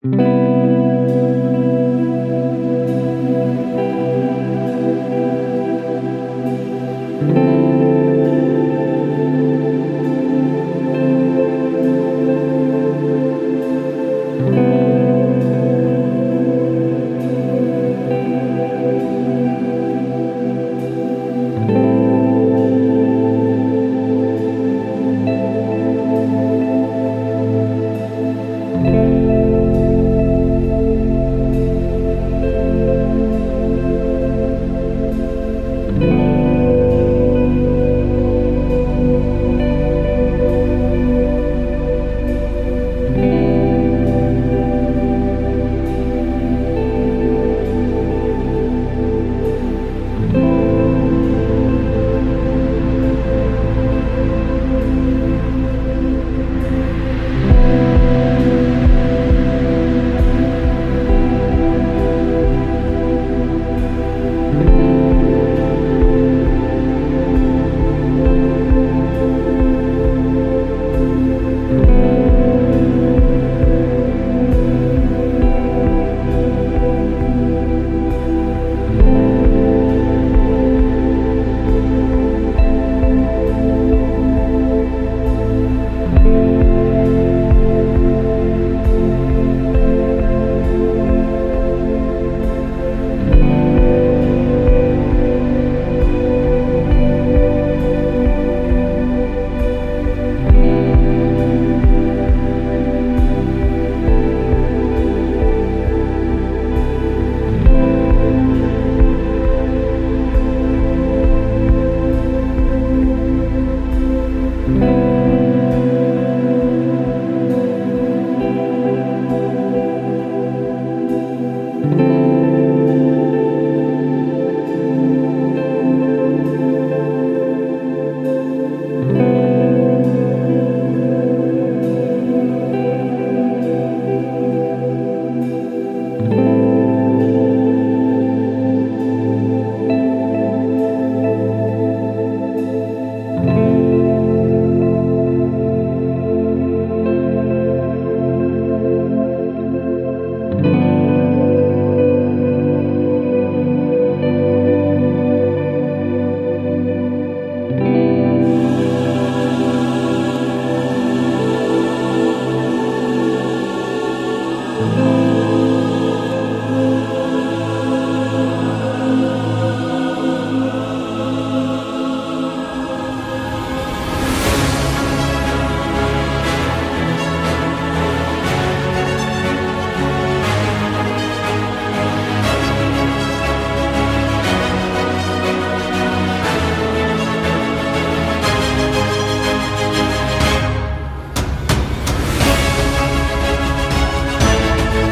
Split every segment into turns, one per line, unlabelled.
Thank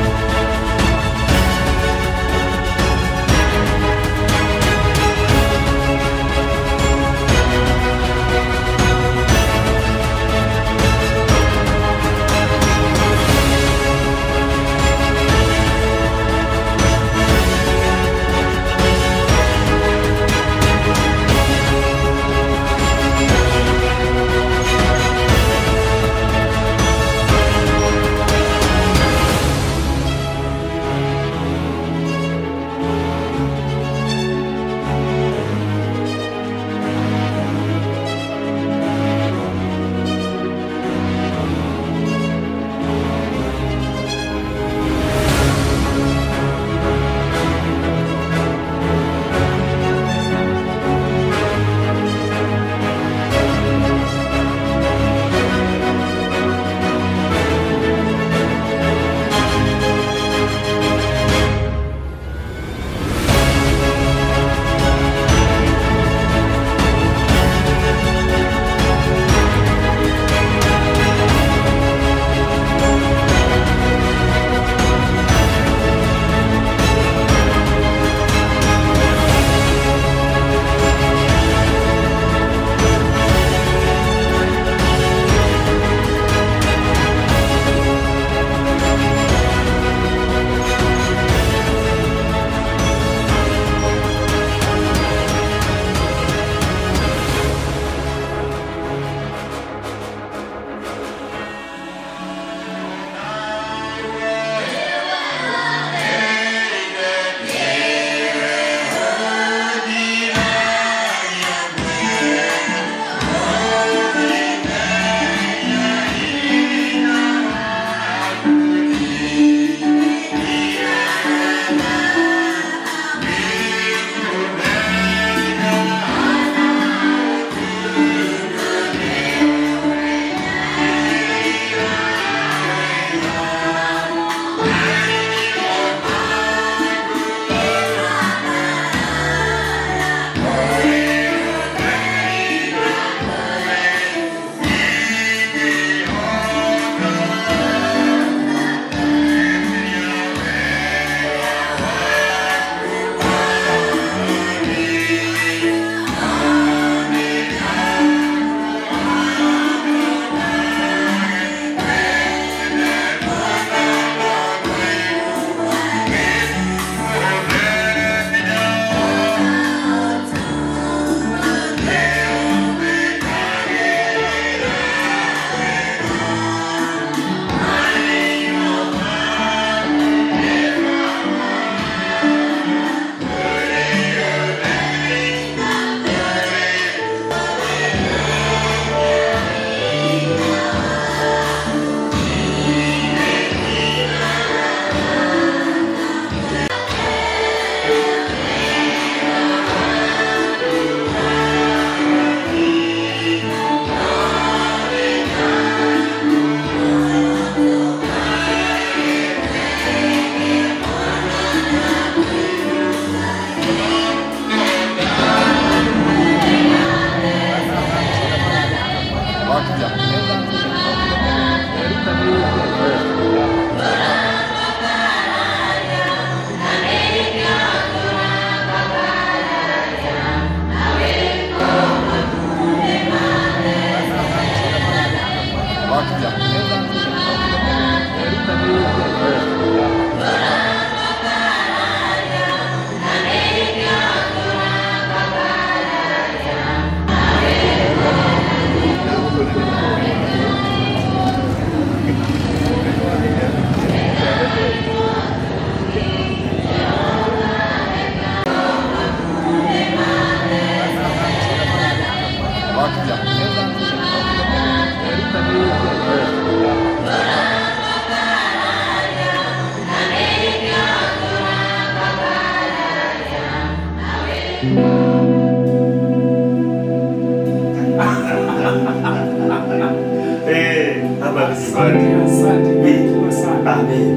Amen.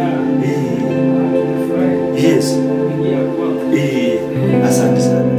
Eh, Yes. Eh, asante sana.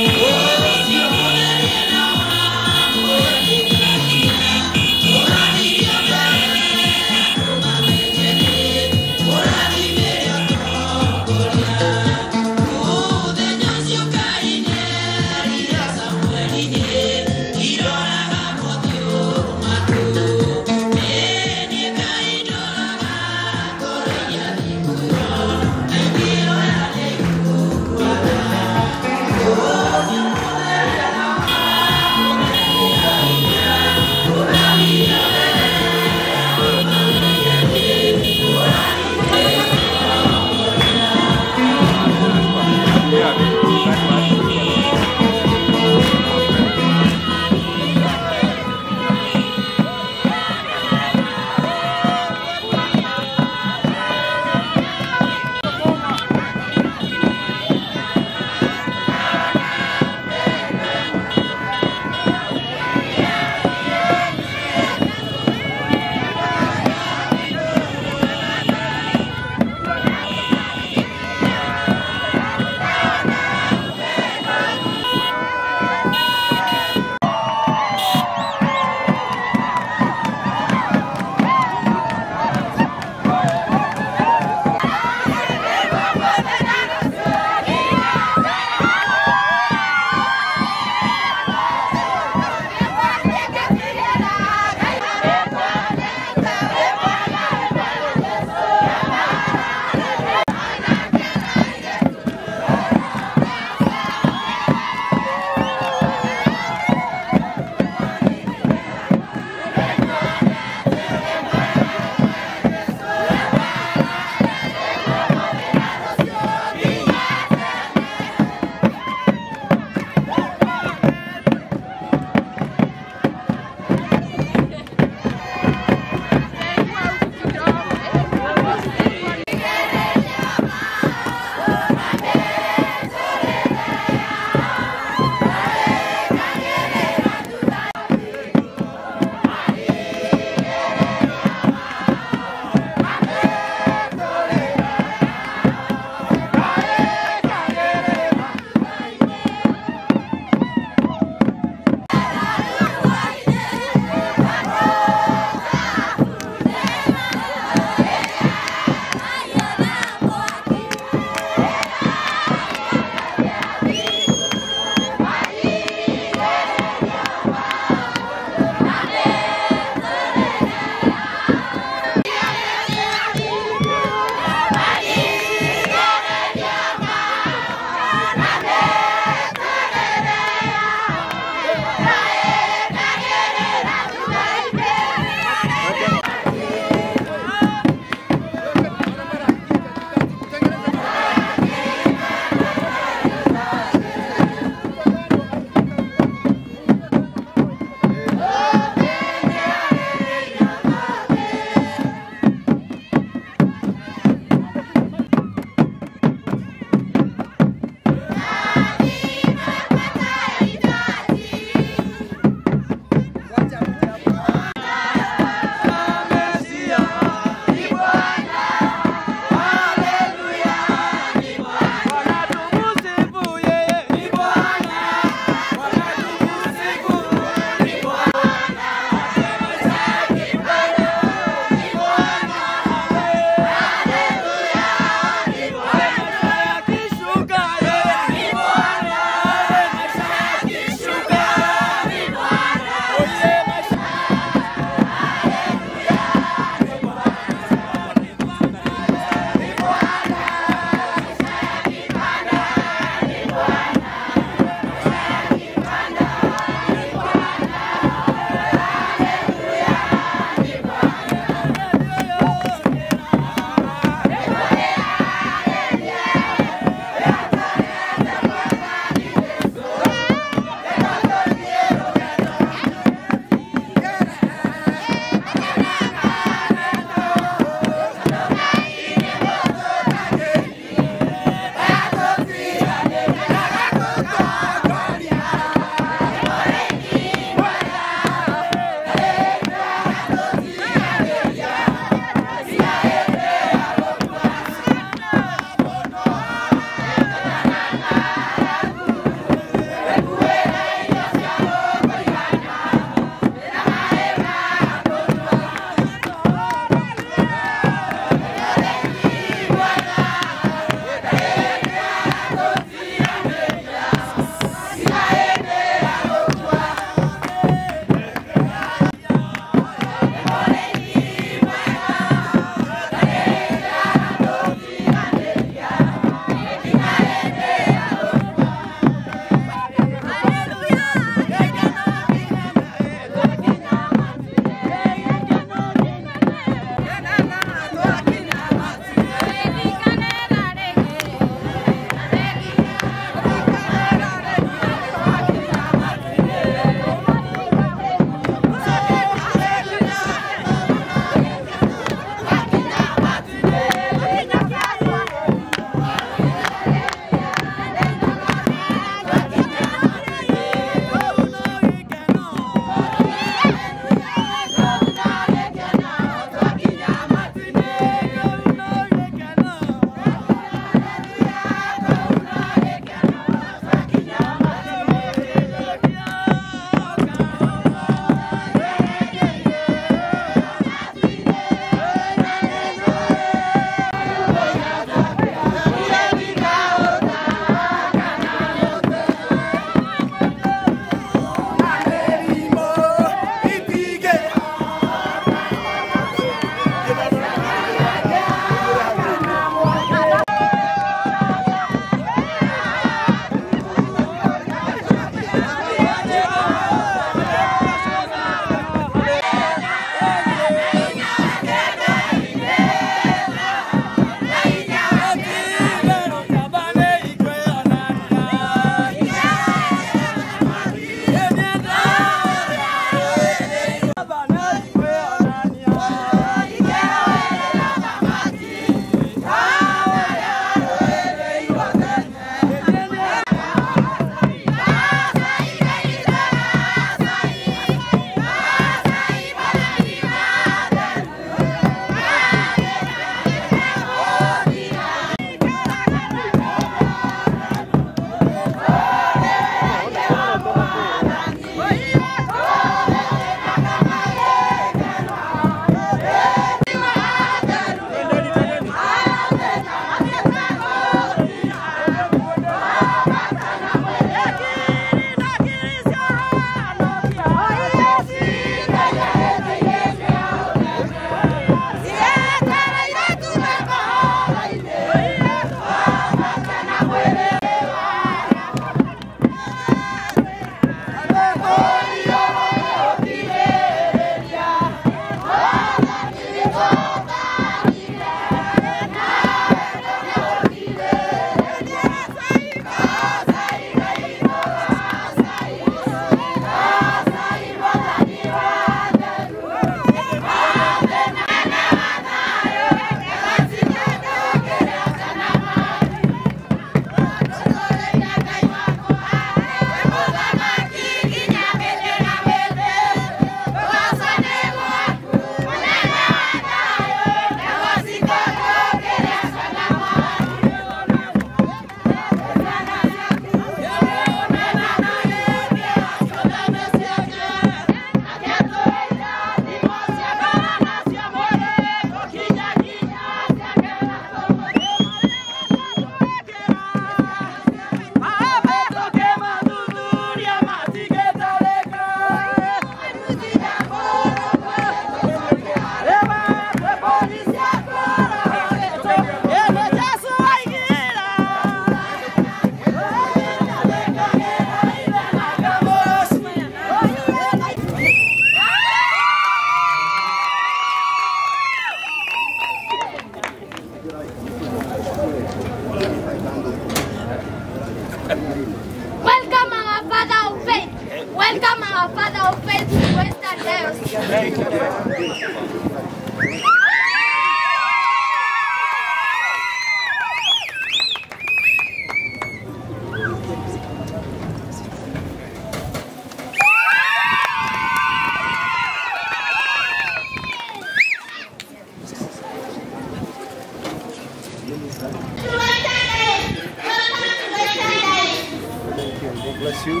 you.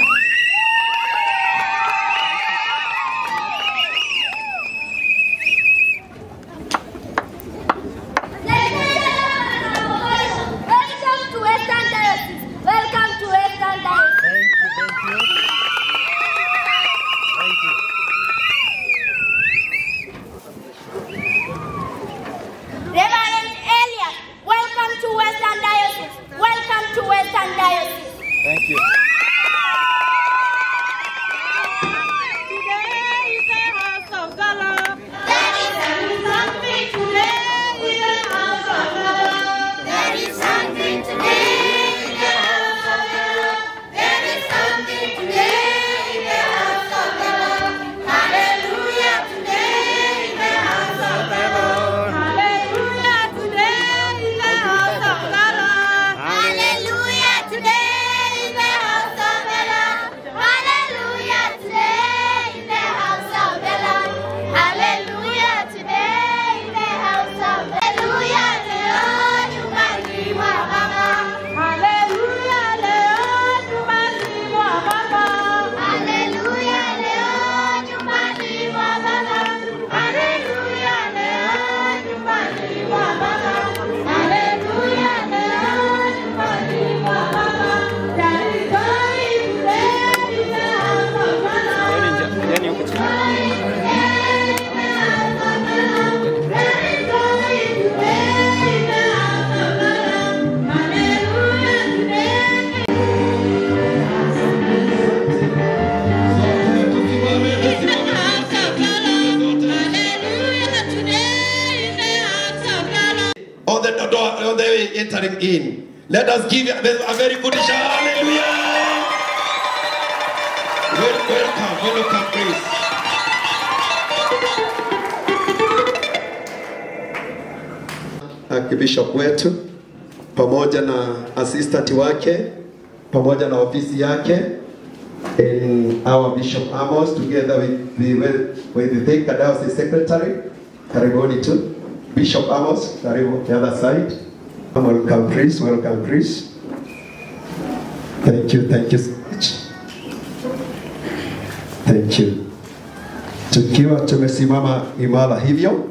Welcome to Western Diocese. Welcome to Western Diocese.
Thank you, thank you. Thank you.
Reverend Elias, welcome to Western Diocese. Welcome to Western Diocese.
Thank you.
Today is the house of the Lord.
There is something today in the house of the Lord. There is something today in the house of the Lord. There is something today in the house of the Lord. Hallelujah today in the house of the Lord.
Hallelujah. Today is the house of the Lord.
Hallelujah today in the house of the Lord. Hallelujah today in the house of the Lord. Hallelujah today in the house of the Hallelujah leo nyumbani mwa Baba.
Hallelujah. Leo nyumbani mwa Baba.
Hallelujah leo nyumbani mwa Baba. Hallelujah leo nyumbani mwa Baba. Hallelujah leo nyumbani mwa Baba. There is joy today in the house of the Lord.
Yaani huko chini.
on the door, on the way entering in. Let us give a a very good shout. Hallelujah. Wel- Welcome, welcome, please. Archbishop wetu pamoja na assistant wake pamoja na ofisi yake in our Bishop Amos together with the with the Thika Diocese Secretary. Karibuni tu. Bishop Amos, karibu the other side. Welcome Chris, welcome Chris. Thank you, thank you so much. Thank you. Tukiwa tumesimama imara hivyo,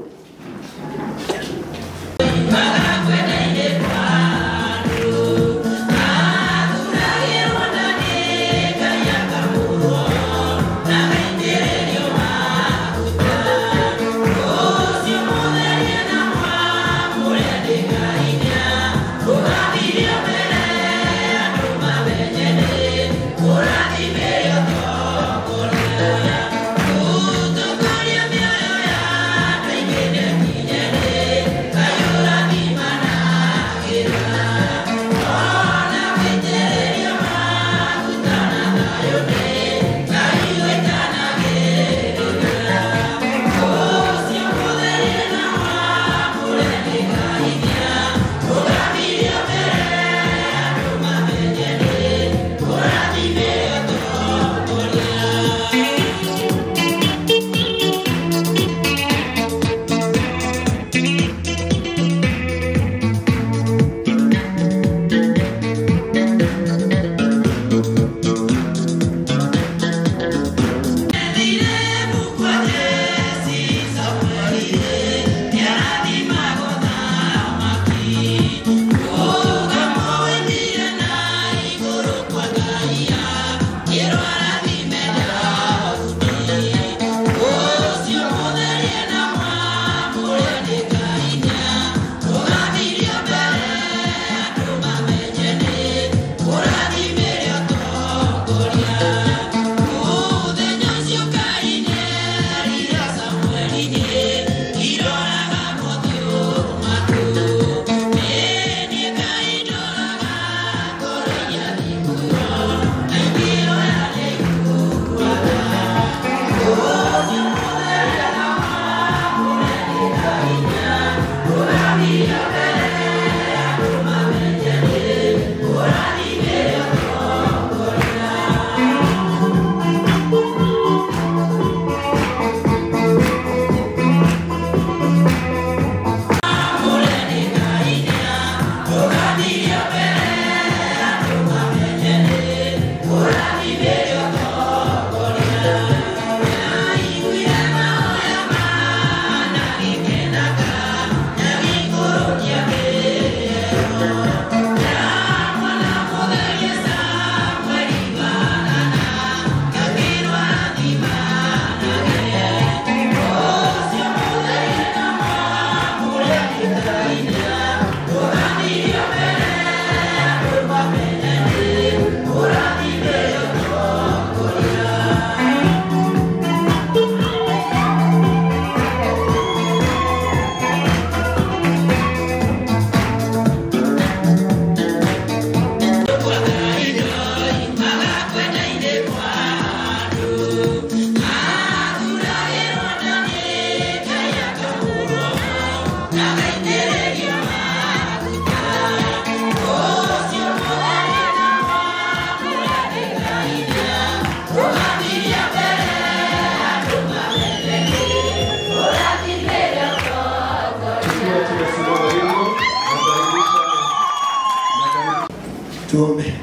Tuombe.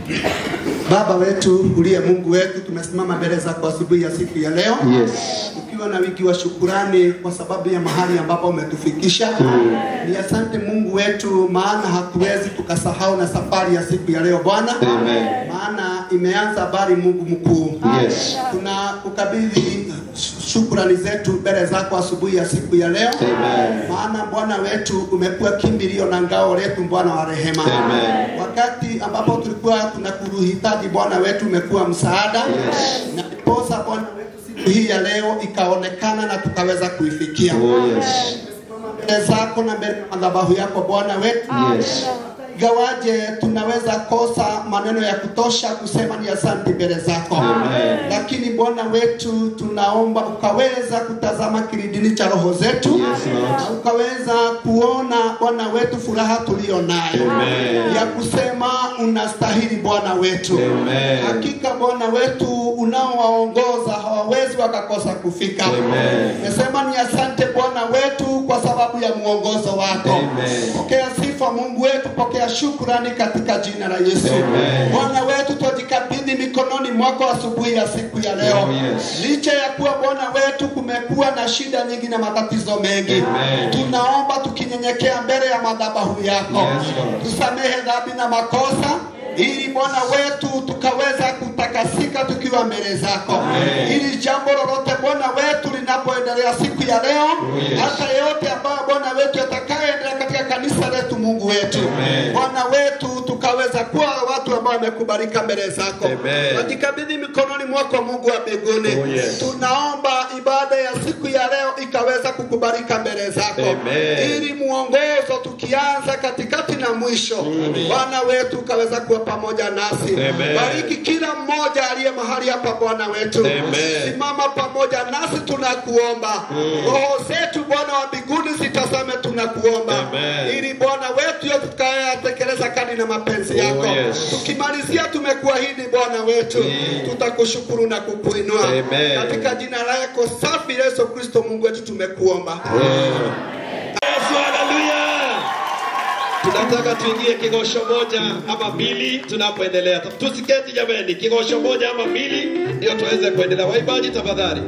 Baba wetu uliye Mungu wetu, tumesimama mbele zako asubuhi ya siku ya leo
Yes.
ukiwa na wingi wa shukurani kwa sababu ya mahali ambapo umetufikisha. Ni asante Mungu wetu, maana hatuwezi tukasahau na safari ya siku ya leo Bwana,
Amen.
maana imeanza habari Mungu mkuu.
Yes.
Tunakukabidhi shukrani zetu mbele zako asubuhi ya siku ya leo
Amen.
maana Bwana wetu umekuwa kimbilio na ngao letu, Bwana wa rehema.
Amen.
Wakati ambapo tulikuwa tunakuhitaji Bwana wetu umekuwa msaada
Yes.
na ndiposa Bwana wetu siku hii ya leo ikaonekana na tukaweza kuifikia
Oh, yes.
mbele zako na mbele ya madhabahu yako Bwana wetu
Yes.
gawaje tunaweza kosa maneno ya kutosha kusema ni asante mbele zako
Amen.
lakini Bwana wetu tunaomba ukaweza kutazama kilindini cha roho zetu
Yes, Lord.
na ukaweza kuona Bwana wetu furaha tulio nayo
Amen.
ya kusema unastahili Bwana wetu
Amen.
hakika Bwana wetu unaowaongoza hawawezi wakakosa kufika
Amen.
nasema ni asante Bwana wetu kwa sababu ya mwongozo wako
Amen.
pokea sifa Mungu wetu pokea shukrani katika jina la Yesu
Amen.
Bwana wetu twajikabidhi mikononi mwako asubuhi ya siku ya leo
Oh, yes.
licha ya kuwa Bwana wetu kumekuwa na shida nyingi na matatizo mengi
Amen.
tunaomba tukinyenyekea mbele ya madhabahu yako
Yes, Lord.
tusamehe dhambi na makosa ili Bwana wetu tukaweza kutakasika tukiwa mbele zako
Amen.
ili jambo lolote Bwana wetu linapoendelea siku ya leo
yes.
hata yote ambayo Bwana wetu yatakayoendelea katika kanisa letu Mungu wetu
Amen.
Bwana wetu tukaweza kuwa watu ambao wamekubalika mbele zako
Amen.
wajikabidhi mikononi mwako Mungu wa mbinguni
Oh, yes.
tunaomba ibada ya siku ya leo ikaweza kukubalika mbele zako
Amen.
ili muongozo tukianza katikati na mwisho Bwana wetu ukaweza kuwa pamoja nasi
Amen.
bariki kila mmoja aliye mahali hapa Bwana wetu
Amen.
simama pamoja nasi tunakuomba roho zetu Bwana wa mbinguni zitazame tunakuomba
Amen.
ili Bwana wetu yote tutakayoyatekeleza kadi na mapenzi yako
yes.
tukimalizia tumekuahidi Bwana wetu tutakushukuru na kukuinua
Amen.
katika jina lako safi Yesu Kristo Mungu wetu tumekuomba
Yesu, haleluya! Tunataka tuingie kigosho moja ama mbili tunapoendelea. Tusiketi jameni, kigosho moja ama mbili ndio tuweze kuendelea. Waimbaji tafadhali.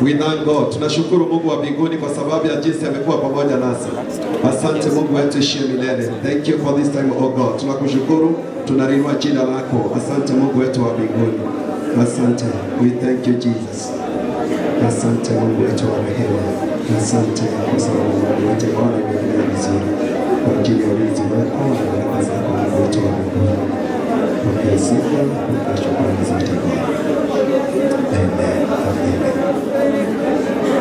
We thank God. Tunashukuru Mungu wa mbinguni kwa sababu ya jinsi amekuwa pamoja nasi. Asante Mungu wetu ishie milele. Thank you for this time, oh God. Tunakushukuru, tunalinua jina lako. Asante Mungu wetu wa mbinguni. Asante. We thank you Jesus. Asante Mungu wetu wa rehema. Asante kwa sababu Mungu wetu Bwana imeendelea vizuri. Kwa ajili ya ulinzi wako na baraka zako Mungu wetu wa mbinguni. Pokea sifa, pokea shukrani zote Bwana. Amen. Amen.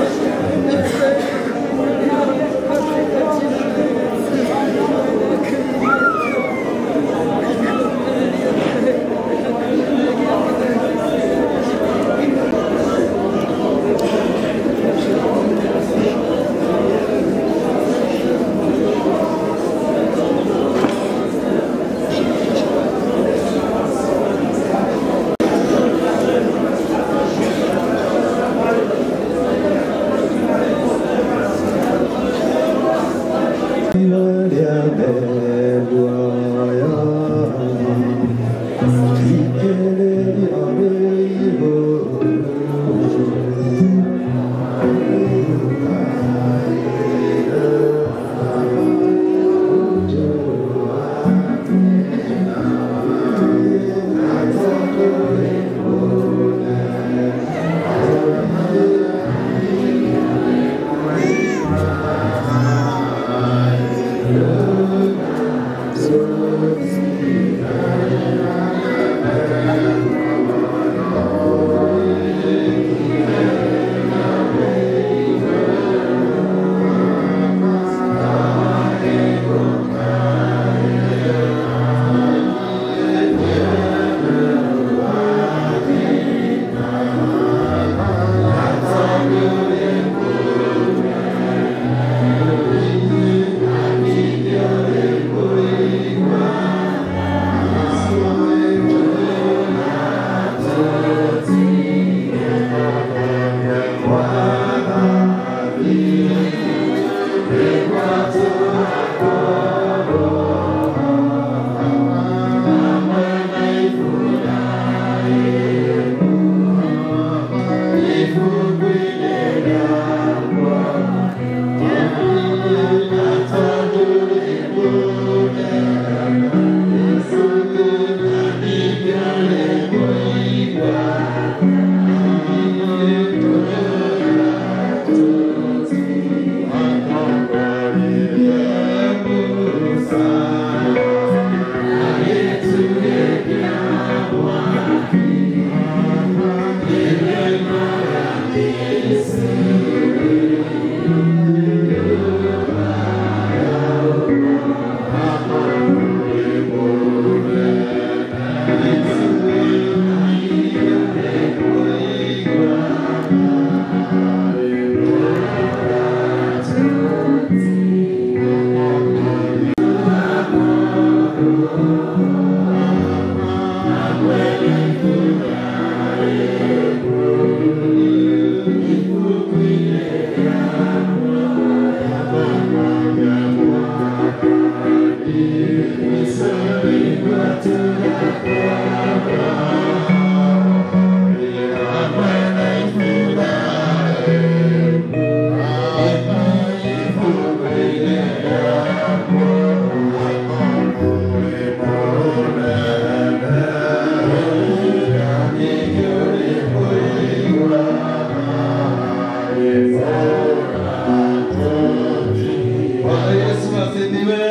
Bwana Yesu asifiwe.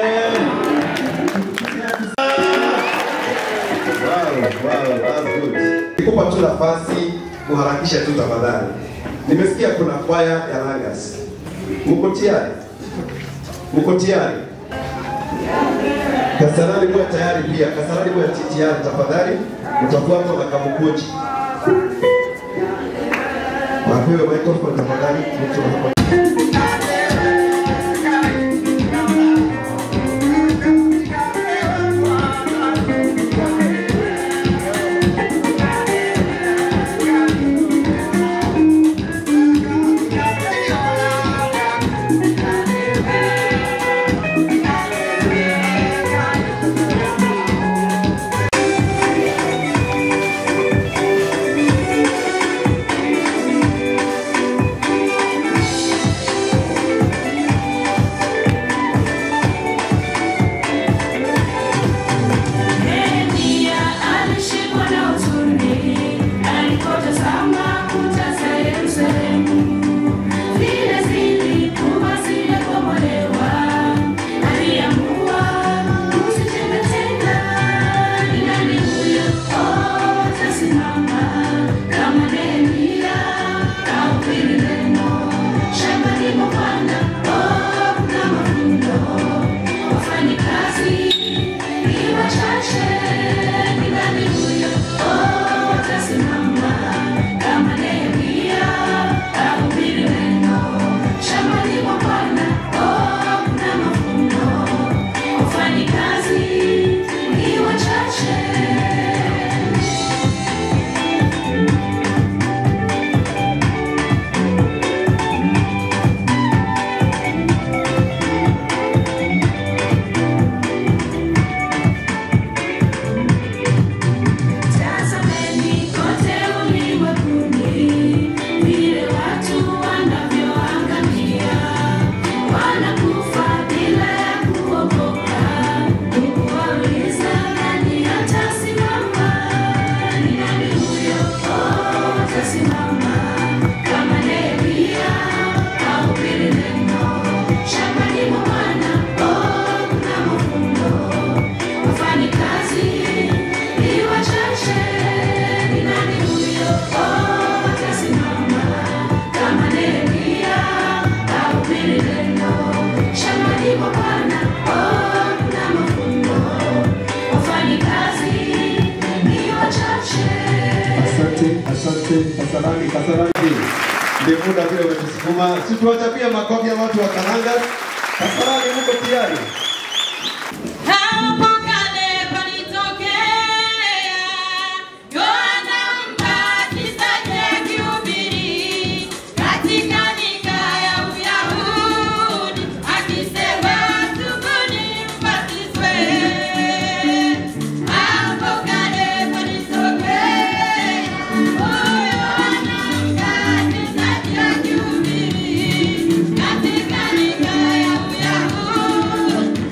Wow, wow, that's good. Nikupa tu nafasi kuharakisha tu tafadhali. Nimesikia kuna kwaya ya Langas. Mko tayari? Mko tayari? Kasarani kuwa tayari pia. Kasarani kuwa tayari tafadhali. Utafuatwa na kamukuji. Wapewe microphone tafadhali. Mtu hapa.
Thank
Joseph Kasarani. Kasarani, ndio muda vile umetusukuma, si tuwachapie makofi ya watu wa Karanga. Kasarani, mko tayari?
Hapo kale palitokea Yohana Mbatizaji akihubiri katika nyika ya Uyahudi akisema tubuni mbatizwe. Hapo kale palitokea Yohana Mbatizaji akihubiri katika nyika ya Uyahudi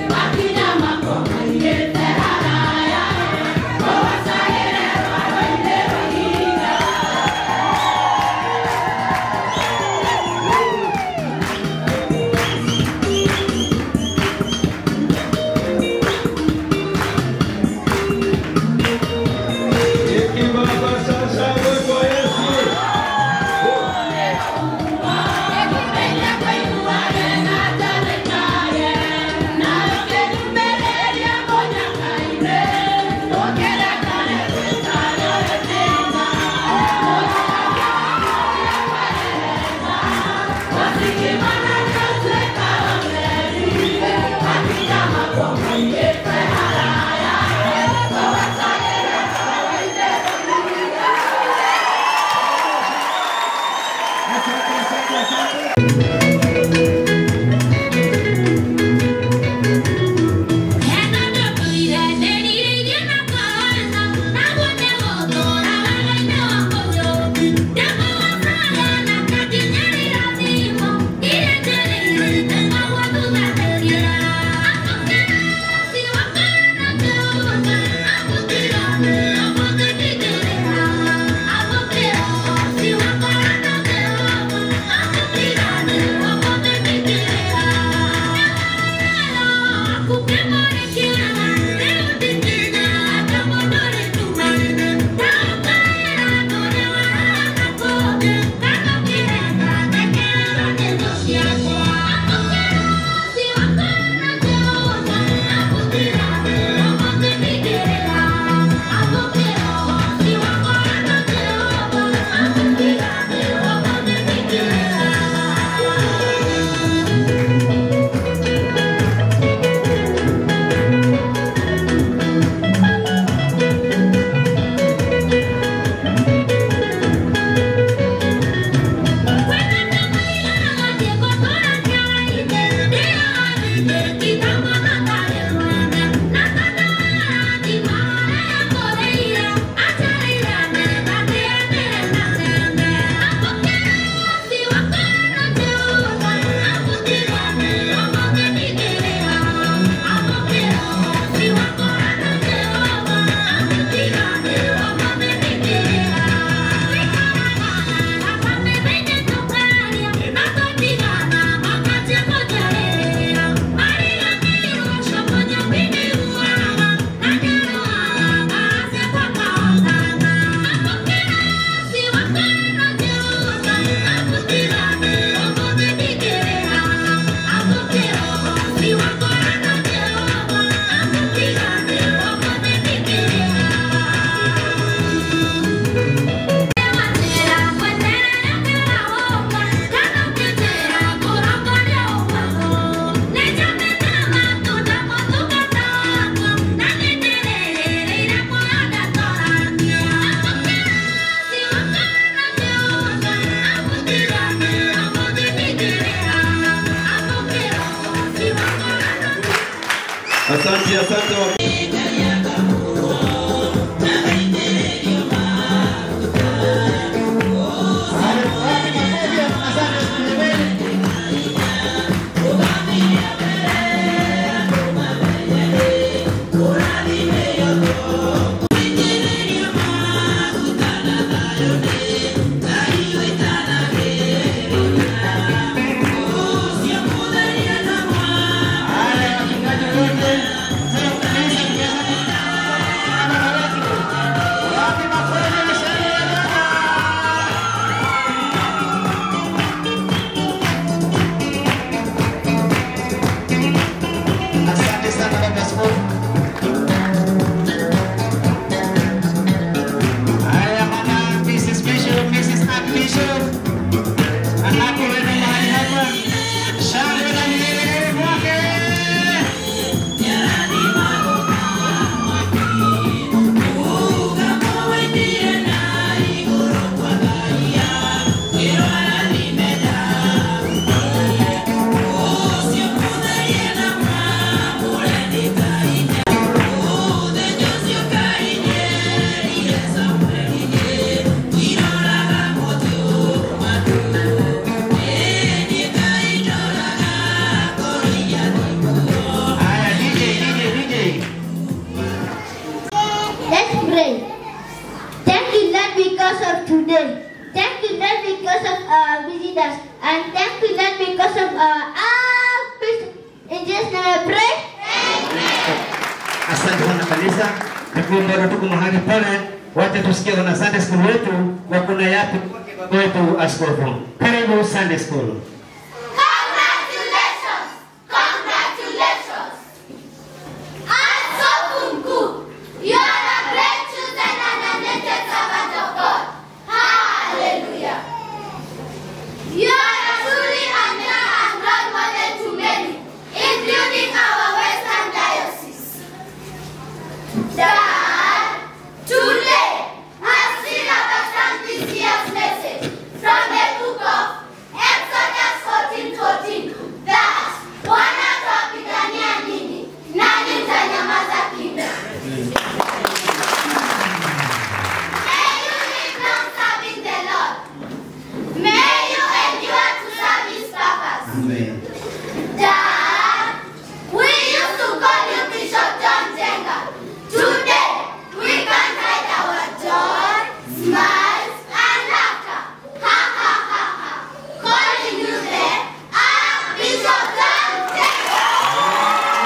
Asante, asante wa
Asante sana baba askofu. Haya bwana, Mrs. Bishop, Mrs. Archbishop. Anapoenda mahali hapa, shangwe na vigelegele kwake.
Thank
lakini bado tuko mahali pale, wacha tusikie wana Sunday school wetu wako na yapi wetu askofu. Karibu Sunday school.
Congratulations! Congratulations! Askofu mkuu, you are a great chosen and anointed servant of God. Hallelujah. You are a truly anointed and role model to many, including our Western Diocese. Dad, today has seen understand this year's message from the book of Exodus 14:14 that Bwana atawapigania ninyi nanyi mtanyamaza kimya. May you live long serving the Lord. May you endure to serve His purpose. Dad, we used to call you Bishop John Jenga. Today, we can hide our joy, smiles, and laughter. Ha ha ha ha. Calling you the Archbishop John Jenga.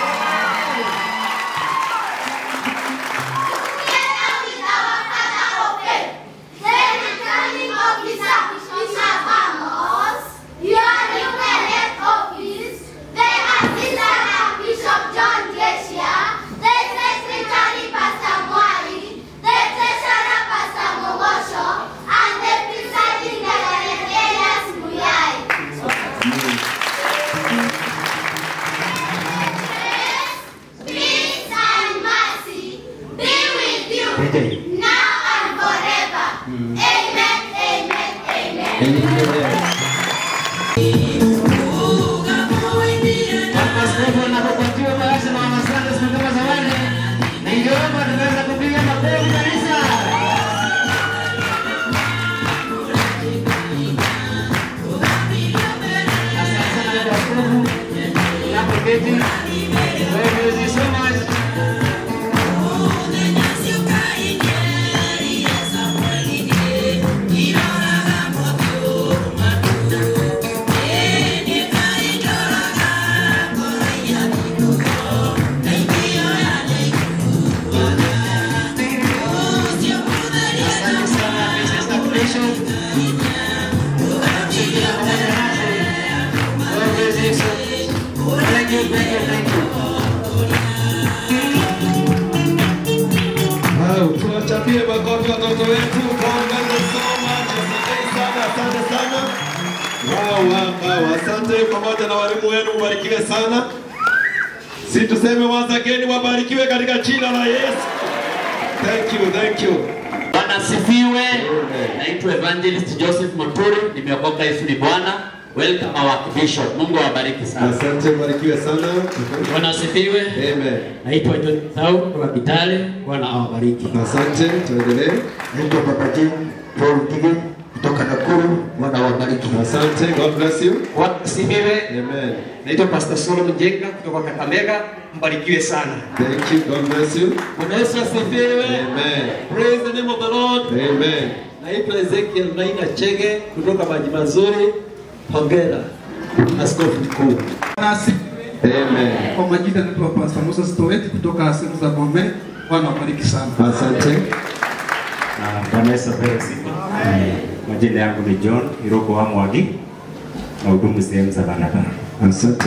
Together with our father of faith, the returning officer, Bishop Amos, your new elect office, the assistant Archbishop John Glacier, the secretary Pastor Mwai, the treasurer Pastor Mogosho, and the presiding Reverend Elias Muyai. Peace and mercy be with you now and forever. Amen, amen, amen.
Askofu anapopatiwa bahasha na wana Sunday school kama zawadi, ningeomba tunaweza kupiga makofi kanisa. Asante sana dada askofu, unapoketi. God bless you so much. Asante sana Mrs. Appreciation. God bless you so Thank you, thank you, thank you.
Wow, tuwachapie makofi watoto wetu. God bless you so much. Asanteni sana, asante sana. Wow, wow, wow. Asante pamoja na walimu wenu, mbarikiwe sana. Si tuseme once again, wabarikiwe katika jina la Yesu. Thank you, thank you.
Bwana asifiwe. Naitwa Evangelist Joseph Muturi, nimeokoka Yesu ni Bwana. Welcome our Archbishop. Mungu awabariki sana.
Asante, mbarikiwe sana.
Bwana asifiwe.
Amen.
Naitwa John Thau kutoka Kitale. Bwana awabariki.
Asante, tuendelee.
Naitwa Papa Jim Paul Tige kutoka Nakuru. Bwana awabariki.
Asante, God bless you.
Bwana asifiwe.
Amen.
Naitwa Pastor Solomon Jenga kutoka Kakamega. Mbarikiwe sana.
Thank you, God bless you.
Bwana Yesu asifiwe.
Amen.
Praise the name of the Lord.
Amen.
Naitwa Ezekiel Naina Chege kutoka Maji Mazuri. Hongera askofu mkuu.
Amen.
Kwa majina naitwa Pastor Musa Stoweti kutoka sehemu za Bomet. Bwana wabariki sana.
Asante.
Bwana Yesu apewe sifa. Majina yangu ni John Iroko wa Mwagi na hudumu sehemu za barabara.
Asante.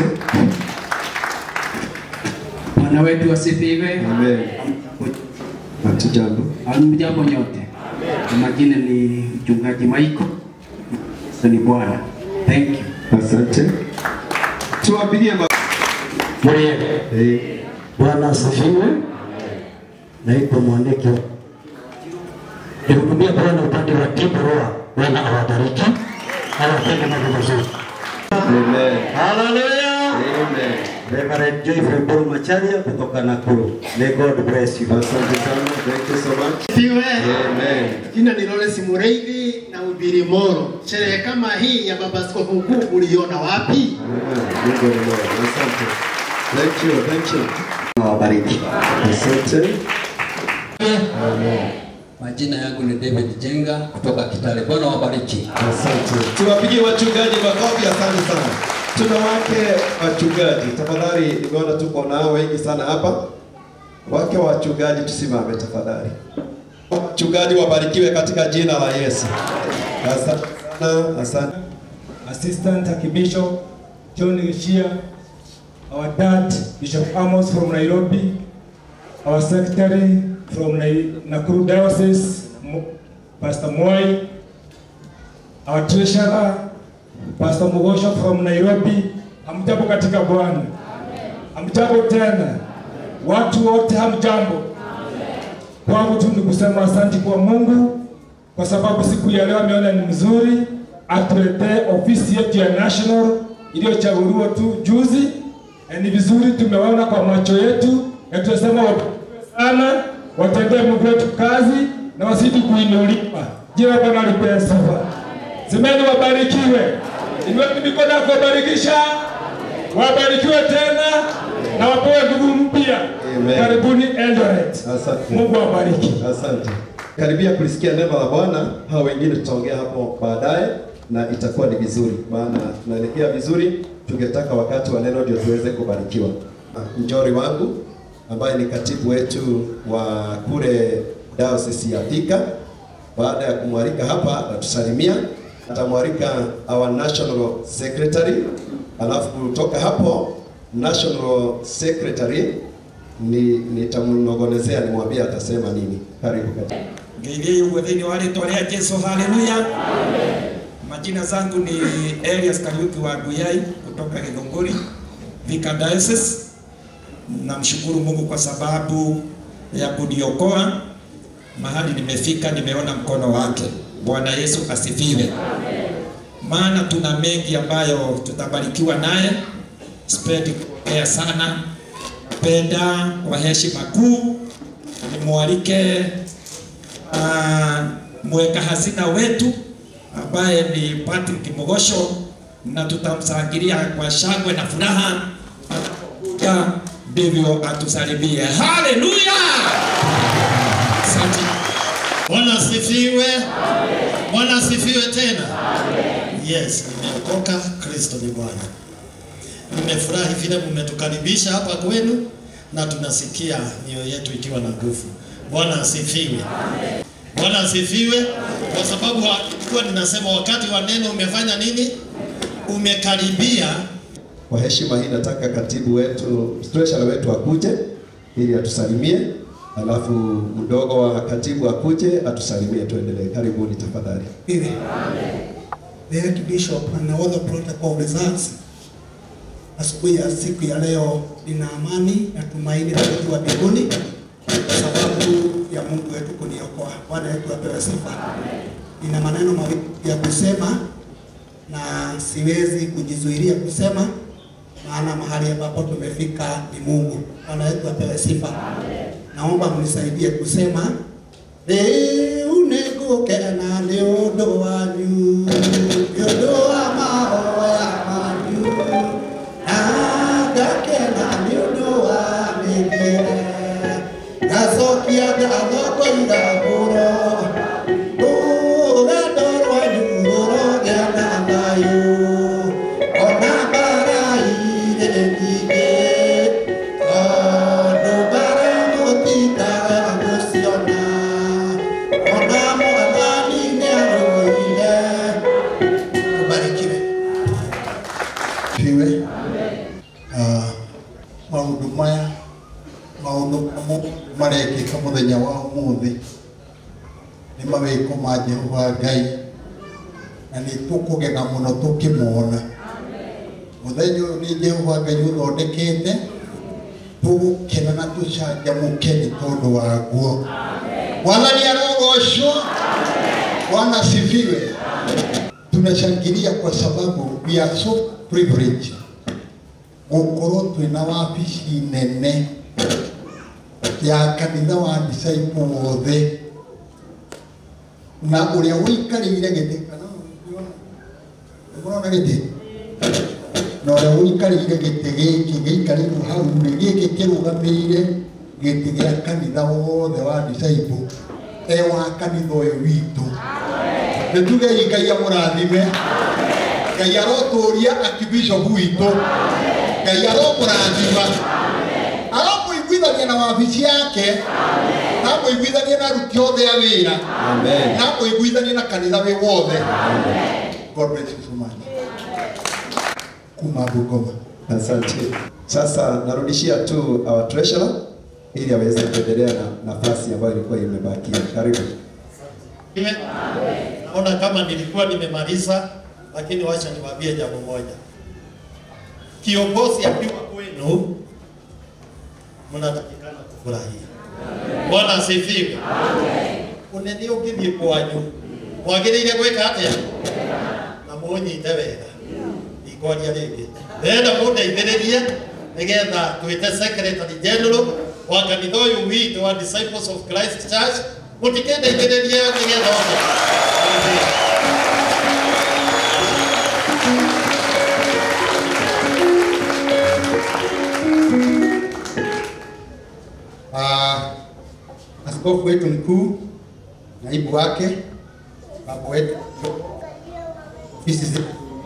Bwana wetu asifiwe.
Amen. Hatujambo.
Hamjambo nyote. Kwa majina ni mchungaji Michael. Yesu ni Bwana. Thank you.
Asante. Tuwapigie ma Eh,
Bwana asifiwe. Naitwa Mwandiki. Nihudumia Bwana upande wa Kibarua. Bwana awabariki, awatende mambo mazuri.
Amen.
Haleluya.
Amen.
Reverend Joyfrey Paul Macharia kutoka Nakuru. May God bless you.
Asante sana. Thank you so much.
Siwe.
Amen.
Jina ni Lawrence Mureithi na ubiri Moro. Sherehe kama hii ya baba askofu mkuu uliona wapi?
Mungu ni mwema. Asante. Thank you. Thank you.
Awabariki.
Asante.
Majina yangu ni David Jenga kutoka Kitale. Bwana wabariki.
Asante. Tuwapigie wachungaji makofi. Asante sana. Tuna wake wachungaji, tafadhali, nimeona tuko nao wengi sana hapa.
Wake wa wachungaji tusimame tafadhali. Wachungaji wabarikiwe katika jina la Yesu. Asante sana, asante.
Assistant Archbishop John Gishia, our dad Bishop Amos from Nairobi, our secretary from Nai- Nakuru Diocese, Mo- Pastor Moi, our treasurer Pastor Mugosho from Nairobi. Hamjambo katika Bwana, hamjambo tena, watu wote hamjambo. Kwangu tu ni kusema asante kwa Mungu kwa sababu siku ya leo ameona ni mzuri atuletee ofisi yetu ya national iliyochaguliwa tu juzi. Na ni vizuri tumeona kwa macho yetu, na tunasema wabarikiwe sana, watendee Mungu wetu kazi na wasidi kuinuliwa. Jina la Bwana lipewe sifa. Semeni wabarikiwe. Inueni mikono ya kuwabarikisha, wabarikiwe tena na wapewe nguvu mpya.
Amen.
Karibuni Eldoret.
Asante.
Mungu awabariki.
Asante. Karibia kulisikia neno la Bwana. Hao wengine tutaongea hapo baadaye na itakuwa ni vizuri, maana tunaelekea vizuri. Tungetaka wakati wa neno ndio tuweze kubarikiwa. Njori wangu ambaye ni katibu wetu wa kule diocese ya Thika, baada ya kumwalika hapa atatusalimia, atamwalika our national secretary, alafu kutoka hapo national secretary ni nitamnogonezea nimwambie atasema nini. Karibu katibu.
ngeithie uguo thiini wa ritwa ria Jesu haleluya majina zangu ni Elias Kariuki wa Guyai kutoka Githunguri Thika Diocese namshukuru Mungu kwa sababu ya kuniokoa mahali nimefika nimeona mkono wake Bwana Yesu asifiwe maana tuna mengi ambayo tutabarikiwa naye sipendi kuongea sana penda kwa heshima kuu nimwalike uh, mweka hazina wetu ambaye ni Patrick Mogosho na tutamsangilia kwa shangwe na furaha anapokuja, ndivyo atusalimie. Haleluya! Asante.
Bwana asifiwe. Bwana asifiwe tena. Yes, nimeokoka. Kristo ni Bwana. Nimefurahi vile mmetukaribisha hapa kwenu na tunasikia mioyo yetu ikiwa na nguvu. Bwana asifiwe. Bwana asifiwe, kwa sababu kwa ninasema wakati wa neno umefanya nini? Umekaribia.
Kwa heshima hii nataka katibu wetu, treasurer wetu akuje ili atusalimie, alafu mdogo wa katibu akuje atusalimie, tuendelee. Karibuni tafadhali.
Amen. The Archbishop and all the protocol results. Asubuhi ya siku ya leo nina amani na tumaini la kujua mbinguni kwa sababu ya Mungu wetu kuniokoa. Bwana wetu apewe sifa. Nina maneno mawili ya kusema na siwezi kujizuilia kusema, maana mahali ambapo tumefika ni Mungu. Bwana wetu apewe sifa. Naomba mnisaidie kusema rĩu nĩngũkena nĩ ũndũ wanyu nĩ ũndũ wa mahoya manyu na ngakena nĩ ũndũ wa mĩthiĩre ngacokia ngatho ngoiga mũro rũgendo rwanyu rũrogĩa na thayũ ona mbara irĩ nyingĩ tondũ mbara mũtindaga gũciona ona mwathani nĩarũire ũbarikiwe
Fiwe. Uh, maundu maya maundu marekĩka mũthenya wa ũmũthĩ nĩ mawĩko ma Jehova Ngai na nĩ tũkũgena mũno tũkĩmona mũthenya ũyũ nĩ Jehova Ngai ũthondekete tũgũkena na tũcanjamũke nĩ tondũ waguo Mwathani arogocwo Bwana asifiwe tunashangilia kwa sababu we are so privileged gũkorwo twĩna wabici nene ya kanitha wa disciple wothe na ũrĩa wĩikarĩire gĩtĩ kana ũrona gĩtĩ na ũrĩa wĩikarĩire gĩtĩ gĩkĩ gĩikarĩirwo hau rĩ gĩkĩ kĩrũgamĩire gĩtĩ gĩa kanitha wothe wa disciple e wa kanitha ũyũ witũ nĩ tugei ngai amũrathime ngai arotũria archbishop witũ ngai aromũrathima aromũiguitha
mũiguithanie na wabici yake na mũiguithanie na aruti othe a wĩra
Amen.
na mũiguithanie na kanitha wĩ wothe God bless you so much kuma Bungoma
Asante. Sasa narudishia tu our treasurer ili aweze kuendelea na nafasi ambayo ilikuwa imebakia. Karibu.
Amen. Naona kama nilikuwa nimemaliza, lakini wacha niwaambie jambo moja. Kiongozi akiwa kwenu, mnatakikana kufurahia. Bwana asifiwe. Unene ũngĩthiĩ kwanyu mwagĩrĩire gwĩka atĩa na mũnyite wega ikwaria rĩngĩ ndĩrenda mũndeithĩrĩrie nĩgetha twĩte secretary general wa kanitha ũyũ witũ wa disciples of Christ Church mũtikendeithĩrĩrie nĩgetha oke
Ah, askofu wetu mkuu, naibu wake, baba wetu, ofisi zetu,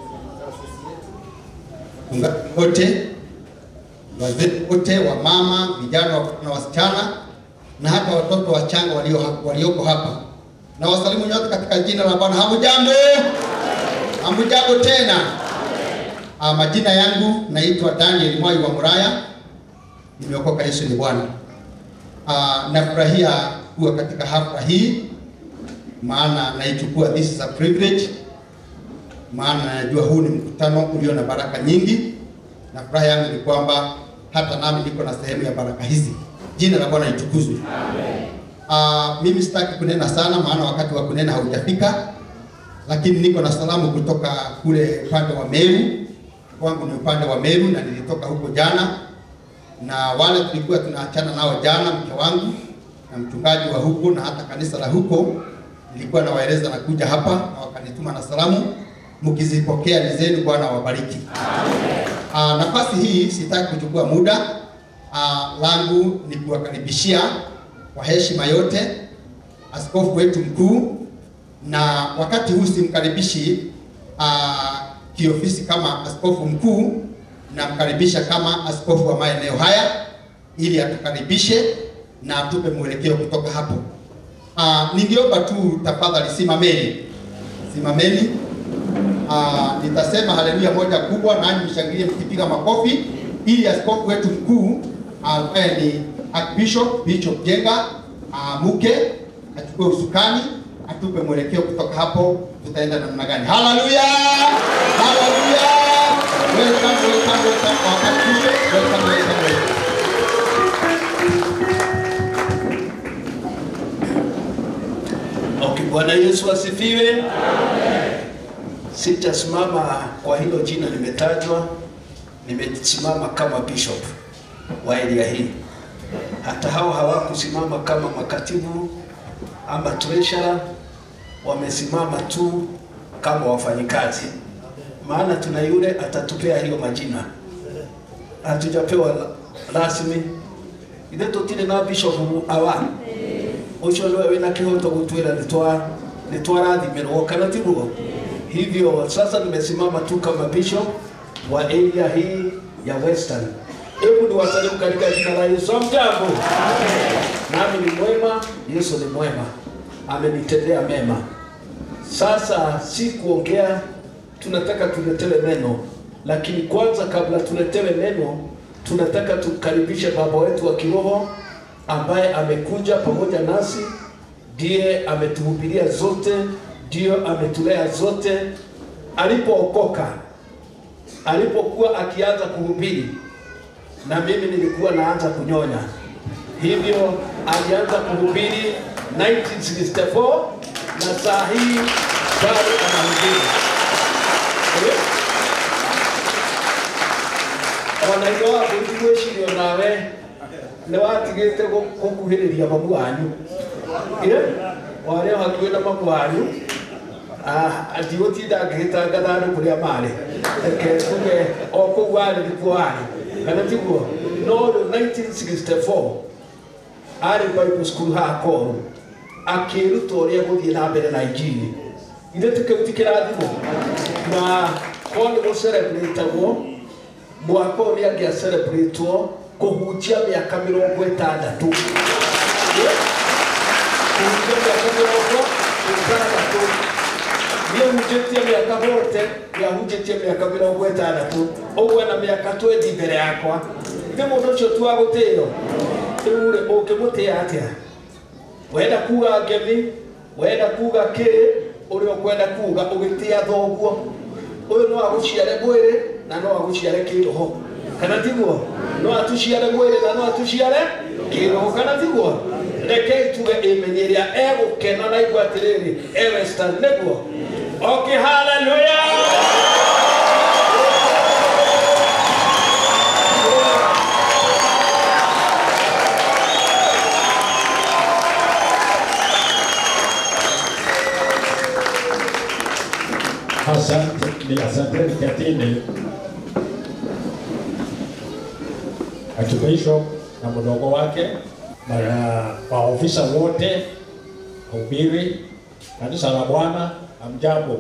wachungaji wote, wazee wote, wamama, vijana na wasichana na hata watoto wachanga walio hapa- walioko hapa, na wasalimu nyote katika jina la Bwana. Hamujambo? Hamujambo tena? Ah, majina yangu naitwa Daniel Mwai wa Muraya, nimeokoka. Yesu ni Bwana. Uh, nafurahia kuwa katika hafla hii, maana naichukua, this is a privilege, maana najua huu ni mkutano ulio na baraka nyingi, na furaha yangu ni kwamba hata nami niko na sehemu ya baraka hizi. Jina la Bwana litukuzwe. Uh, mimi sitaki kunena sana, maana wakati wa kunena haujafika, lakini niko na salamu kutoka kule upande wa Meru. Kwangu ni upande wa Meru na nilitoka huko jana na wale tulikuwa tunaachana nao jana, mke wangu na mchungaji wa huko na hata kanisa la huko, nilikuwa nawaeleza na kuja hapa na wakanituma na salamu, mkizipokea ni zenu. Bwana awabariki. Ah, nafasi hii sitaki kuchukua muda ah, langu ni kuwakaribishia kwa heshima yote askofu wetu mkuu, na wakati huu simkaribishi ah, kiofisi kama askofu mkuu namkaribisha kama askofu wa maeneo haya ili atukaribishe na atupe mwelekeo kutoka hapo. Uh, ningeomba tu tafadhali simameni, simameni. Uh, nitasema haleluya moja kubwa, nanyi mshangilie mkipiga makofi, ili askofu wetu mkuu ambaye ni Archbishop Bishop Jenga aamuke achukue usukani atupe mwelekeo kutoka hapo, tutaenda namna gani? Haleluya, haleluya. Welcome, welcome, welcome, our Archbishop. Welcome, welcome, welcome.
Okay, Bwana Yesu asifiwe. Sitasimama kwa hilo jina limetajwa, nimesimama kama bishop wa area hii. Hata hao hawakusimama kama makatibu ama treasurer, wamesimama tu kama wafanyikazi, maana tuna yule atatupea hiyo majina, hatujapewa rasmi ithe tutire na bishop awa ucio niwe wina kihoto gutwira nitwa nitwarathimirwo kana tiguo hivyo sasa nimesimama tu kama bishop wa area hii ya western hebu ni wasalimu katika jina la Yesu mjambo nami ni mwema Yesu ni mwema amenitendea mema sasa si kuongea tunataka tuletewe neno lakini kwanza kabla tuletewe neno tunataka tukaribishe baba wetu wa kiroho ambaye amekuja pamoja nasi, ndiye ametuhubiria zote, ndiyo ametulea zote. Alipookoka, alipokuwa akianza kuhubiri, na mimi nilikuwa naanza kunyonya, hivyo alianza kuhubiri 1964 na saa hii bado anahubiri. ona ithe waku ndigwĩciria onawe nĩ watigĩte gũkuhĩrĩria mamu wanyu warĩ o hakuhĩ na mamu wanyu ndigũtinda ngĩgĩtangatha andũ kũrĩa marĩ reke tuge o kũu warĩ nĩkuo warĩ kana tiguo no 1964 arĩ bible school haha koru akĩruta ũrĩa gũthiĩ na mbere na injini ithe tũkĩu ti kĩrathimo na korwo nĩ gũcerebratagwo mwaka ũyũ nĩ angĩa celebrate kũhunjia mĩaka mĩrongo ĩtandatũ kũhunjia mĩaka mĩrongo ĩtandatũ niĩ hunjĩtie mĩaka yote nĩahunjĩtie mĩaka mĩrongo ĩtandatũ ũguo na mĩaka twendi mbere yakwa ithe mũndũ ũcio tu wa gũtĩo rĩu rĩ ũngĩmũtĩa atĩa wenda kuga ngemi wenda kuga kĩ ũrĩa ũkwenda kuga ũgĩtĩa thoguo ũyũ no agũciare mwĩrĩ na no agũciare kĩroho kana tiguo no atũciare mwĩrĩ na no atũciare kĩroho kana tiguo rekei tuge ĩmenye ĩrĩa egũkena na igua atĩrĩrĩ ewestan nĩguo okay haleluya
Asante, ni asanteni Katini, Archbishop na mdogo wake na maofisa wote, wahubiri kanisa la Bwana, hamjambo.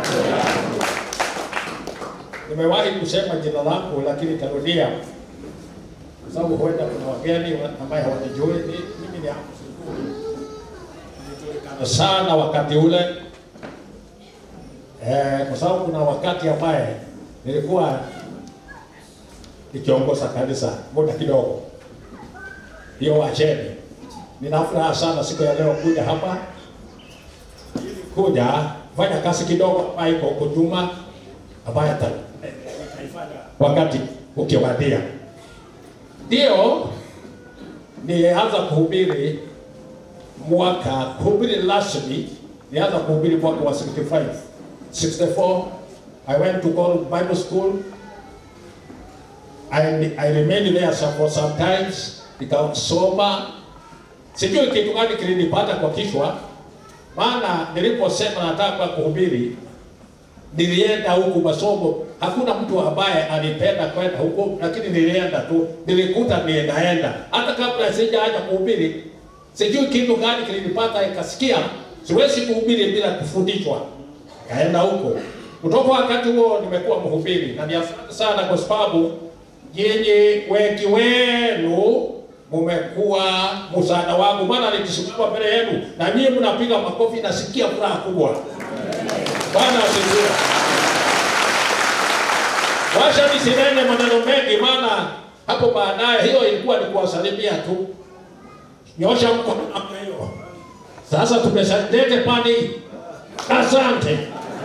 Nimewahi kusema jina langu lakini tarudia, kwa sababu huenda kuna wageni ambaye hawanijui. Ni- Mimi ni Amos Ikulu. Nilijulikana sana wakati ule Eh, kwa sababu kuna wakati ambaye nilikuwa nikiongoza kanisa muda kidogo, hiyo wacheni. Nina furaha sana siku ya leo kuja hapa ili kuja kufanya kazi kidogo ambayo iko huko nyuma ambayo ata- eh, nitaifanya wakati ukiwadia. Ndio nianza kuhubiri mwaka kuhubiri rasmi, nianza kuhubiri mwaka wa 65 64, I went to call Bible school. I, I remained there some, for some times, nikasoma. Sijui kitu gani kilinipata kwa kichwa, maana niliposema nataka kuhubiri, nilienda huku masomo. Hakuna mtu ambaye alipenda kwenda huko, lakini nilienda tu, nilikuta ninaenda. Hata kabla sijaanza kuhubiri, sijui kitu gani kilinipata, ikasikia siwezi kuhubiri bila kufundishwa kaenda huko. Kutoka wakati huo nimekuwa mhubiri na ni asante sana kwa sababu nyinyi wengi wenu mumekuwa msaada wangu, maana nikisimama mbele yenu na nyinyi mnapiga makofi, nasikia furaha kubwa. Bwana asifiwe. Washa nisinene maneno mengi, maana hapo baadaye hiyo ilikuwa ni kuwasalimia tu. Nyosha mkono namna hiyo. Sasa tumeshalete pani. Asante.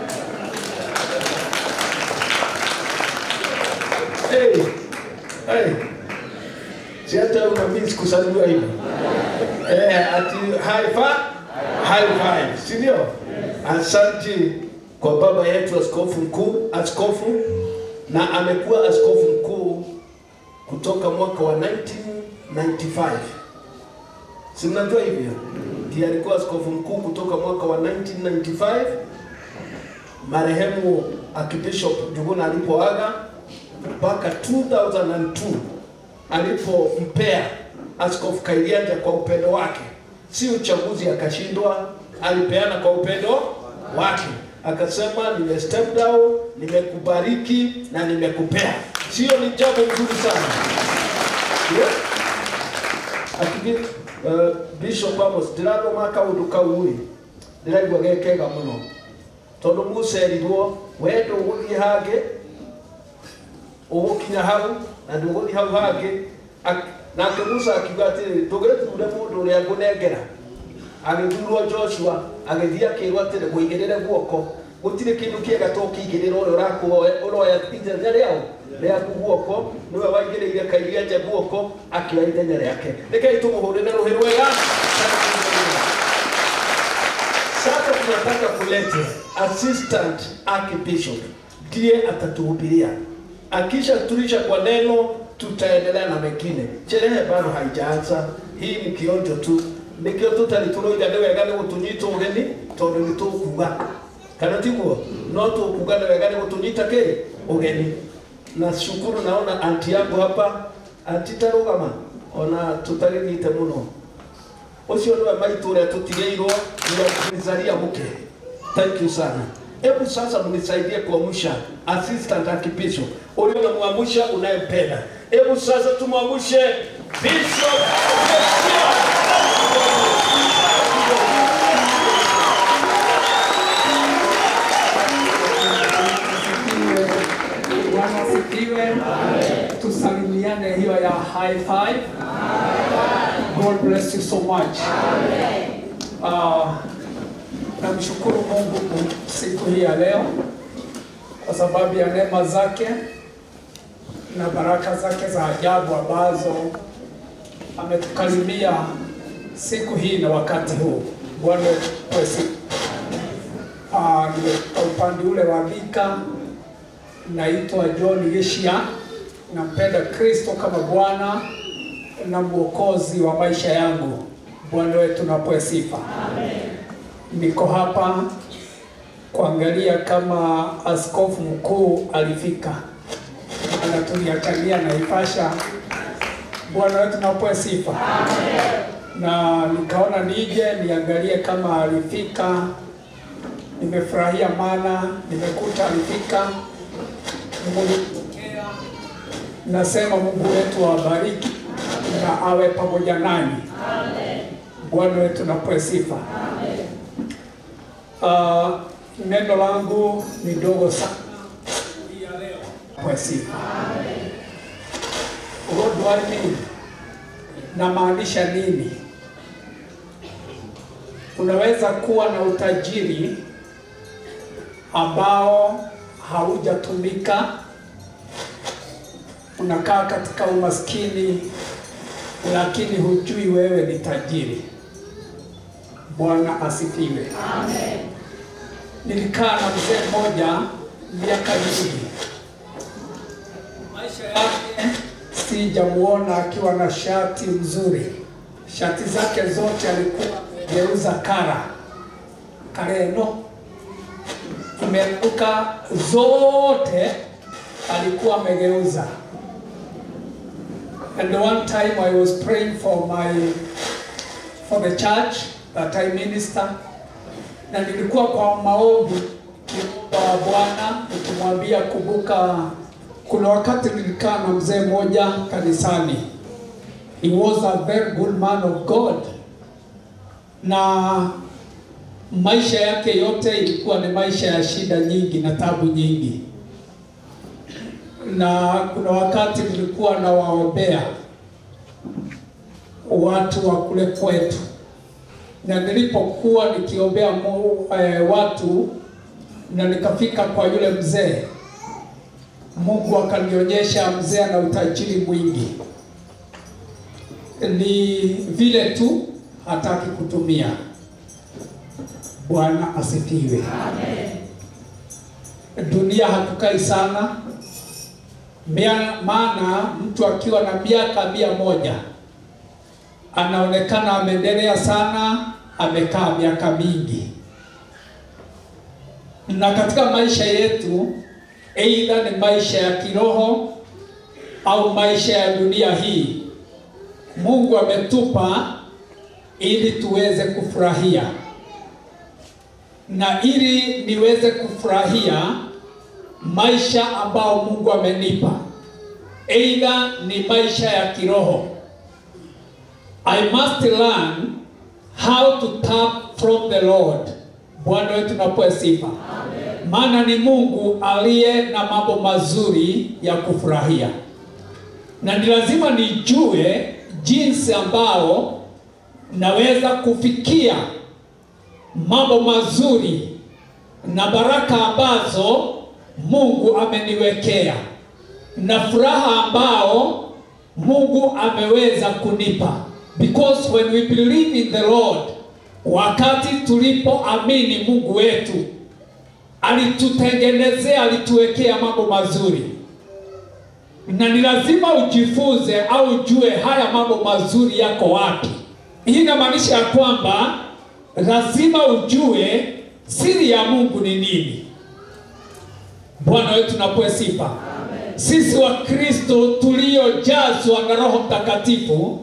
Hey, hey. Si hata unabii sikusalimiwa hivyo. Eh, ati high five, high five, si ndio? Asante kwa baba yetu askofu mkuu, askofu na amekuwa askofu mkuu kutoka mwaka wa 1995. Si mnajua hivyo? Ndiye alikuwa askofu mkuu kutoka mwaka wa 1995 marehemu Archbishop Njuguna alipoaga mpaka 2002 alipompea Askofu Kairianja kwa upendo wake, si uchaguzi akashindwa, alipeana kwa upendo wake, akasema nime step down, nimekubariki na nimekupea. Sio ni jambo nzuri sana yeah? Akibi, uh, Bishop Amos ndirathoma kaundu kau ri ndiraigua ge kega muno tondu mucerirwo we ndũgũthiĩ hangĩ ũgũkinya hau na ndũgũthiĩ hau hangĩ Ak- nake musa akiuga atĩrĩ ndũgĩthure mũndũ ũrĩa ngũnengera agĩthurwo joshua agĩthiĩ akĩrwo atĩrĩ mũigĩrĩre guoko gũtirĩ kĩndũ kĩega to kĩigĩrĩra ũrĩa ũrakuoya ũroya ithenya rĩao rĩaku guoko nĩwe waigĩrĩire kairianja guoko akĩoya ithenya rĩake rekei tũmũhũrĩre rũhĩ rwega sasa tunataka kulete assistant archbishop ndiye atatuhubiria akisha tulisha kwa neno tutaendelea na mengine sherehe bado haijaanza hii ni kionjo tu nikio tutari turoiga nĩ wega nĩ gũtũnyita ũgeni tondũ nĩ tũkuga kana tiguo no tũkuga nĩ wega nĩ gũtũnyita kĩ ũgeni na shukuru naona anti yangu hapa anti tarũgama ona tũtagĩnyite mũno ũcio nĩwe maitũ ũrĩa tũtigĩirwo nĩakunizaria mũke thank you sana hebu sasa mnisaidie kuamsha assistant archbishop ulio unamwamsha unayempenda
Hebu sasa tumwamshe Bishop
Bwana asifiwe. Tusalimiane hiyo ya high five. God bless you so much. Uh, namshukuru Mungu siku hii ya leo kwa sababu ya neema zake na baraka zake za ajabu ambazo ametukalimia siku hii na wakati huu. Bwana kwesi uh, nimetoka upande ule wa Thika naitwa John Gishia, nampenda Kristo kama Bwana na mwokozi wa maisha yangu. Bwana wetu napoe sifa. Niko hapa kuangalia kama askofu mkuu alifika, anatuliangalia Naivasha. Bwana wetu napoe sifa. Na nikaona nije niangalie kama alifika. Nimefurahia maana nimekuta alifika mlipokea. Nasema Mungu wetu awabariki na awe pamoja nanyi. Bwana wetu napoe sifa. Uh, neno langu ni dogo sana hii ya leo. Napoe sifa. What do I mean? Namaanisha nini? Unaweza kuwa na utajiri ambao haujatumika, unakaa katika umaskini, lakini hujui wewe ni tajiri. Bwana asifiwe. Amen. Nilikaa na mzee mmoja miaka mingi, maisha yake sijamuona akiwa na shati mzuri. Shati zake zote alikuwa amegeuza kara kareno imeruka zote alikuwa amegeuza. And one time I was praying for my for the church that I minister, na nilikuwa kwa maombi kiomba Bwana nikimwambia, kumbuka, kuna wakati nilikaa na mzee mmoja kanisani. He was a very good man of God na maisha yake yote ilikuwa ni maisha ya shida nyingi na tabu nyingi, na kuna wakati nilikuwa nawaombea watu wa kule kwetu, na nilipokuwa nikiombea mu, eh, watu na nikafika kwa yule mzee, Mungu akanionyesha mzee ana utajiri mwingi, ni vile tu hataki kutumia. Bwana asifiwe. Dunia hatukai sana, Mia- maana mtu akiwa na miaka mia moja anaonekana ameendelea sana, amekaa miaka mingi. Na katika maisha yetu, aidha ni maisha ya kiroho au maisha ya dunia hii, Mungu ametupa ili tuweze kufurahia na ili niweze kufurahia maisha ambao Mungu amenipa, aidha ni maisha ya kiroho. I must learn how to tap from the Lord. Bwana wetu napoe sifa, maana ni Mungu aliye na mambo mazuri ya kufurahia, na ni lazima nijue jinsi ambao naweza kufikia mambo mazuri na baraka ambazo Mungu ameniwekea na furaha ambao Mungu ameweza kunipa, because when we believe in the Lord, wakati tulipoamini Mungu wetu alitutengenezea, alituwekea mambo mazuri, na ni lazima ujifunze au ujue haya mambo mazuri yako wapi. Hii inamaanisha ya kwamba lazima ujue siri ya Mungu ni nini. Bwana wetu napoe sifa. Sisi wa Kristo tuliojazwa na Roho Mtakatifu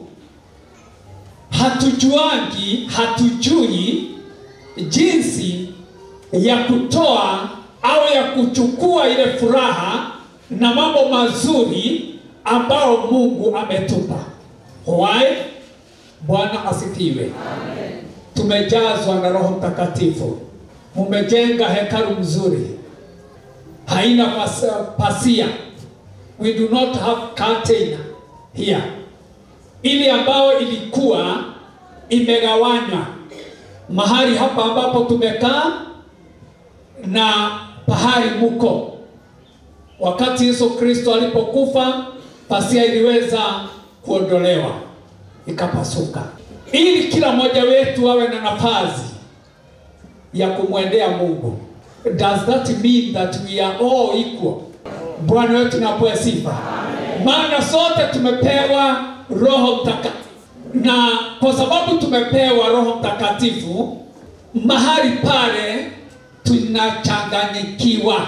hatujuangi, hatujui jinsi ya kutoa au ya kuchukua ile furaha na mambo mazuri ambao Mungu ametupa. Why? Bwana asifiwe. Tumejazwa na Roho Mtakatifu, mumejenga hekalu mzuri, haina pas- pasia. We do not have curtain here, ili ambayo ilikuwa imegawanywa mahali hapa ambapo tumekaa na pahali muko. Wakati Yesu Kristo alipokufa, pasia iliweza kuondolewa ikapasuka, ili kila mmoja wetu awe na nafasi ya kumwendea Mungu. Does that mean that we are all equal? Bwana wetu napewe sifa, maana sote tumepewa Roho Mtakatifu, na kwa sababu tumepewa Roho Mtakatifu, mahali pale tunachanganyikiwa,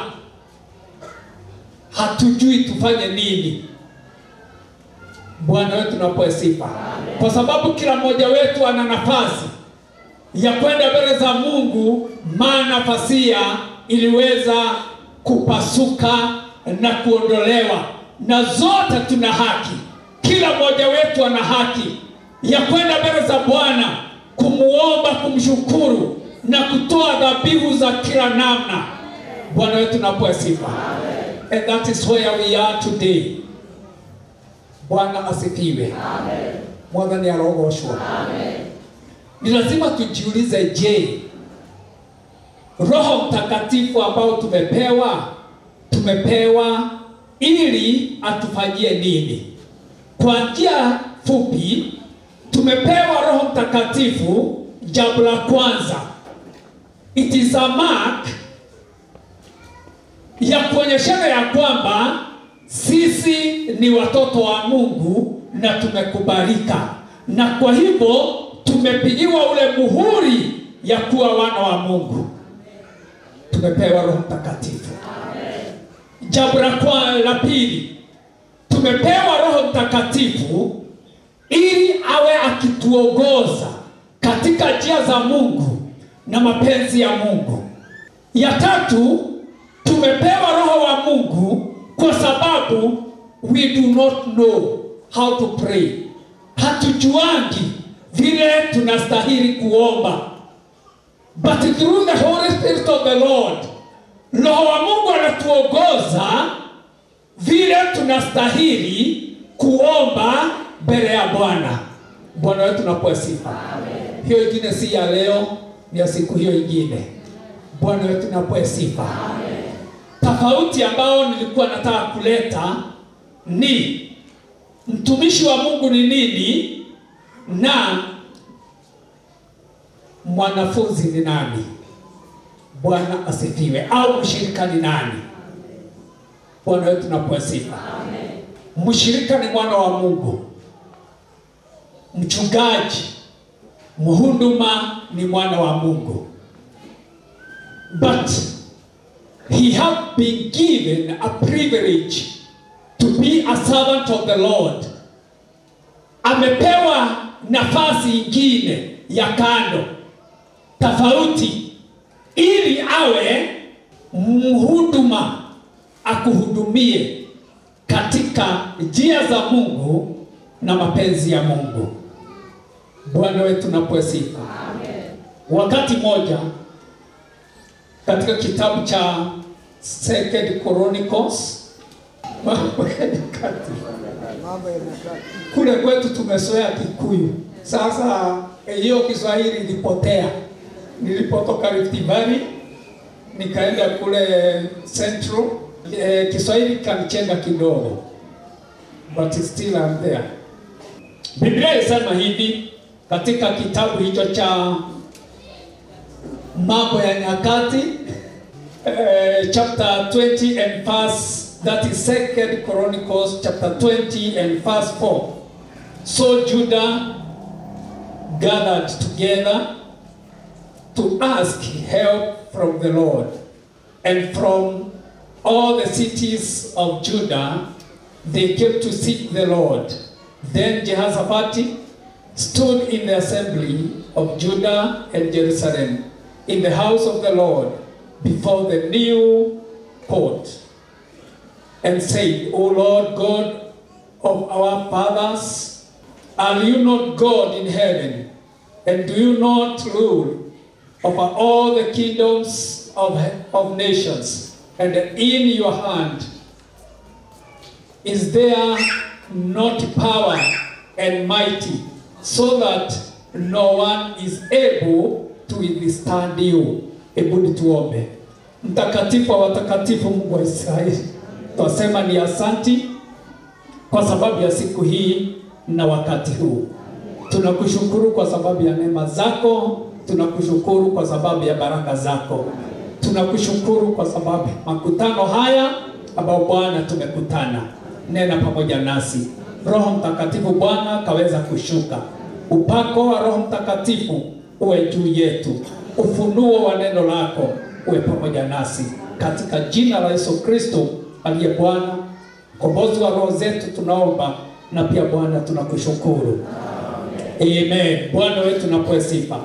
hatujui tufanye nini. Bwana wetu napewe sifa, kwa sababu kila mmoja wetu ana nafasi ya kwenda mbele za Mungu, maana pasia iliweza kupasuka na kuondolewa, na zote tuna haki. Kila mmoja wetu ana haki ya kwenda mbele za Bwana kumuomba, kumshukuru na kutoa dhabihu za kila namna. Bwana wetu napewa sifa, and that is where we are today. Bwana asifiwe, mwathani arogoshwa. Ni lazima tujiulize, je, Roho Mtakatifu ambao tumepewa tumepewa ili atufanyie nini? Kwa njia fupi, tumepewa Roho Mtakatifu. Jambo la kwanza, it is a mark ya kuonyeshana ya kwamba sisi ni watoto wa Mungu na tumekubalika, na kwa hivyo tumepigiwa ule muhuri ya kuwa wana wa Mungu. Tumepewa Roho Mtakatifu. Jambo la kwa la pili, tumepewa Roho Mtakatifu ili awe akituongoza katika njia za Mungu na mapenzi ya Mungu. Ya tatu, tumepewa Roho wa Mungu kwa sababu we do not know how to pray. Hatujuangi vile tunastahili kuomba, but through the Holy Spirit of the Lord, Roho wa Mungu anatuongoza vile tunastahili kuomba mbele ya Bwana. Bwana wetu napewa sifa. Hiyo ingine si ya leo, ni ya siku hiyo ingine. Bwana wetu napewa sifa. Tofauti ambao nilikuwa nataka kuleta ni mtumishi wa Mungu ni nini na mwanafunzi ni nani. Bwana asifiwe. Au mshirika ni nani? Bwana wetu napewa sifa. Mshirika ni mwana wa Mungu, mchungaji, mhuduma ni mwana wa Mungu, but he have been given a privilege to be a servant of the Lord. Amepewa nafasi ingine ya kando tofauti, ili awe mhuduma, akuhudumie katika njia za Mungu na mapenzi ya Mungu. Bwana wetu napewe sifa. Wakati moja katika kitabu cha Second Chronicles Mambo ya Nyakati, kule kwetu tumezoea Kikuyu. Sasa eh, hiyo Kiswahili ilipotea. Nilipotoka Rift Valley nikaenda kule Central, eh, Kiswahili kanichenga kidogo, but still I'm there. Biblia inasema hivi katika kitabu hicho cha Mambo ya Nyakati eh, chapter 20 and verse that is second Chronicles chapter 20 and verse 4. So Judah gathered together to ask help from the Lord, and from all the cities of Judah they came to seek the Lord. Then Jehoshaphat stood in the assembly of Judah and Jerusalem in the house of the Lord before the new court and said, O Lord God of our fathers? Are you not God in heaven? And do you not rule over all the kingdoms of, of nations? And in your hand is there not power and mighty, so that no one is able to withstand you? Hebu nituombe. Mtakatifu wa watakatifu, Mungu wa Israeli, twasema ni asanti kwa sababu ya siku hii na wakati huu. Tunakushukuru kwa sababu ya neema zako, tunakushukuru kwa sababu ya baraka zako, tunakushukuru kwa sababu ya makutano haya ambao Bwana tumekutana. Nena pamoja nasi, Roho Mtakatifu Bwana kaweza kushuka, upako wa Roho Mtakatifu uwe juu yetu, ufunuo wa neno lako uwe pamoja nasi, katika jina la Yesu Kristo aliye Bwana mkombozi wa roho zetu, tunaomba na pia Bwana tunakushukuru. Amen. Bwana wetu napoe sifa.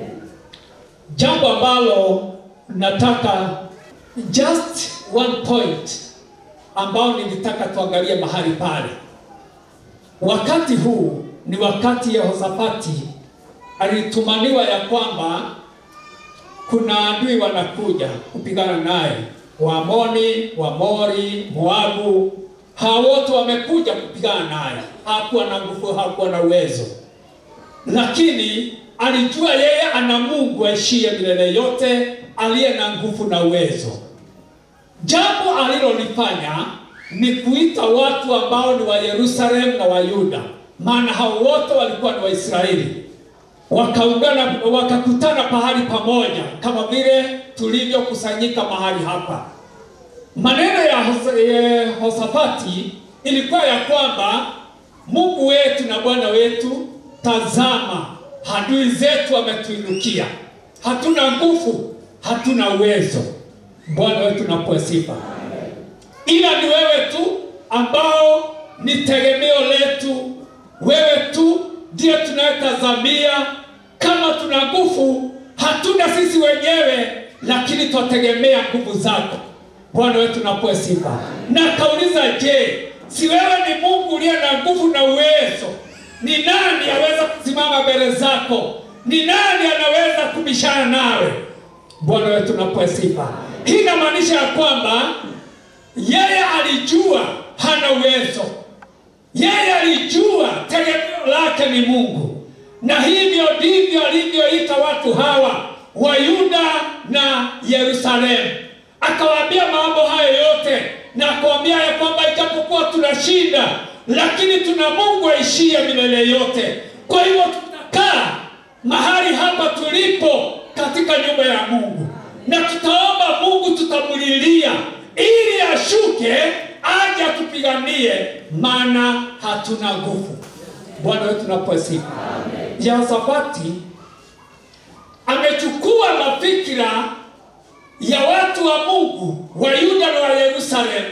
Jambo ambalo nataka just one point ambao nilitaka tuangalie mahali pale. Wakati huu ni wakati Yehoshafati alitumaniwa ya kwamba kuna adui wanakuja kupigana naye, Waamoni, Wamori, Moabu, hao wote wamekuja kupigana naye. Hakuwa na nguvu, hakuwa na uwezo, lakini alijua yeye ana Mungu aishiye milele yote, aliye na nguvu na uwezo. Jambo alilolifanya ni kuita watu ambao ni wa Yerusalemu na wa Yuda, maana hao wote walikuwa ni Waisraeli, wakaungana wakakutana pahali pamoja, kama vile tulivyokusanyika mahali hapa. Maneno ya Hos- Yehoshafati ilikuwa ya kwamba Mungu wetu na Bwana wetu, tazama, adui zetu wametuinukia, hatuna nguvu, hatuna uwezo. Bwana wetu napoe sifa, ila ni wewe tu ambao ni tegemeo letu, wewe tu ndiye tunayetazamia. Kama tuna nguvu, hatuna sisi wenyewe, lakini twategemea nguvu zako. Bwana wetu napoe sifa. Na kauliza, je, si wewe ni Mungu uliye na nguvu na uwezo? Ni nani aweza kusimama mbele zako? Ni nani anaweza kubishana nawe? Bwana wetu napoe sifa. Hii inamaanisha ya kwamba yeye alijua hana uwezo, yeye alijua tegemeo lake ni Mungu, na hivyo ndivyo alivyoita watu hawa wa Yuda na Yerusalemu. Akawaambia mambo hayo yote na akawaambia ya kwamba ijapokuwa tuna shida, lakini tuna Mungu aishiye milele yote. Kwa hivyo tutakaa mahali hapa tulipo katika nyumba ya Mungu na tutaomba Mungu, tutamulilia ili ashuke aje atupiganie, maana hatuna nguvu. Bwana wetu napoe sifa. Yehoshafati amechukua mafikira ya watu wa Mungu wa Yuda na wa Yerusalemu,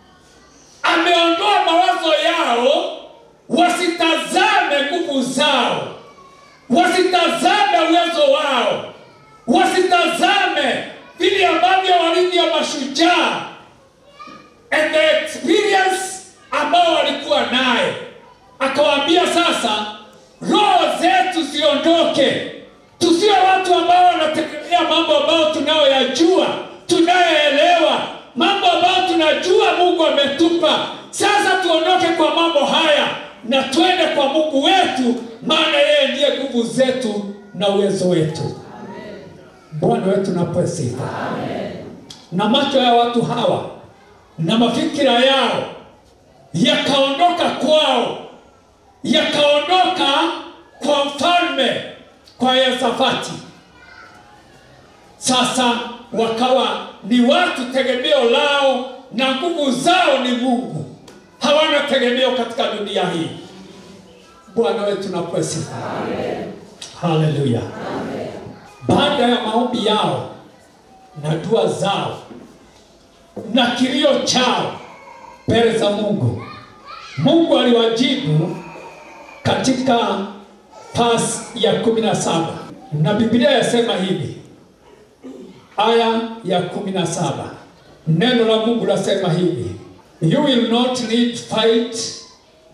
ameondoa mawazo yao, wasitazame nguvu zao, wasitazame uwezo wao, wasitazame vile ambavyo walivyo mashujaa and the experience ambao walikuwa naye. Akawaambia sasa, roho zetu ziondoke, tusiwe watu ambao wanategemea mambo ambayo tunayoyajua, tunayoelewa, mambo ambayo tunajua Mungu ametupa. Sasa tuondoke kwa mambo haya na twende kwa Mungu wetu, maana yeye ndiye nguvu zetu na uwezo wetu. Bwana wetu napoe sifa. Na macho ya watu hawa na mafikira yao yakaondoka kwao, yakaondoka kwa mfalme, kwa Yehoshafati. Sasa wakawa ni watu tegemeo lao na nguvu zao ni Mungu, hawana tegemeo katika dunia hii. Bwana wetu napoe sifa. Haleluya. Baada ya maombi yao na dua zao na kilio chao mbele za Mungu, Mungu aliwajibu katika pasi ya kumi na saba na Biblia yasema hivi, aya ya kumi na saba neno la Mungu lasema hivi, you will not need fight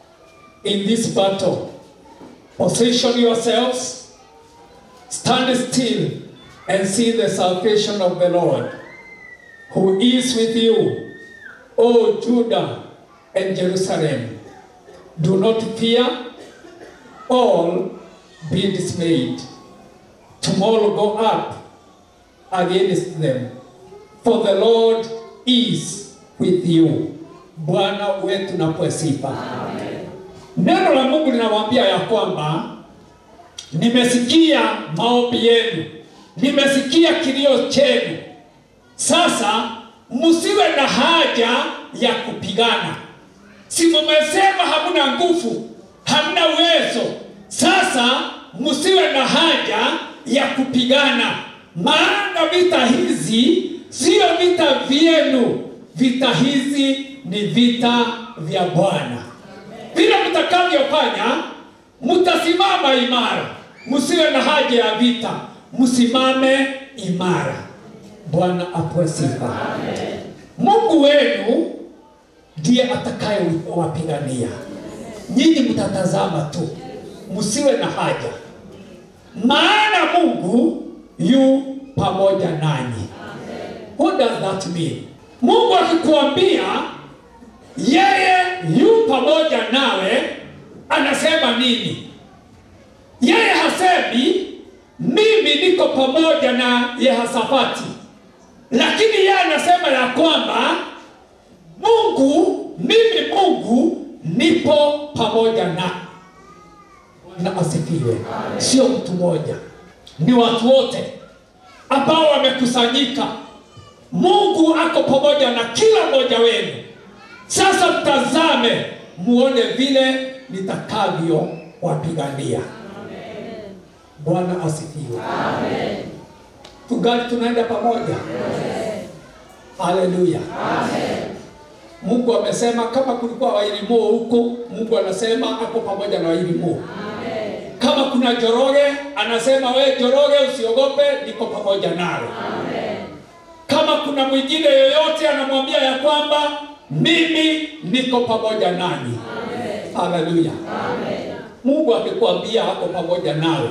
in this battle. Position yourselves, stand still, and see the salvation of the Lord, who is with you, O Judah and Jerusalem. Do not fear, all be dismayed. Tomorrow go up against them, for the Lord is with you. Bwana wetu napewe sifa. Neno la Mungu linawaambia ya kwamba nimesikia maombi yenu, nimesikia kilio chenu. Sasa msiwe na haja ya kupigana. Si mumesema hamna nguvu, hamna uwezo. Sasa msiwe na haja ya kupigana, maana vita hizi sio vita vyenu. Vita hizi ni vita vya Bwana. Vile mtakavyofanya, mtasimama imara. Msiwe na haja ya vita, msimame imara. Bwana apewe sifa. Mungu wenu ndiye atakayewapigania. Nyinyi mtatazama tu, msiwe na haja, maana Mungu yu pamoja nanyi. What does that mean? Mungu akikuambia yeye yu pamoja nawe, anasema nini? Yeye hasemi mimi niko pamoja na Yehosafati, lakini yeye anasema ya kwamba Mungu, mimi Mungu nipo pamoja na na asifiwe. Sio mtu mmoja, ni watu wote ambao wamekusanyika. Mungu ako pamoja na kila mmoja wenu. Sasa mtazame, muone vile nitakavyo wapigania. Bwana asifiwe. Tungali tunaenda pamoja. Haleluya. Mungu amesema kama kulikuwa wailimo huko, Mungu anasema ako pamoja na wailimo. Kama kuna Joroge, anasema we Joroge, usiogope, niko pamoja nawe. Kama kuna mwingine yoyote, anamwambia ya kwamba mimi niko pamoja nanyi. Haleluya. Mungu akikwambia ako pamoja nawe,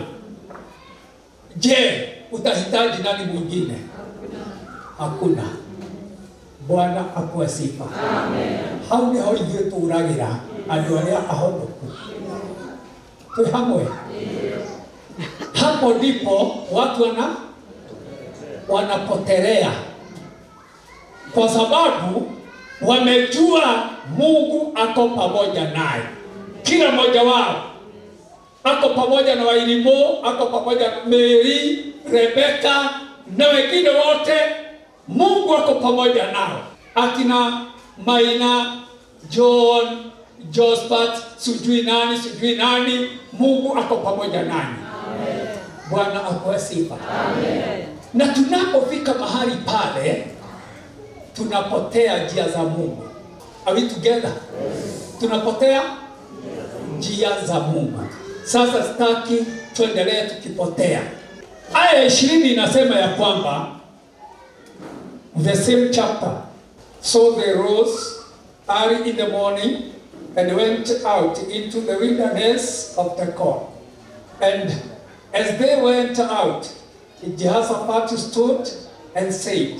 je, utahitaji nani mwingine? Hakuna. Bwana akuwe sifa. Hau niho ithuĩ tũragĩra andũ arĩa ahonoku. Twĩ hamwe. Hapo ndipo watu wana wanapotelea kwa sababu wamejua Mungu ako pamoja naye. Kila mmoja wao ako pamoja na Wailimo, ako pamoja na Mary, Rebeka na wengine wote. Mungu ako pamoja nao, akina Maina, John, Josephat, sijui nani sijui nani. Mungu ako pamoja nani. Bwana apewe sifa. Na tunapofika mahali pale, tunapotea njia za Mungu. Are we together? Tunapotea njia za Mungu. Sasa sitaki tuendelee tukipotea. Aya ya ishirini inasema ya kwamba the same chapter. So they rose early in the morning and went out into the wilderness of Tekoa. And as they went out, Jehoshaphat stood and said,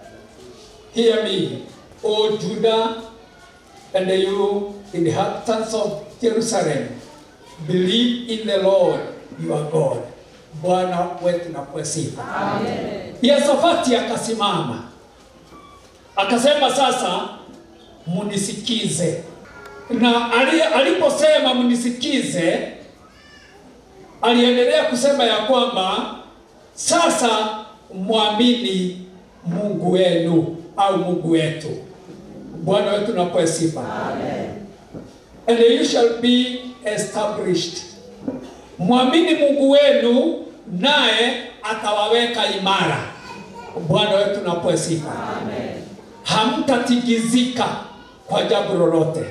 Hear me, O Judah, and you inhabitants of Jerusalem, believe in the Lord your God. Bwana wetu napewe sifa. Yehoshafati akasimama akasema, sasa munisikize. Na ali- aliposema munisikize, aliendelea kusema ya kwamba sasa mwamini Mungu wenu au Mungu wetu. Bwana wetu napewe sifa. And you shall be established. Mwamini Mungu wenu naye atawaweka imara. Bwana wetu napewe sifa. Hamtatigizika kwa jambo lolote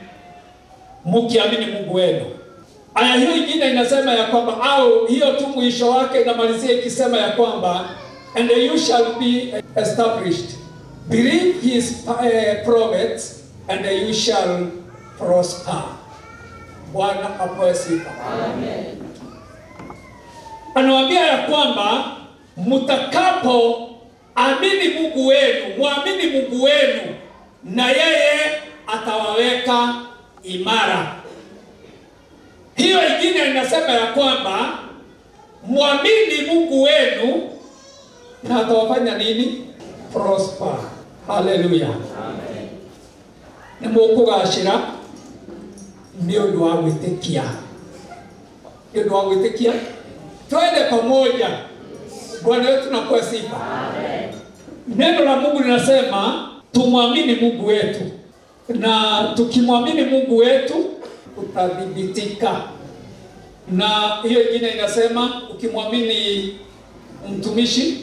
mkiamini Mungu wenu. Aya hiyo ingine inasema ya kwamba au hiyo tu mwisho wake inamalizia ikisema ya kwamba and you shall be established. Believe his uh, prophets and you shall prosper. Bwana apewe sifa. Anawaambia ya kwamba mtakapo amini Mungu wenu, mwamini Mungu wenu, na yeye atawaweka imara. Hiyo ingine inasema ya kwamba mwamini Mungu wenu na atawafanya nini? Prosper. Haleluya. Nĩ mũkũgacĩra nĩ ũndũ wa gwĩtĩkia nĩ ũndũ wa gwĩtĩkia twende pamoja bwana wetu nakuwa sifa neno la mungu linasema tumwamini mungu wetu na tukimwamini mungu wetu utathibitika na hiyo ingine inasema ukimwamini mtumishi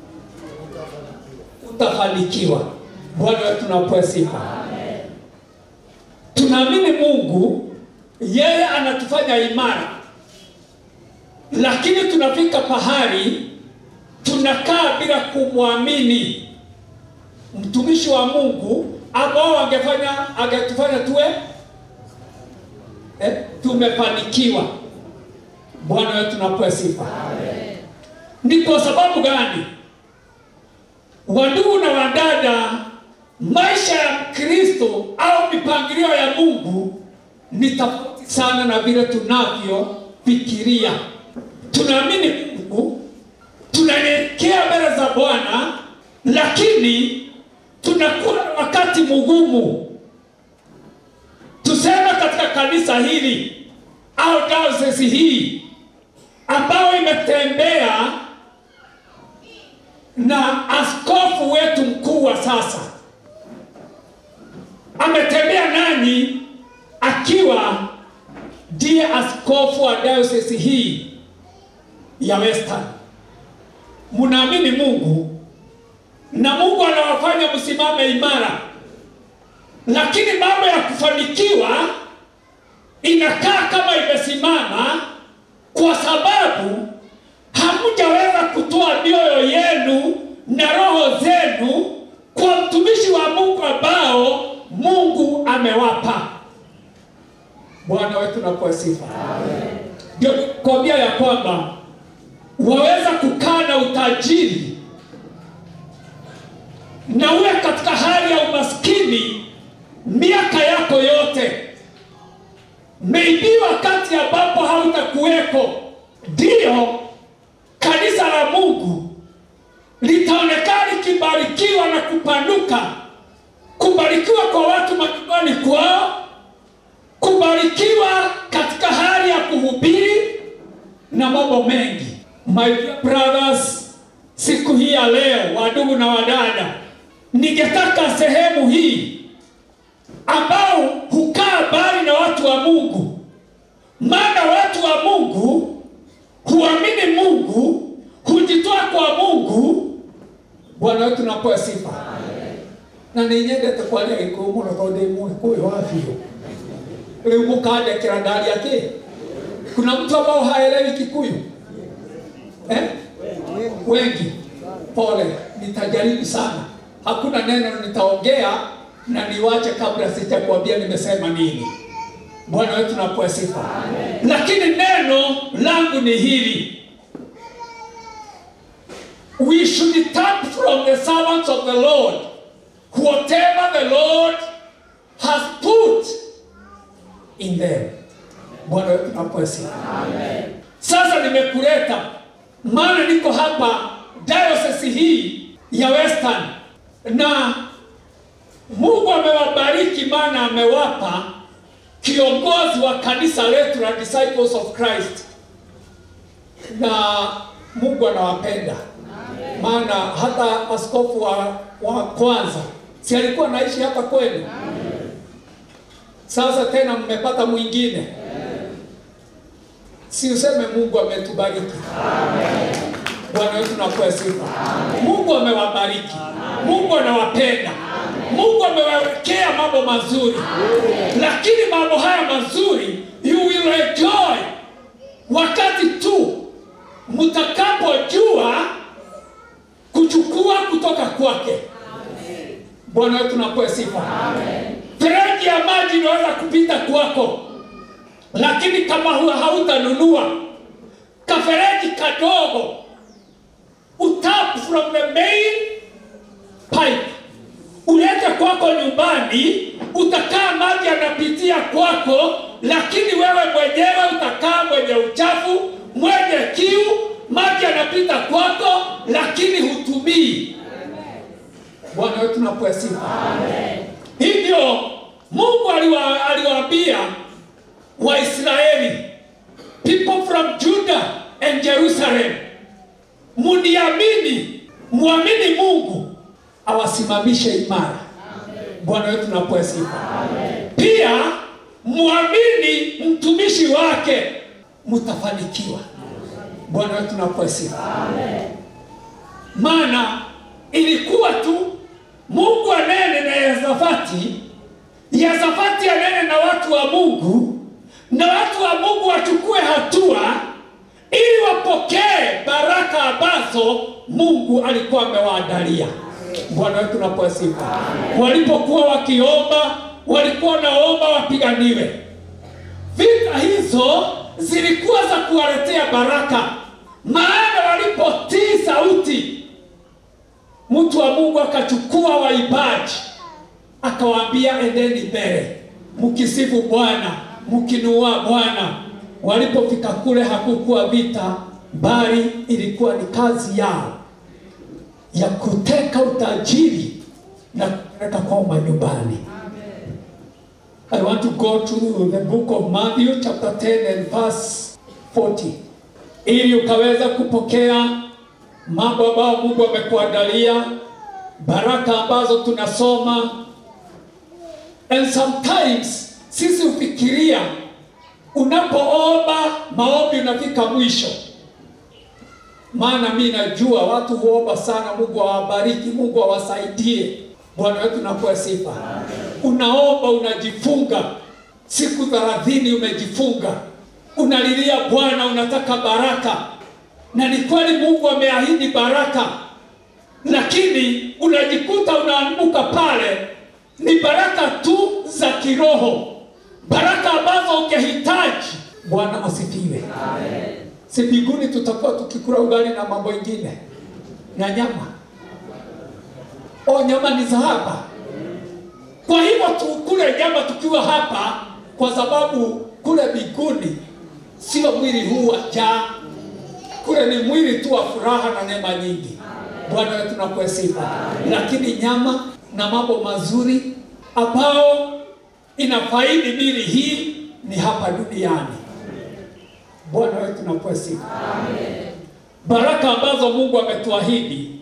utafanikiwa bwana wetu nakuwa sifa tunaamini mungu yeye anatufanya imara lakini tunafika pahali tunakaa bila kumwamini mtumishi wa mungu ambao angefanya angetufanya tuwe eh, tumefanikiwa bwana wetu napewa sifa ni kwa sababu gani wandugu na wadada maisha ya kristo au mipangilio ya mungu ni tofauti sana na vile tunavyofikiria tunaamini mungu tunaelekea mbele za bwana lakini tunakuwa na wakati mgumu tuseme katika kanisa hili au diocese hii ambayo imetembea na askofu wetu mkuu wa sasa ametembea nanyi akiwa ndiye askofu wa diocese hii ya Western. Mnaamini Mungu na Mungu anawafanya msimame imara, lakini mambo ya kufanikiwa inakaa kama imesimama kwa sababu hamjaweza kutoa mioyo yenu na roho zenu kwa mtumishi wa Mungu ambao Mungu amewapa. Bwana wetu nakuwa sifa. Ndio kuambia ya kwamba waweza kukaa na utajiri na uwe katika hali ya umaskini miaka yako yote, maybe wakati ambapo hautakuweko, ndio kanisa la Mungu litaonekana likibarikiwa na kupanuka, kubarikiwa kwa watu majumbani kwao, kubarikiwa katika hali ya kuhubiri na mambo mengi. My dear brothers, siku hii ya leo, wadugu na wadada, ningetaka sehemu hii ambao hukaa mbali na watu wa Mungu, maana watu wa Mungu huamini Mungu, hujitoa kwa Mungu. Bwana wetu napewa sifa na nä nyendete kwaria gä kå må no tondå ndä må kå wa biå rä u må kandekera ndaria atä kuna mtu ambao haelewi kikuyu eh? wengi pole nitajaribu sana hakuna neno nitaongea na niwache kabla sijakwambia nimesema nini bwana wetu napewa sifa lakini neno langu ni hili we should tap from the servants of the lord whatever the lord has put in them bwana wetu napewa sifa sasa nimekuleta maana niko hapa diocese hii ya western na mungu amewabariki maana amewapa kiongozi wa kanisa letu la disciples of christ na mungu anawapenda maana hata askofu wa, wa kwanza si alikuwa naishi hapa kwenu sasa tena mmepata mwingine si useme mungu ametubariki bwana wetu nakuwa sifa mungu amewabariki mungu anawapenda mungu amewawekea mambo mazuri lakini mambo haya mazuri you will enjoy wakati tu mtakapojua kuchukua kutoka kwake bwana wetu nakuwa sifa fereji ya maji inaweza kupita kwako
lakini kama huwa hautanunua kafereji kadogo utap from the main pipe ulete kwako nyumbani, utakaa maji yanapitia kwako, lakini wewe mwenyewe utakaa mwenye uchafu, mwenye kiu, maji yanapita kwako, lakini hutumii. Bwana wetu napewa sifa. Hivyo Mungu aliwa, aliwaambia Waisraeli, people from Judah and Jerusalem, muniamini, muamini Mungu awasimamishe imara. Bwana wetu napewa sifa. Pia muamini mtumishi wake, mtafanikiwa. Bwana wetu napewa sifa. Maana ilikuwa tu Mungu anene na Yezafati, Yezafati anene na watu wa Mungu, na watu wa Mungu wachukue hatua ili wapokee baraka ambazo Mungu alikuwa amewaandalia. Bwana wetu napewa sifa. Walipokuwa wakiomba, walikuwa naomba wapiganiwe. Vita hizo zilikuwa za kuwaletea baraka, maana walipotii sauti, mtu wa Mungu akachukua waibaji akawaambia, endeni mbele mkisifu Bwana, mkinua Bwana. Walipofika kule hakukuwa vita, bali ilikuwa ni kazi yao ya kuteka utajiri na kupeleka kwao manyumbani. I want to go to the book of Matthew chapter 10 and verse 40 ili ukaweza kupokea mambo ambayo Mungu amekuandalia, baraka ambazo tunasoma. And sometimes sisi hufikiria unapoomba maombi unafika mwisho maana mi najua watu huomba sana, Mungu awabariki, Mungu awasaidie. Bwana wetu nakuwa sifa. Unaomba, unajifunga siku thelathini, umejifunga, unalilia Bwana, unataka baraka, na ni kweli Mungu ameahidi baraka, lakini unajikuta unaanguka pale, ni baraka tu za kiroho, baraka ambazo ungehitaji. Bwana asifiwe. Amen si mbinguni tutakuwa tukikula ugali na mambo ingine na nyama. O, nyama ni za hapa. Kwa hivyo tukule nyama tukiwa hapa, kwa sababu kule mbinguni sio mwili huu wa njaa, kule ni mwili tu wa furaha na neema nyingi. Bwana wetu nakuwa sifa, lakini nyama na mambo mazuri ambao inafaidi mili hii ni hapa duniani. Bwana wetu napewa sifa. Baraka ambazo Mungu ametuahidi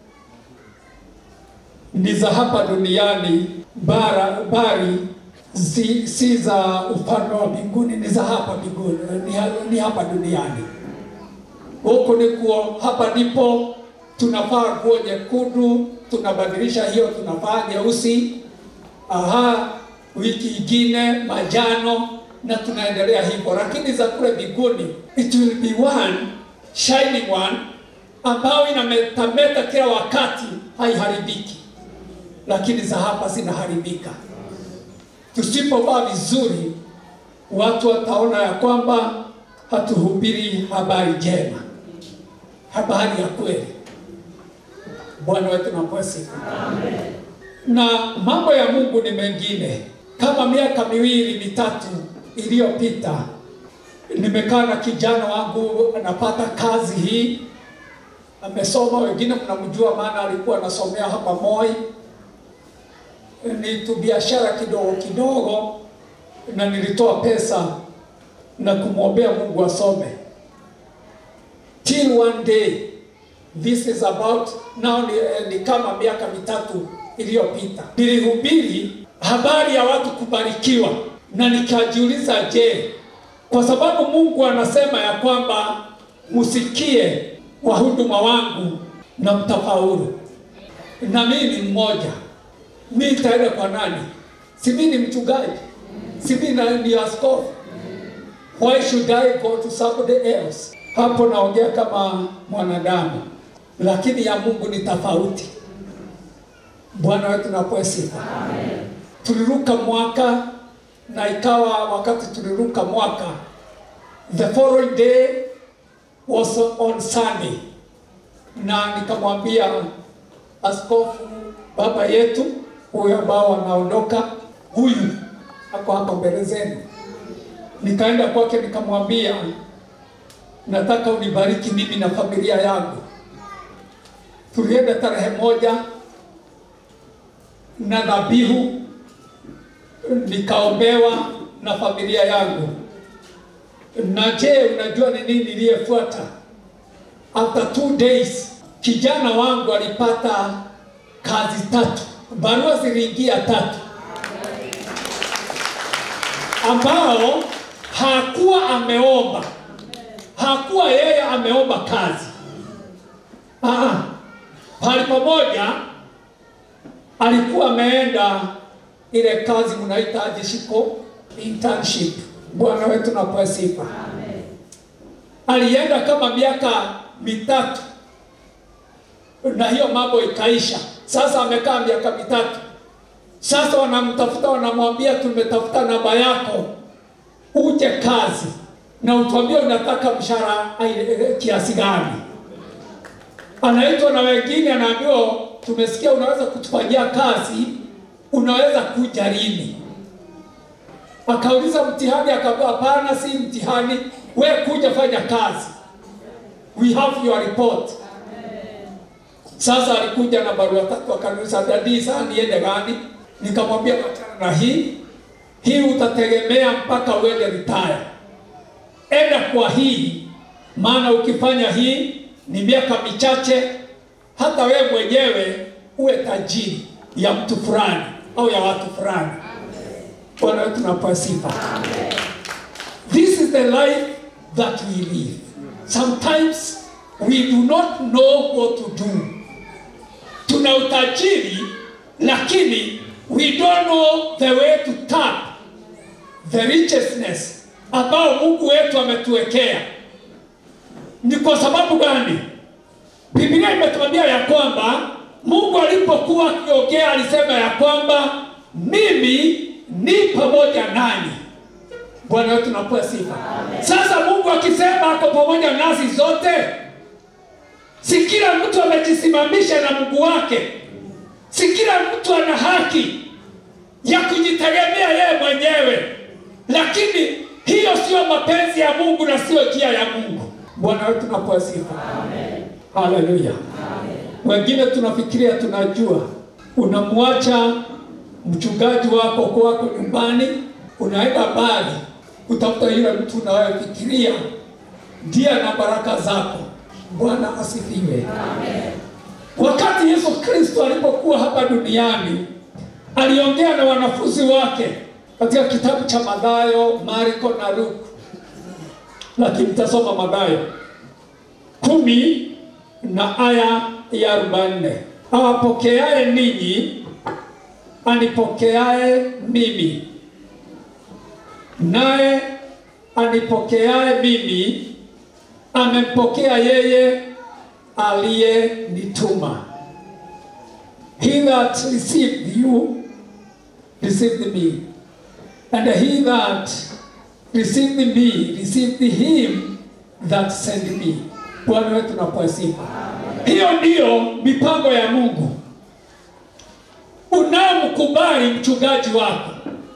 ni za hapa duniani, bara bari si, si za ufalme wa mbinguni, ni za hapa mbinguni, ni, ni hapa duniani. Huku ni kuo, hapa ndipo tunavaa nguo nyekundu, tunabadilisha hiyo, tunavaa nyeusi, aha, wiki ingine majano na tunaendelea hivyo, lakini za kule mbinguni it will be one shining one ambayo inametameta kila wakati, haiharibiki, lakini za hapa zinaharibika. Tusipovaa vizuri, watu wataona ya kwamba hatuhubiri habari njema, habari ya kweli. Bwana wetu napewa sifa. Na mambo ya Mungu ni mengine. Kama miaka miwili mitatu iliyopita nimekaa na kijana wangu anapata kazi hii, amesoma, wengine mnamjua, maana alikuwa anasomea hapa Moi. Ni tu biashara kidogo kidogo, na nilitoa pesa na kumwombea Mungu asome till one day this is about now ni, ni kama miaka mitatu iliyopita nilihubiri habari ya watu kubarikiwa na nikajiuliza, je, kwa sababu Mungu anasema ya kwamba msikie wahuduma wangu na mtafaulu, na mimi ni mmoja, mimi nitaenda kwa nani? Si mimi ni mchungaji, si mimi ni askofu? Why should I go to somebody else? Hapo naongea kama mwanadamu, lakini ya Mungu ni tofauti. Bwana wetu napewa sifa. Tuliruka mwaka
na ikawa wakati tuliruka mwaka, the following day was on Sunday, na nikamwambia askofu baba yetu huyu ambao wanaondoka, huyu ako hapa mbele zenu. Nikaenda kwake nikamwambia, nataka unibariki mimi na familia yangu. Tulienda tarehe moja na dhabihu, nikaombewa na familia yangu. Na je, unajua ni nini iliyefuata? After two days, kijana wangu alipata kazi tatu, barua ziliingia tatu, ambao hakuwa ameomba, hakuwa yeye ameomba kazi. Ah, pale pamoja alikuwa ameenda ile kazi mnaita jishiko internship. Bwana wetu napewa sifa. Alienda kama miaka mitatu na hiyo mambo ikaisha. Sasa amekaa miaka mitatu, sasa wanamtafuta, wanamwambia tumetafuta namba yako, uje kazi na utuambie unataka mshahara ai- kiasi gani. Anaitwa na wengine, anaambiwa tumesikia unaweza kutufanyia kazi, unaweza kuja lini? Akauliza mtihani, akaambiwa hapana, si mtihani, we kuja fanya kazi, we have your report. Sasa alikuja na barua tatu, akaniuliza dadi, sasa niende gani? Nikamwambia wachana na hii hii, utategemea mpaka uende retire. Enda kwa hii, maana ukifanya hii ni miaka michache, hata wewe mwenyewe uwe tajiri ya mtu fulani au ya watu fulani. Bwana wetu napewa sifa. This is the life that we live. Sometimes we do not know what to do. Tuna utajiri lakini we don't know the way to tap the righteousness ambao Mungu wetu ametuwekea. Ni kwa sababu gani? Biblia imetuambia ya kwamba Mungu alipokuwa akiongea alisema ya kwamba mimi ni pamoja nanyi. Bwana wetu napewa sifa. Sasa Mungu akisema ako pamoja nasi zote, si kila mtu amejisimamisha na Mungu wake, si kila mtu ana haki ya kujitegemea yeye mwenyewe, lakini hiyo sio mapenzi ya Mungu na sio njia ya Mungu. Bwana wetu napewa sifa. Haleluya. Wengine tunafikiria tunajua, unamwacha mchungaji wako kwako nyumbani, unaenda mbali kutafuta yule mtu unayefikiria ndiye na baraka zako. Bwana asifiwe. Wakati Yesu Kristo alipokuwa hapa duniani, aliongea na wanafunzi wake katika kitabu cha Mathayo, Marko na Luka, lakini tasoma Mathayo kumi na aya ya arobaini awapokeaye ninyi anipokeaye mimi, naye anipokeaye mimi amempokea yeye aliyenituma. He that received you received me, and he that received me received him that sent me. Bwana wetu napewa sifa. Hiyo ndiyo mipango ya Mungu. Unamkubali mchungaji wako,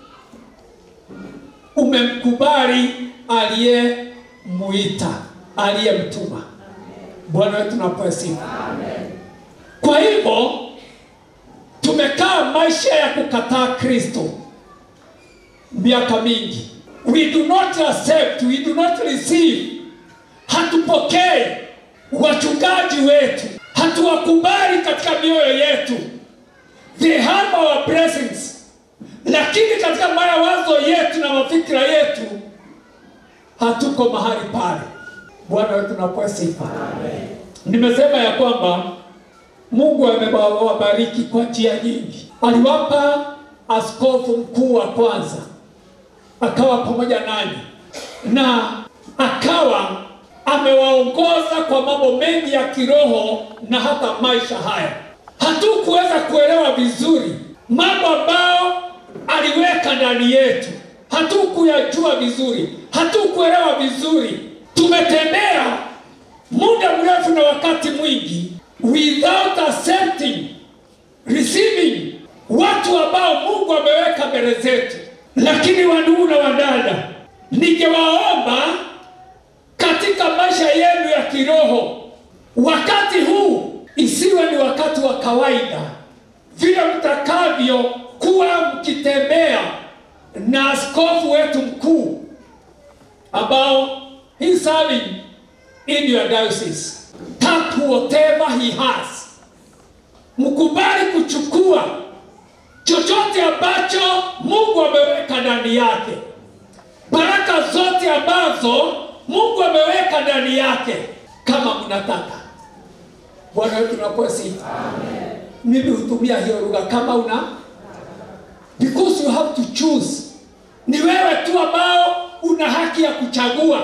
umemkubali aliyemuita, aliyemtuma. Bwana wetu napewa sifa. Kwa hivyo tumekaa maisha ya kukataa Kristo miaka mingi. We do not accept, we do not receive, hatupokei wachungaji wetu, hatuwakubali katika mioyo yetu. They have our blessings, lakini katika mawazo yetu na mafikira yetu hatuko mahali pale. Bwana wetu napewa sifa. Nimesema ya kwamba Mungu amewabariki kwa njia nyingi. Aliwapa askofu mkuu wa kwanza, akawa pamoja nanyi na akawa amewaongoza kwa mambo mengi ya kiroho na hata maisha haya. Hatukuweza kuelewa vizuri mambo ambayo aliweka ndani yetu, hatukuyajua vizuri, hatukuelewa vizuri. Tumetembea muda mrefu na wakati mwingi without accepting, receiving watu ambao Mungu ameweka mbele zetu. Lakini wandugu na wadada, ningewaomba katika maisha yenu ya kiroho, wakati huu isiwe ni wakati wa kawaida, vile mtakavyo kuwa mkitembea na askofu wetu mkuu ambao he serving in your diocese. Tap whatever he has, mkubali kuchukua chochote ambacho Mungu ameweka ndani yake, baraka zote ambazo Mungu ameweka ndani yake, kama mnataka. Bwana wetu tunapewa sifa. Mimi hutumia hiyo lugha kama una because you have to choose. Ni wewe tu ambao una haki ya kuchagua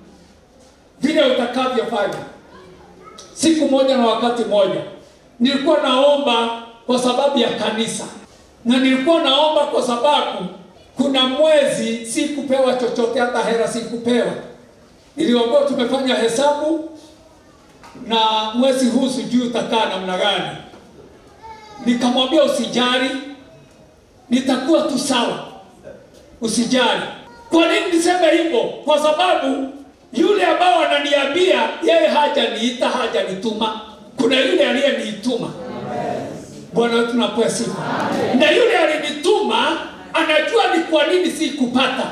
vile utakavyofanya. Siku moja na wakati moja nilikuwa naomba kwa sababu ya kanisa, na nilikuwa naomba kwa sababu kuna mwezi sikupewa chochote, hata hela sikupewa. Niliambiwa tumefanya hesabu na mwezi huu sijui utakaa namna gani. Nikamwambia usijali, nitakuwa tu sawa, usijali. Kwa nini niseme hivyo? Kwa sababu yule ambao ananiambia yeye hajaniita, hajanituma, kuna yule aliyeniituma. Bwana wetu napewa sifa. Na yule alinituma anajua ni kwa nini sikupata,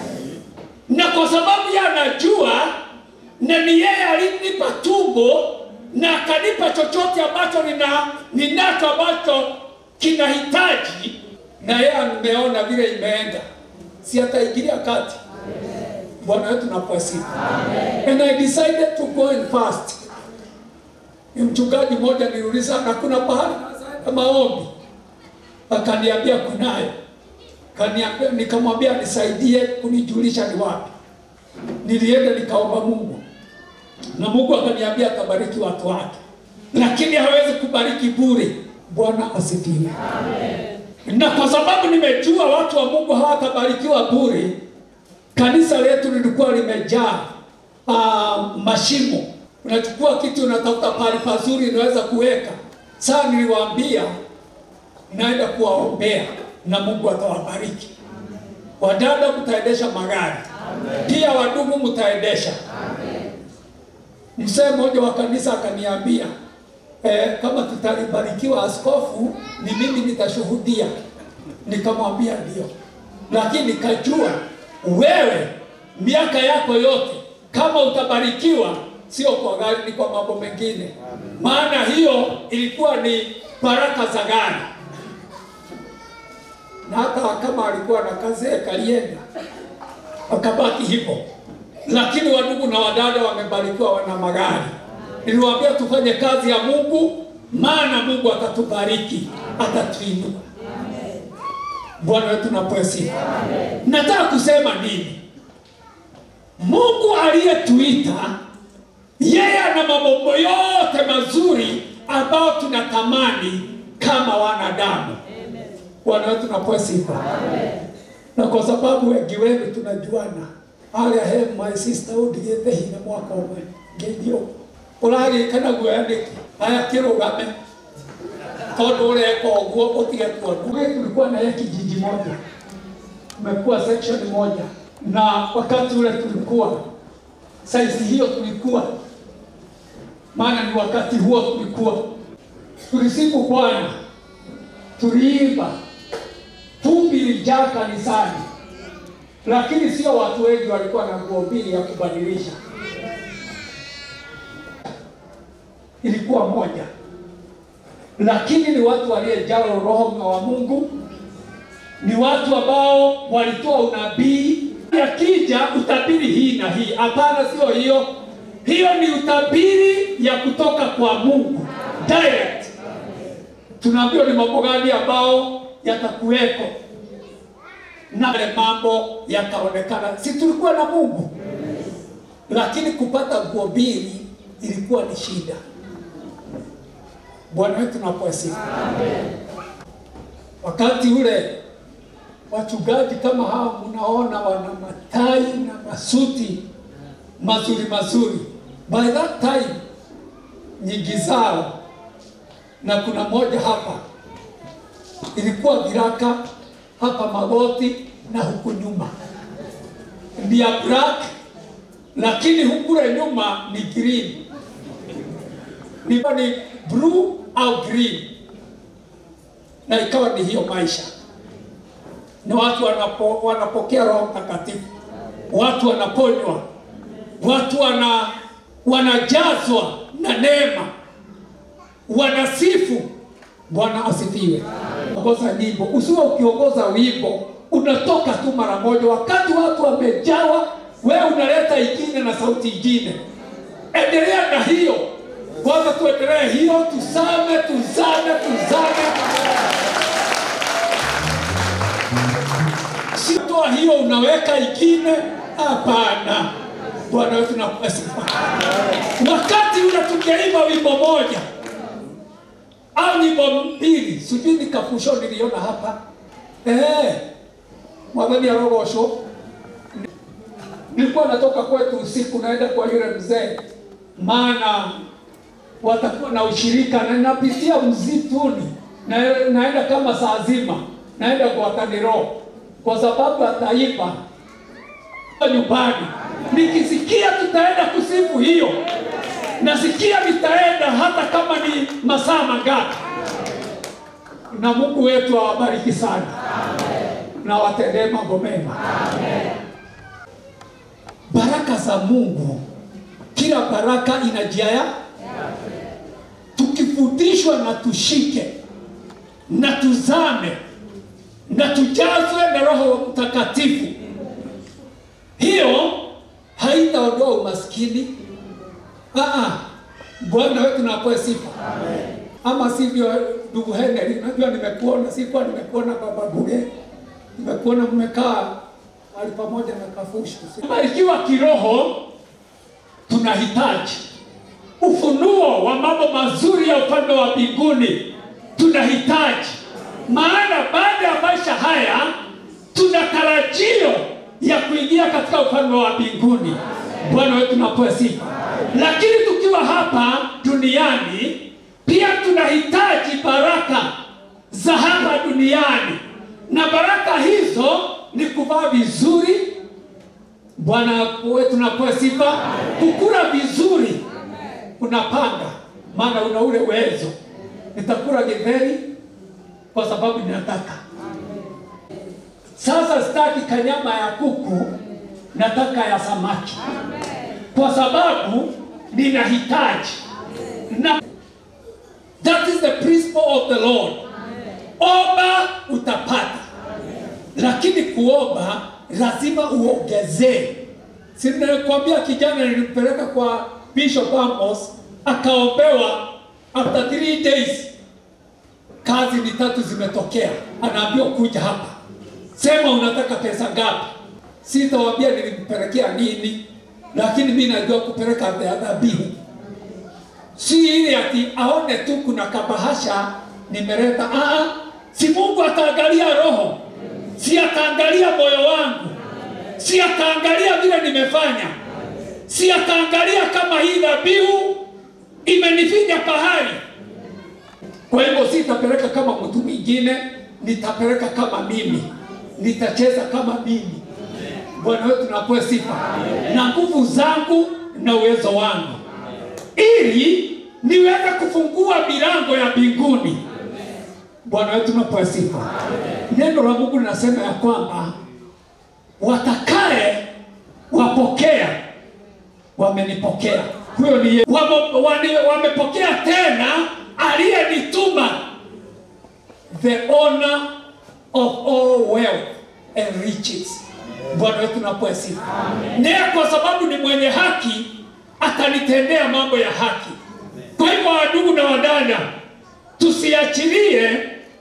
na kwa sababu yeye anajua na ni yeye alinipa tumbo na akanipa chochote ambacho nina ninacho ambacho kinahitaji, na yeye ameona vile imeenda, si ataingilia kati. Bwana wetu napewa sifa. And I decided to go and fast. Ni mchungaji mmoja niuliza, na kuna pahali ya maombi? Akaniambia kunayo. Kaniambia, nikamwambia nisaidie kunijulisha ni wapi. Nilienda nikaomba Mungu na Mungu akaniambia atabariki watu wake, lakini hawezi kubariki bure. Bwana asifiwe. Na kwa sababu nimejua watu wa Mungu hawatabarikiwa bure, kanisa letu lilikuwa limejaa uh, mashimo. Unachukua kitu unatafuta pahali pazuri unaweza kuweka. Sasa niliwaambia naenda kuwaombea na Mungu atawabariki. Wadada mtaendesha magari, pia wadugu mtaendesha. Mzee mmoja wa kanisa akaniambia eh, kama tutalibarikiwa askofu, ni mimi nitashuhudia. Nikamwambia ndio, lakini nikajua wewe miaka yako yote kama utabarikiwa, sio kwa gari, ni kwa mambo mengine, maana hiyo ilikuwa ni baraka za gari, na hata kama alikuwa na kazi kalienda akabaki hivyo lakini wadugu na wadada wamebarikiwa, wana magari. Niliwaambia tufanye kazi ya Mungu, maana Mungu atatubariki, atatuinua. Bwana wetu napewa sifa. Nataka kusema nini? Mungu aliyetuita yeye ana mambo yote mazuri ambayo tunatamani kama wanadamu. Bwana wetu napewa sifa. Na kwa sababu wengi wenu tunajuana harĩa he my sister ũndigĩte hinya mwaka ũmwe ngĩthiĩ ũragĩkana guoya nĩkĩ aya kĩrũgame tondũ ũreka ũguo ũtige kuona tulikuwa na yeye kijiji moja tumekuwa section moja na wakati ule tulikuwa saizi hiyo tulikuwa maana ni wakati huo tulikuwa tulisifu Bwana tuliimba vumbi ilijaa kanisani lakini sio watu wengi walikuwa na nguo mbili ya kubadilisha, ilikuwa moja, lakini ni watu waliojaa roho wa Mungu, ni watu ambao walitoa unabii. Yakija utabiri hii na hii, hapana, sio hiyo. Hiyo ni utabiri ya kutoka kwa Mungu direct. Tunaambiwa ni mambo gani ambao yatakuweko na yale mambo yakaonekana. Si tulikuwa na Mungu, lakini kupata nguo mbili ilikuwa ni shida. Bwana wetu napoa sifa. Wakati ule wachungaji kama hawa mnaona wana matai na masuti mazuri mazuri. By that time nyingi zao, na kuna moja hapa ilikuwa viraka hapa magoti na huku nyuma ni ya black, lakini hukule nyuma ni green, ni, ni blue au green, na ikawa ni hiyo maisha na watu wanapo, wanapokea Roho Mtakatifu, watu wanaponywa, watu wana, wanajazwa na neema, wanasifu. Bwana asifiwe. Ongoza nyimbo, usiwe ukiongoza wimbo unatoka tu mara moja, wakati watu wamejawa, wewe unaleta ingine na sauti ingine. Endelea na hiyo kwanza, tuendelee hiyo, tuzame, tuzame, tuzame sitoa hiyo unaweka ingine. Hapana, Bwana wetu nakupa sifa. Wakati ule tungeimba wimbo moja au nyimbo mbili, sijui ni kafusho niliona hapa eh, mwadhani ya rogosho. Nilikuwa natoka kwetu usiku naenda kwa yule mzee, maana watakuwa na ushirika na napitia mzituni na, naenda kama saa zima naenda kwa Taniro kwa sababu ataiba nyumbani. Nikisikia tutaenda kusifu hiyo, nasikia nitaenda hata kama ni masaa mangapi. Na Mungu wetu awabariki sana na watendee mambo mema. Baraka za Mungu, kila baraka ina njia ya tukifundishwa na tushike na tuzame na tujazwe na Roho Mtakatifu. Hiyo haitaondoa umaskini. Ah, Bwana wetu napoe sifa. Ama sivyo, ndugu Henry, najua nimekuona, sikuwa nimekuona baba Buge, nimekuona mmekaa mahali pamoja na Kafushu. Barikiwa kiroho, tunahitaji ufunuo wa mambo mazuri ya upande wa mbinguni, tunahitaji maana baada ya maisha haya tuna tarajio ya kuingia katika ufalme wa mbinguni. Bwana wetu napoe sifa. Lakini tukiwa hapa duniani pia tunahitaji baraka za hapa duniani, na baraka hizo ni kuvaa vizuri. Bwana wetu napoe sifa, kukula vizuri, unapanga maana una ule uwezo, nitakula githeri kwa sababu ninataka. Sasa sitaki kanyama ya kuku, nataka ya samaki, kwa sababu ninahitaji na that is the principle of the Lord. Omba utapata, lakini kuomba lazima uongezee. Si nilikwambia kijana nilimpeleka kwa Bishop Amos akaombewa after three days kazi ni tatu zimetokea, anaambiwa kuja hapa, sema unataka pesa ngapi. Sitawambia nilimpelekea nini, lakini mi najua kupeleka dhabihu, si ile ati aone tu kuna kabahasha nimeleta. Aa, si Mungu ataangalia roho, si ataangalia moyo wangu, si ataangalia vile nimefanya, si ataangalia kama hii dhabihu imenifinya pahali kwa hivyo sitapeleka kama mtu mwingine, nitapeleka kama mimi, nitacheza kama mimi. Bwana wetu napoe sifa na nguvu zangu na uwezo wangu, ili niweze kufungua milango ya mbinguni. Bwana wetu napoe sifa. Neno la Mungu linasema ya kwamba watakaye wapokea wamenipokea. Huyo ni wame, wame, wamepokea tena aliyenituma the honor of all wealth and riches. Bwana wetu napoe sifa. Ndiye kwa sababu ni mwenye haki atanitendea mambo ya haki. Kwa hivyo, wadugu na wadada, tusiachilie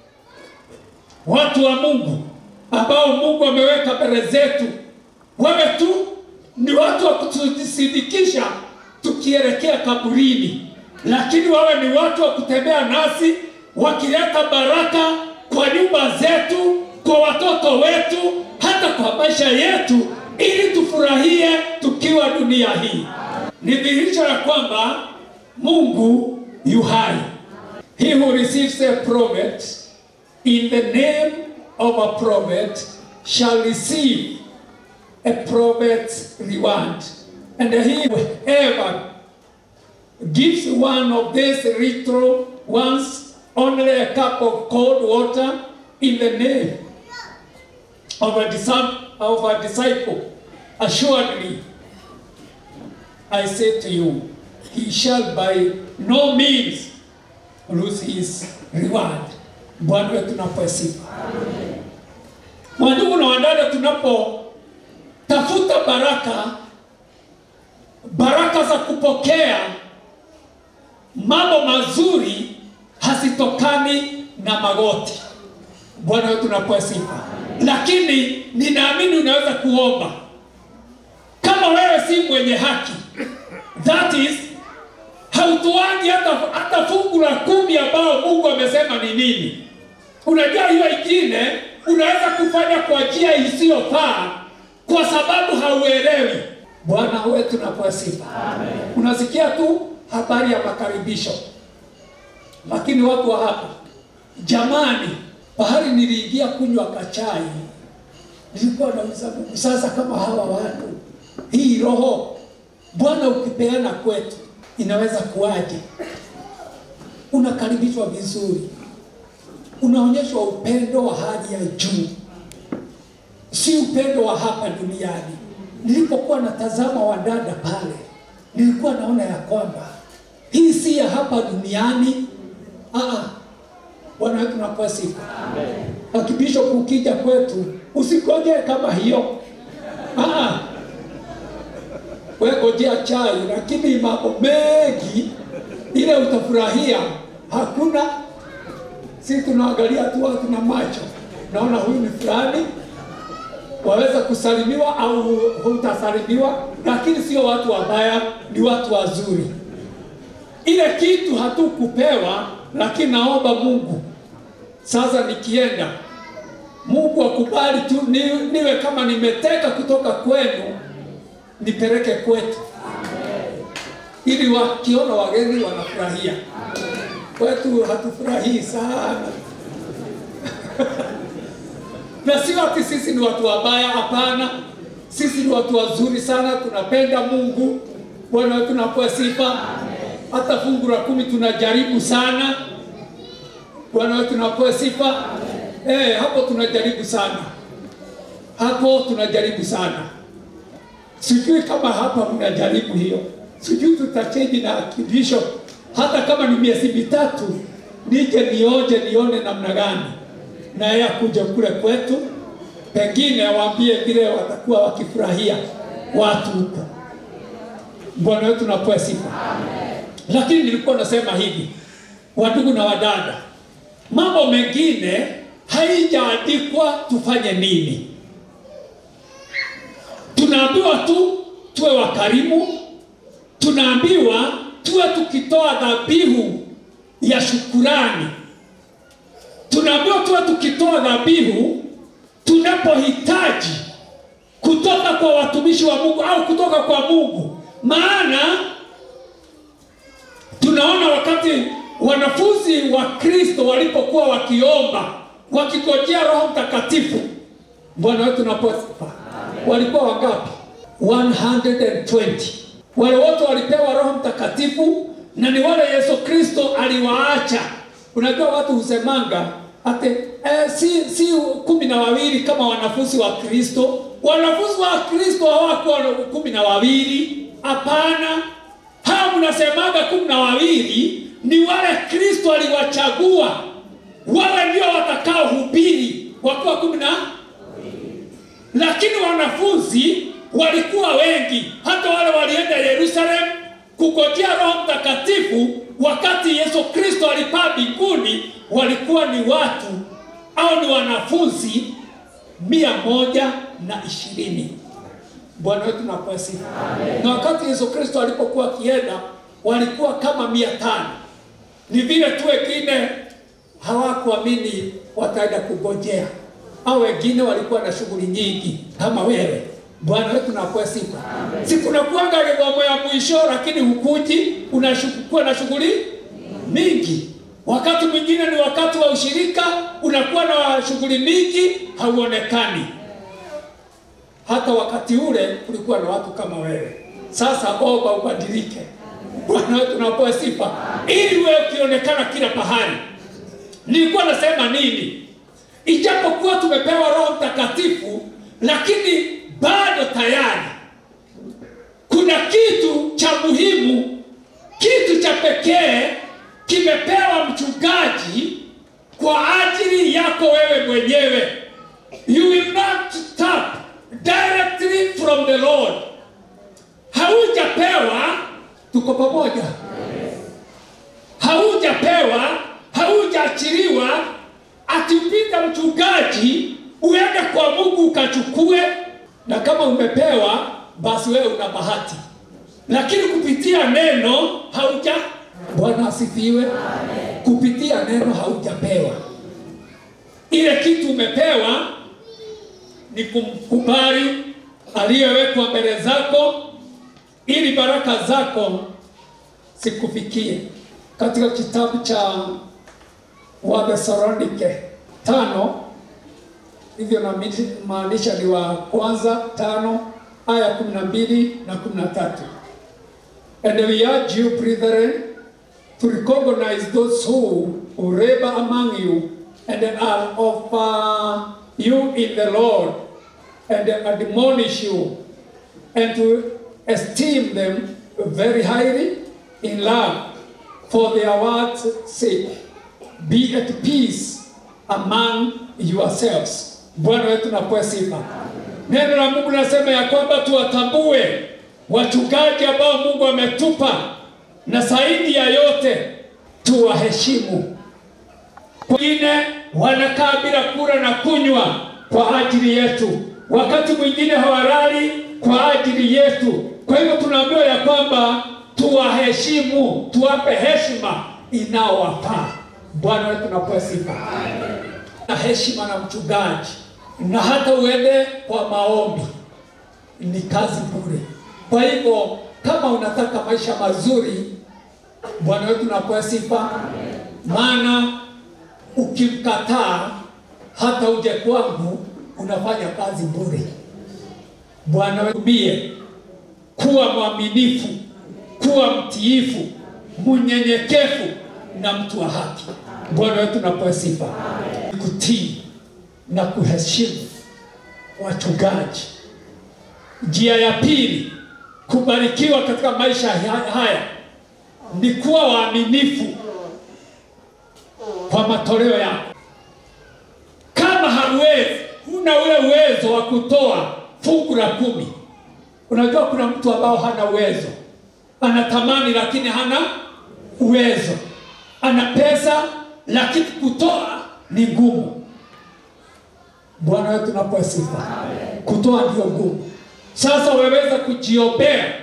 watu wa Mungu ambao Mungu ameweka mbele zetu wawe tu ni watu wa kutusindikisha tukielekea kaburini, lakini wawe ni watu wa kutembea nasi wakileta baraka kwa nyumba zetu, kwa watoto wetu, hata kwa maisha yetu, ili tufurahie tukiwa dunia hii. Ni dhihirisho la kwamba Mungu yu hai. He who receives a prophet in the name of a prophet shall receive a prophet's reward. And he who ever gives one of these little ones only a cup of cold water in the name of a, disciple, of a disciple, assuredly, I say to you, he shall by no means lose his reward. Bwana wetu tunaposifu. Wandugu na wadada, tunapotafuta baraka, baraka za kupokea mambo mazuri hazitokani na magoti. Bwana wetu tunaposifu. Lakini ninaamini unaweza kuomba kama wewe si mwenye haki, that is hautoangi hata, hata fungu la kumi ambao Mungu amesema ni nini. Unajua hiyo ingine unaweza kufanya kwa njia isiyofaa kwa sababu hauelewi. Bwana wetu nakuwa sifa. Unasikia tu habari ya makaribisho, lakini watu wa hapa, jamani, pahali niliingia kunywa kachai, nilikuwa nauliza Mungu, sasa kama hawa watu, hii roho Bwana ukipeana kwetu inaweza kuwaje? Unakaribishwa vizuri, unaonyeshwa upendo wa hali ya juu, si upendo wa hapa duniani. Nilipokuwa natazama wadada pale, nilikuwa naona ya kwamba hii si ya hapa duniani. Aa, Bwana wetu nakuwa sifa. Akibishop ukija kwetu usingoje kama hiyo. Aa, wewe ngojea chai, lakini mambo mengi ile utafurahia hakuna. Si tunaangalia tu watu na macho, naona huyu ni fulani, waweza kusalimiwa au hutasalimiwa, lakini sio watu wabaya, ni watu wazuri. Ile kitu hatukupewa, lakini naomba Mungu sasa nikienda, Mungu akubali tu ni, niwe kama nimeteka kutoka kwenu nipeleke kwetu, ili wakiona wageni wanafurahia. Kwetu hatufurahii sana na sio ati sisi ni watu wabaya, hapana. Sisi ni watu wazuri sana, tunapenda Mungu. Bwana wetu napewa sifa. Hata fungu la kumi tunajaribu sana. Bwana wetu napewa sifa. Eh, hapo tunajaribu sana, hapo tunajaribu sana. Sijui kama hapa mnajaribu hiyo, sijui tutachange na kibisho, hata kama ni miezi mitatu, nije nioje nione namna gani na yeye akuja kule kwetu, pengine awaambie vile watakuwa wakifurahia watu huko. Bwana wetu napewa sifa. Lakini nilikuwa nasema hivi, wadugu na wadada, mambo mengine haijaandikwa tufanye nini. Tunaambiwa tu tuwe wakarimu, tunaambiwa tuwe tukitoa dhabihu ya shukurani, tunaambiwa tuwe tukitoa dhabihu tunapohitaji kutoka kwa watumishi wa Mungu au kutoka kwa Mungu. Maana tunaona wakati wanafunzi wa Kristo walipokuwa wakiomba wakigojea Roho Mtakatifu, Bwana wetu naposifa, walikuwa wangapi? 120. Wale wote walipewa Roho Mtakatifu na ni wale Yesu Kristo aliwaacha. Unajua watu husemanga ate eh, si, si kumi na wawili kama wanafunzi wa Kristo. Wanafunzi wa Kristo hawakuwa kumi na wawili, hapana. Hao mnasemaga kumi na wawili ni wale Kristo aliwachagua, wale ndio watakao hubiri wakiwa kumi na lakini wanafunzi walikuwa wengi, hata wale walienda Yerusalemu kugojea Roho Mtakatifu wakati Yesu Kristo alipaa mbinguni, walikuwa ni watu au ni wanafunzi mia moja na ishirini. Bwana wetu napewa sifa. Na wakati Yesu Kristo alipokuwa akienda walikuwa kama mia tano. Ni vile tu wengine hawakuamini wataenda kugojea, au wengine walikuwa na shughuli nyingi kama wewe. Bwana wetu nakuwa sifa. Si kunakuanga githomo ya mwisho, lakini hukuji, unakuwa na shughuli mingi. Wakati mwingine ni wakati wa ushirika, unakuwa na shughuli mingi, hauonekani. Hata wakati ule kulikuwa na watu kama wewe. Sasa omba ubadilike. Bwana wetu nakuwa sifa, ili wewe ukionekana kila pahali. Nilikuwa nasema nini? Ijapokuwa tumepewa Roho Mtakatifu, lakini bado tayari kuna kitu cha muhimu, kitu cha pekee kimepewa mchungaji kwa ajili yako wewe mwenyewe. You will not tap directly from the Lord. Haujapewa, tuko pamoja. Haujapewa, haujaachiliwa ati upita mchungaji uende kwa Mungu ukachukue, na kama umepewa basi wewe una bahati, lakini kupitia neno hauja. Bwana asifiwe. Kupitia neno haujapewa. Ile kitu umepewa ni kumkubali aliyewekwa mbele zako, ili baraka zako sikufikie. Katika kitabu cha Wathesalonike tano hivyo namaanisha ni wa kwanza tano aya kumi na mbili na kumi na tatu and we urge you brethren to recognize those who, who labor among you and are of uh, you in the Lord and admonish you and to esteem them very highly in love for their word's sake be at peace among yourselves. Bwana wetu napewa sifa. Neno la Mungu linasema ya kwamba tuwatambue wachungaji ambao Mungu ametupa, na zaidi ya yote tuwaheshimu. Wengine wanakaa bila kula na kunywa kwa ajili yetu, wakati mwingine hawalali kwa ajili yetu. Kwa hivyo tunaambiwa ya kwamba tuwaheshimu, tuwape heshima inaowafaa. Bwana wetu napewa sifa na heshima na mchungaji, na hata uende kwa maombi ni kazi bure. Kwa hivyo kama unataka maisha mazuri, Bwana wetu napewa sifa, maana ukimkataa hata uje kwangu unafanya kazi bure. Bwana wetu bie kuwa mwaminifu, kuwa mtiifu, mnyenyekevu na mtu wa haki. Bwana wetu napewa sifa, kutii na kuheshimu wachungaji. Njia ya pili kubarikiwa katika maisha haya ni kuwa waaminifu kwa matoleo yako. Kama hauwezi, huna ule uwezo wa kutoa fungu la kumi. Unajua kuna mtu ambao hana uwezo, anatamani lakini hana uwezo, ana pesa lakini kutoa ni ngumu. Bwana wetu napewa sifa, kutoa ndio ngumu. Sasa waweza kujiombea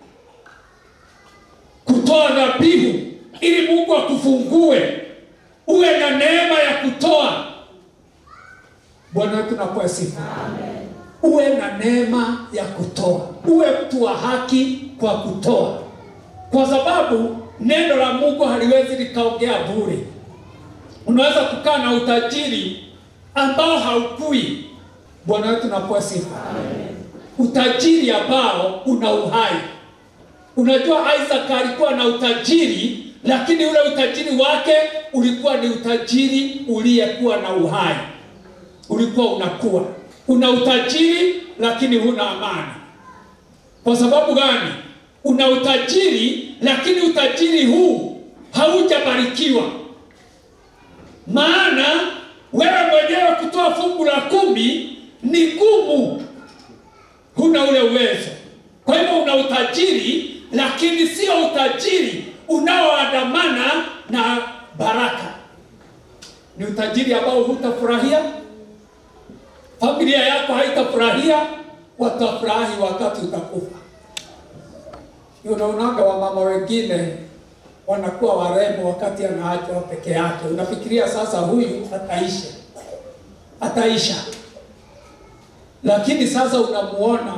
kutoa dhabihu ili Mungu akufungue uwe na neema ya kutoa. Bwana wetu napewa sifa, uwe na neema ya kutoa, uwe mtu wa haki kwa kutoa, kwa sababu neno la Mungu haliwezi likaongea bure. Unaweza kukaa na utajiri ambao haukui. Bwana wetu napewa sifa, utajiri ambao una uhai. Unajua Isaac alikuwa na utajiri, lakini ule utajiri wake ulikuwa ni utajiri uliyekuwa na uhai, ulikuwa unakuwa. Una utajiri lakini huna amani. Kwa sababu gani? Una utajiri lakini utajiri huu haujabarikiwa, maana wewe mwenyewe kutoa fungu la kumi ni ngumu, huna ule uwezo. Kwa hivyo una utajiri lakini sio utajiri unaoandamana na baraka. Ni utajiri ambao hutafurahia, familia yako haitafurahia, watafurahi wakati utakufa. Unaonaga wamama wengine wanakuwa warembo wakati anaachwa peke yake. Unafikiria sasa huyu ataisha, ataisha, lakini sasa unamuona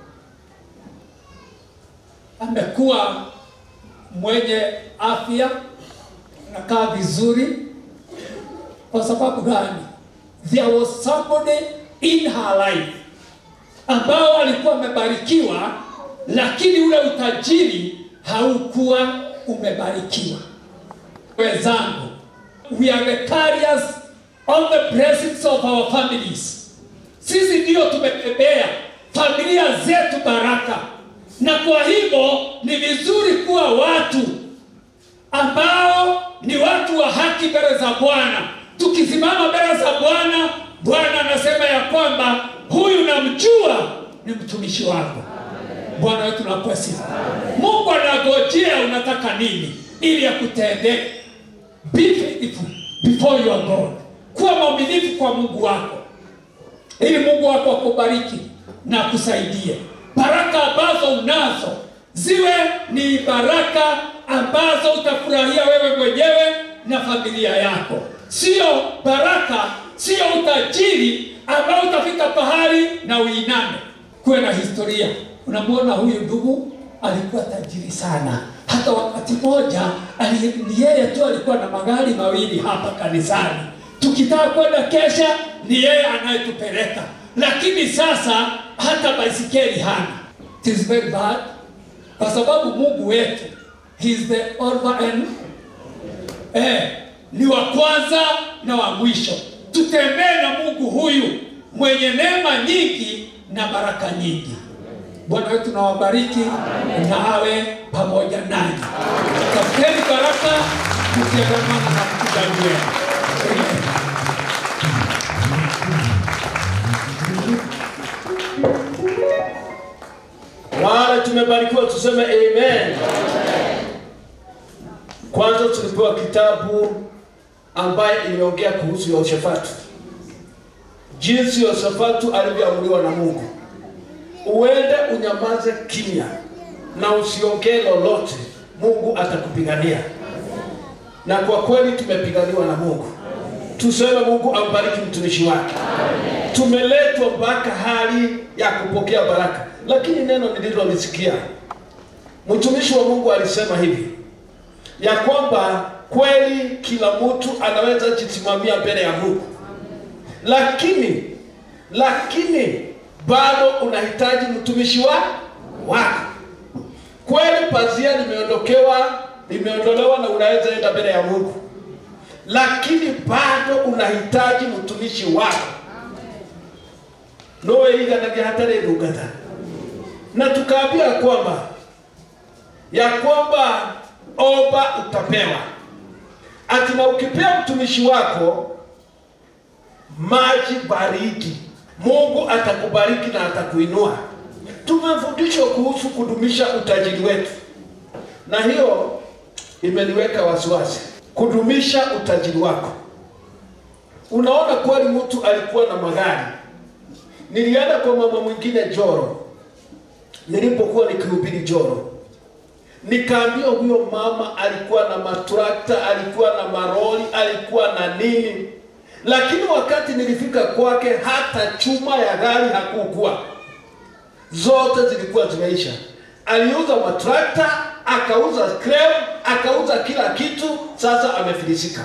amekuwa mwenye afya, anakaa vizuri. Kwa sababu gani? There was somebody in her life ambao alikuwa amebarikiwa, lakini ule utajiri haukuwa umebarikiwa. Wenzangu, we are the carriers of the blessings of our families. Sisi ndio tumebebea familia zetu baraka, na kwa hivyo ni vizuri kuwa watu ambao ni watu wa haki mbele za Bwana. Tukisimama mbele za Bwana, Bwana anasema ya kwamba huyu namjua, ni mtumishi wako. Bwana wetu nakuwa sifa. Mungu anagojea unataka nini ili akutendee. Be faithful before your God, kuwa mwaminifu kwa Mungu wako ili Mungu wako akubariki na akusaidie. Baraka ambazo unazo ziwe ni baraka ambazo utafurahia wewe mwenyewe na familia yako, sio baraka, sio utajiri ambao utafika pahali na uiname. Kuwe na historia. Unamwona huyu ndugu alikuwa tajiri sana, hata wakati mmoja ali- ni yeye tu alikuwa na magari mawili hapa kanisani. Tukitaka kwenda kesha, ni yeye anayetupeleka, lakini sasa hata baisikeli hana. It is very bad, kwa sababu Mungu wetu he is the Alpha and eh, ni wa kwanza na wa mwisho. Tutembee na Mungu huyu mwenye neema nyingi na baraka nyingi. Bwana wetu na wabariki na awe pamoja nanyi. Tafuteni baraka mkiandamana na mchungaji wenu. Amen.
Wale tumebarikiwa tuseme amen. Kwanza tulipewa kitabu ambaye iliongea kuhusu Yehoshafatu, jinsi Yehoshafatu alivyoamuliwa na Mungu. Uende unyamaze kimya na usiongee lolote, Mungu atakupigania. Na kwa kweli tumepiganiwa na Mungu. Tuseme Mungu ambariki mtumishi wake. Tumeletwa mpaka hali ya kupokea baraka, lakini neno nililolisikia mtumishi wa Mungu alisema hivi ya kwamba kweli kila mtu anaweza jisimamia mbele ya Mungu, lakini lakini bado unahitaji mtumishi wa wako. Kweli pazia limeondokewa limeondolewa na unaweza enda mbele ya Mungu, lakini bado unahitaji mtumishi wako nowe iganagia hatari ndungata na tukaambia kwamba ya kwamba omba utapewa, ati na ukipea mtumishi wako maji baridi, Mungu atakubariki na atakuinua. Tumefundishwa kuhusu kudumisha utajiri wetu, na hiyo imeniweka wasiwasi. Kudumisha utajiri wako, unaona kweli mtu alikuwa na magari. Nilienda kwa mama mwingine Joro, nilipokuwa nikihubiri Joro, nikaambia huyo mama alikuwa na matrakta, alikuwa na maroli, alikuwa na nini, lakini wakati nilifika kwake, hata chuma ya gari hakukuwa, zote zilikuwa zimeisha. Aliuza matrakta, akauza scrap, akauza kila kitu, sasa amefilisika.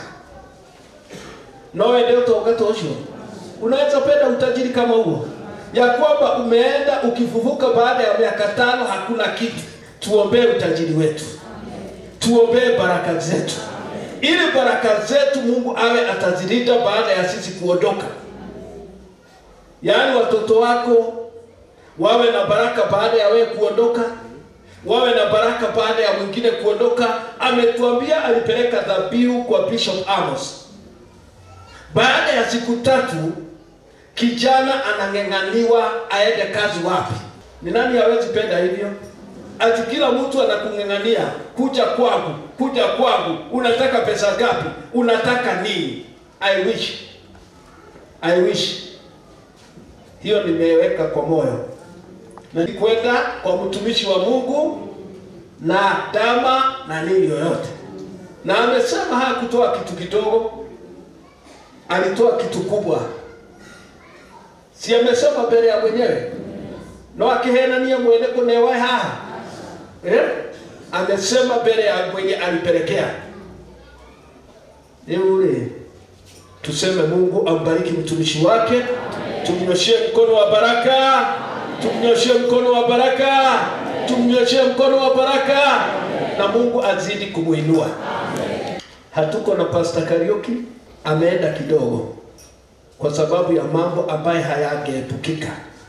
Nowe ndio togato ucio unaweza penda utajiri kama huo, ya kwamba umeenda ukifufuka baada ya miaka tano hakuna kitu. Tuombee utajiri wetu, tuombee baraka zetu, ili baraka zetu Mungu awe atazilinda baada ya sisi kuondoka. Yaani watoto wako wawe na baraka baada ya wewe kuondoka, wawe na baraka baada ya mwingine kuondoka. Ametuambia alipeleka dhabihu kwa Bishop Amos. Baada ya siku tatu kijana anang'eng'aniwa aende kazi wapi? Ni nani hawezi penda hivyo? Ati kila mtu anakung'eng'ania, kuja kwangu, kuja kwangu, unataka pesa gapi? Unataka nini? I wish, I wish hiyo nimeweka kwa moyo na ni kwenda kwa mtumishi wa Mungu na dama na nini yoyote, na amesema hakutoa kitu kidogo, alitoa kitu kubwa si amesema mbele ya mwenyewe no akihenania mwene kunewa haha eh? amesema mbele ya mwenye alipelekea Eure. Tuseme Mungu ambariki mtumishi wake, tumnyoshie mkono wa baraka, tumnyoshie mkono wa baraka, tumnyoshie mkono wa baraka, na Mungu azidi kumuinua. Hatuko na Pastor Kariuki, ameenda kidogo kwa sababu ya mambo ambayo hayangeepukika,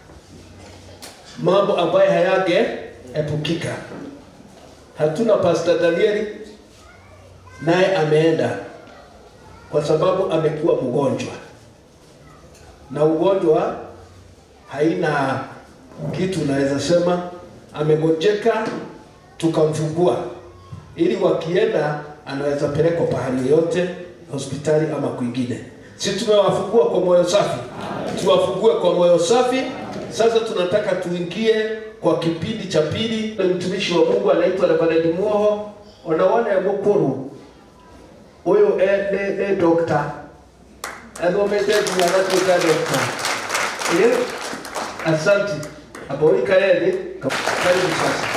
mambo ambayo hayangeepukika. Hatuna Pastor Danieli, naye ameenda kwa sababu amekuwa mgonjwa, na ugonjwa haina kitu unaweza sema amegonjeka, tukamfungua ili wakienda anaweza pelekwa pahali yoyote, hospitali ama kwingine. Si tumewafungua kwa moyo safi, tuwafungue kwa moyo safi. Sasa tunataka tuingie kwa kipindi cha pili. Na mtumishi wa Mungu anaitwa Reverend Muoho onawana ya mukuru huyu eh, ni, ni dokta athomete nginya agatuĩka dokta Ĩ, asante aboikaeli karibu sasa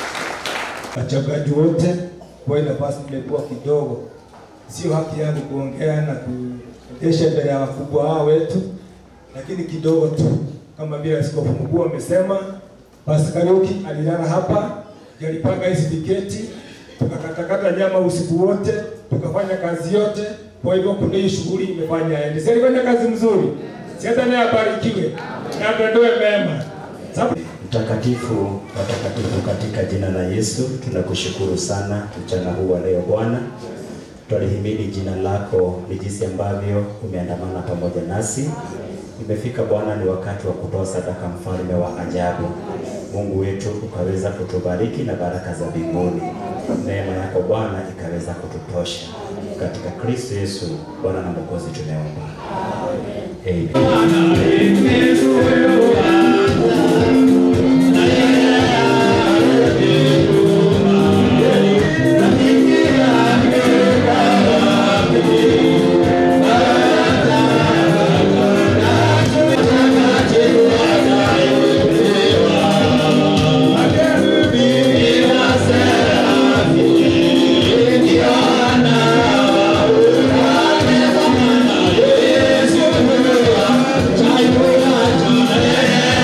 wachungaji wote, kwa ile nafasi nimekuwa kidogo, sio haki yangu kuongea na kuendesha mbele ya wakubwa hao wetu, lakini kidogo tu, kama vile askofu mkuu amesema, Pastor Kariuki alilala hapa, ndio alipanga hizi viketi, tukakatakata nyama usiku wote, tukafanya kazi yote. Kwa hivyo kuna hii shughuli imefanya aende, si alifanya kazi mzuri, si hata naye abarikiwe na atendewe mema sababu
Mtakatifu, watakatifu katika jina la Yesu, tunakushukuru sana mchana huu wa leo Bwana. Twalihimidi jina lako ni jinsi ambavyo umeandamana pamoja nasi. Imefika Bwana, ni wakati wa kutoa sadaka, mfalme wa ajabu. Mungu wetu ukaweza kutubariki na baraka za mbinguni. Neema yako Bwana ikaweza kututosha katika Kristo Yesu Bwana na Mwokozi tumeomba.
Yesu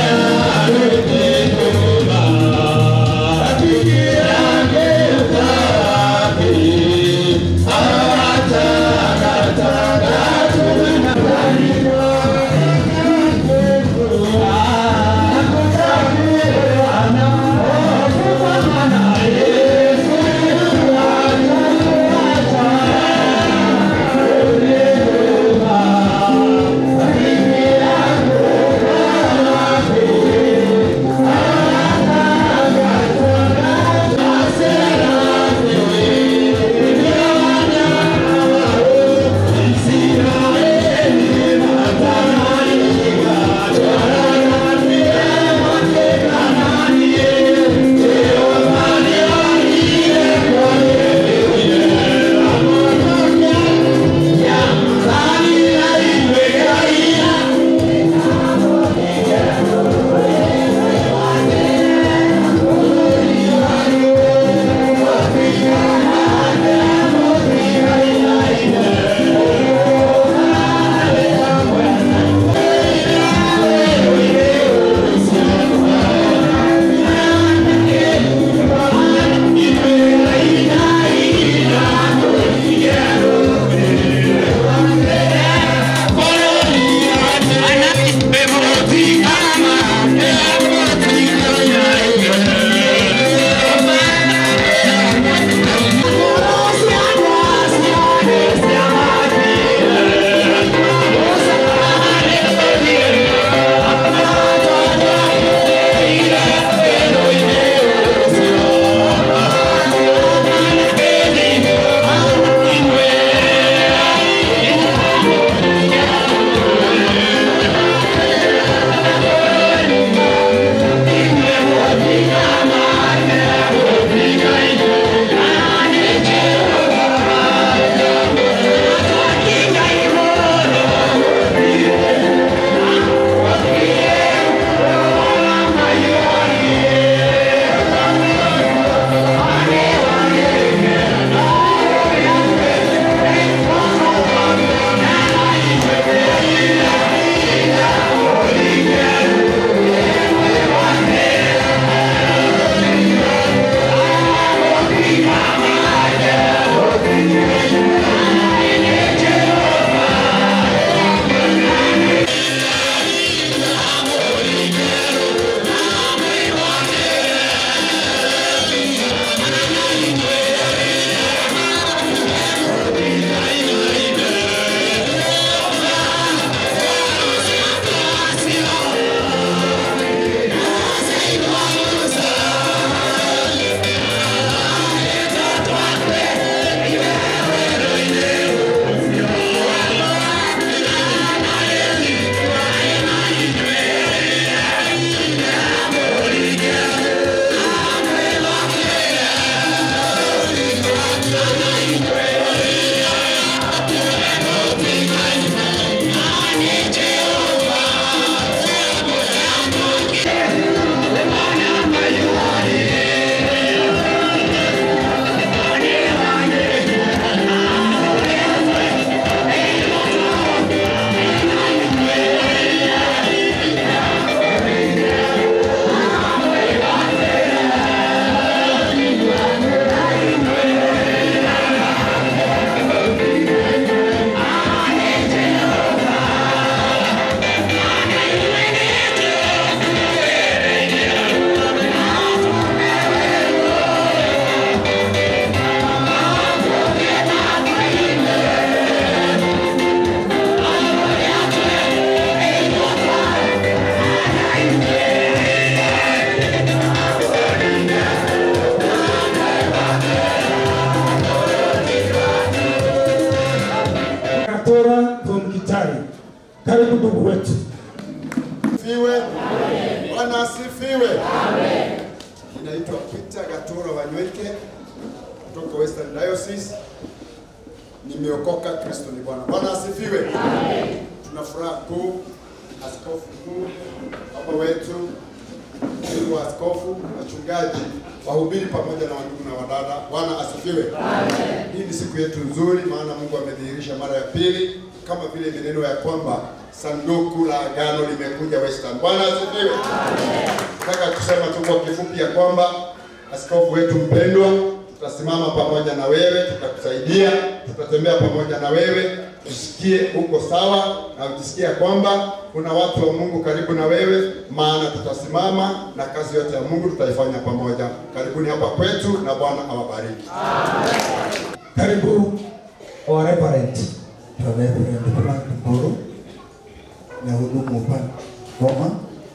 Karibu ndugu wetu.
Asifiwe. Bwana asifiwe. Ninaitwa Peter Gatoro Wanyweke kutoka Western Diocese. Nimeokoka, Kristo ni Bwana. Bwana asifiwe. Tuna furaha kuu, askofu mkuu, baba wetu, ndugu wa askofu, wachungaji, wahubiri pamoja na wandugu na wadada. Bwana asifiwe. Hii ni siku yetu nzuri, maana Mungu amedhihirisha mara ya pili, kama vile imeneno ya kwamba sanduku la agano limekuja Western. Bwana asifiwe. Nataka kusema tu kwa kifupi ya kwamba askofu wetu mpendwa, tutasimama pamoja na wewe, tutakusaidia, tutatembea pamoja na wewe, tusikie uko sawa na utisikie ya kwamba kuna watu wa Mungu karibu na wewe, maana tutasimama na kazi yote ya Mungu tutaifanya pamoja. Karibuni hapa kwetu na Bwana awabariki.
Karibu our reverend.
Reverend Frank Mburu na hudumu upande Goma,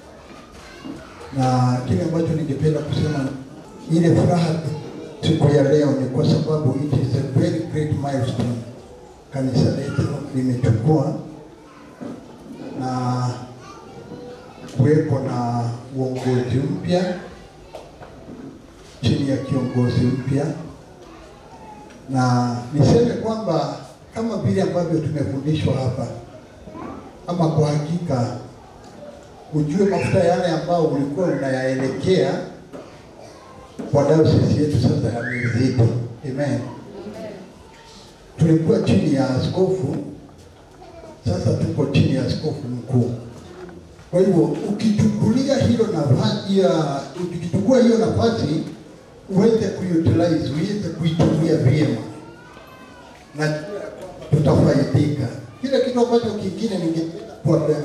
na kile ambacho ningependa kusema, ile furaha siku ya leo ni kwa sababu it is a very great milestone kanisa letu limechukua na kuwepo na uongozi mpya chini ya kiongozi mpya, na niseme kwamba kama vile ambavyo tumefundishwa hapa, ama kwa hakika ujue mafuta yale ambao ulikuwa unayaelekea kwa dayosisi yetu sasa yamezidi. Amen. Tulikuwa chini ya askofu, sasa tuko chini ya askofu mkuu. Kwa hivyo ukichukulia hilo nafasi ya ukichukua hiyo nafasi uweze kuutilize, uweze kuitumia vyema na tutafaidika. Kile kitu ambacho kingine ningependa kuwaambia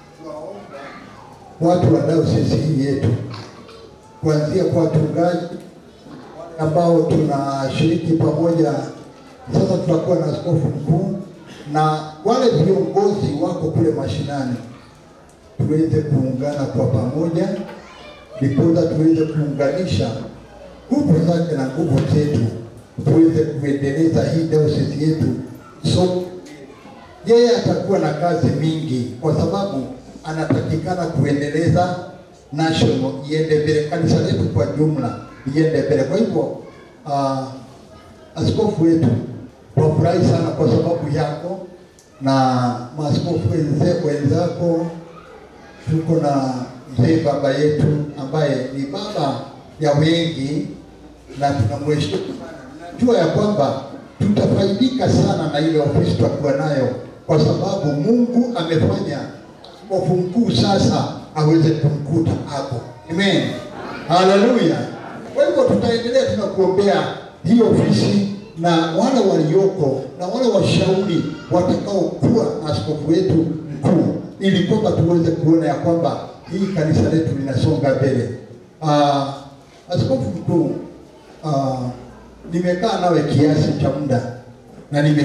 watu wa dayosisi hii yetu, kuanzia kwa wachungaji ambao tunashiriki pamoja. Sasa tutakuwa na askofu mkuu na wale viongozi wako kule mashinani, tuweze kuungana kwa pamoja, ndiposa tuweze kuunganisha nguvu zake na nguvu zetu, tuweze kuendeleza hii dayosisi yetu. So yeye atakuwa na kazi mingi, kwa sababu anatakikana kuendeleza national iende mbele, kanisa letu kwa jumla iende mbele. Kwa hivyo uh, askofu wetu wafurahi sana kwa sababu yako na maaskofu wenze- wenzako. Tuko na mzee baba yetu ambaye ni baba ya wengi na tunamheshimu sana. Najua ya kwamba tutafaidika sana na ile ofisi tutakuwa nayo, kwa sababu Mungu amefanya askofu mkuu sasa aweze kumkuta hapo. Amen, haleluya. Kwa hivyo tutaendelea tunakuombea hii ofisi na wale walioko na wale washauri watakaokuwa askofu wetu mkuu, ili kwamba tuweze kuona ya kwamba hii kanisa letu linasonga mbele. Uh, askofu mkuu uh, nimekaa nawe kiasi cha muda na nime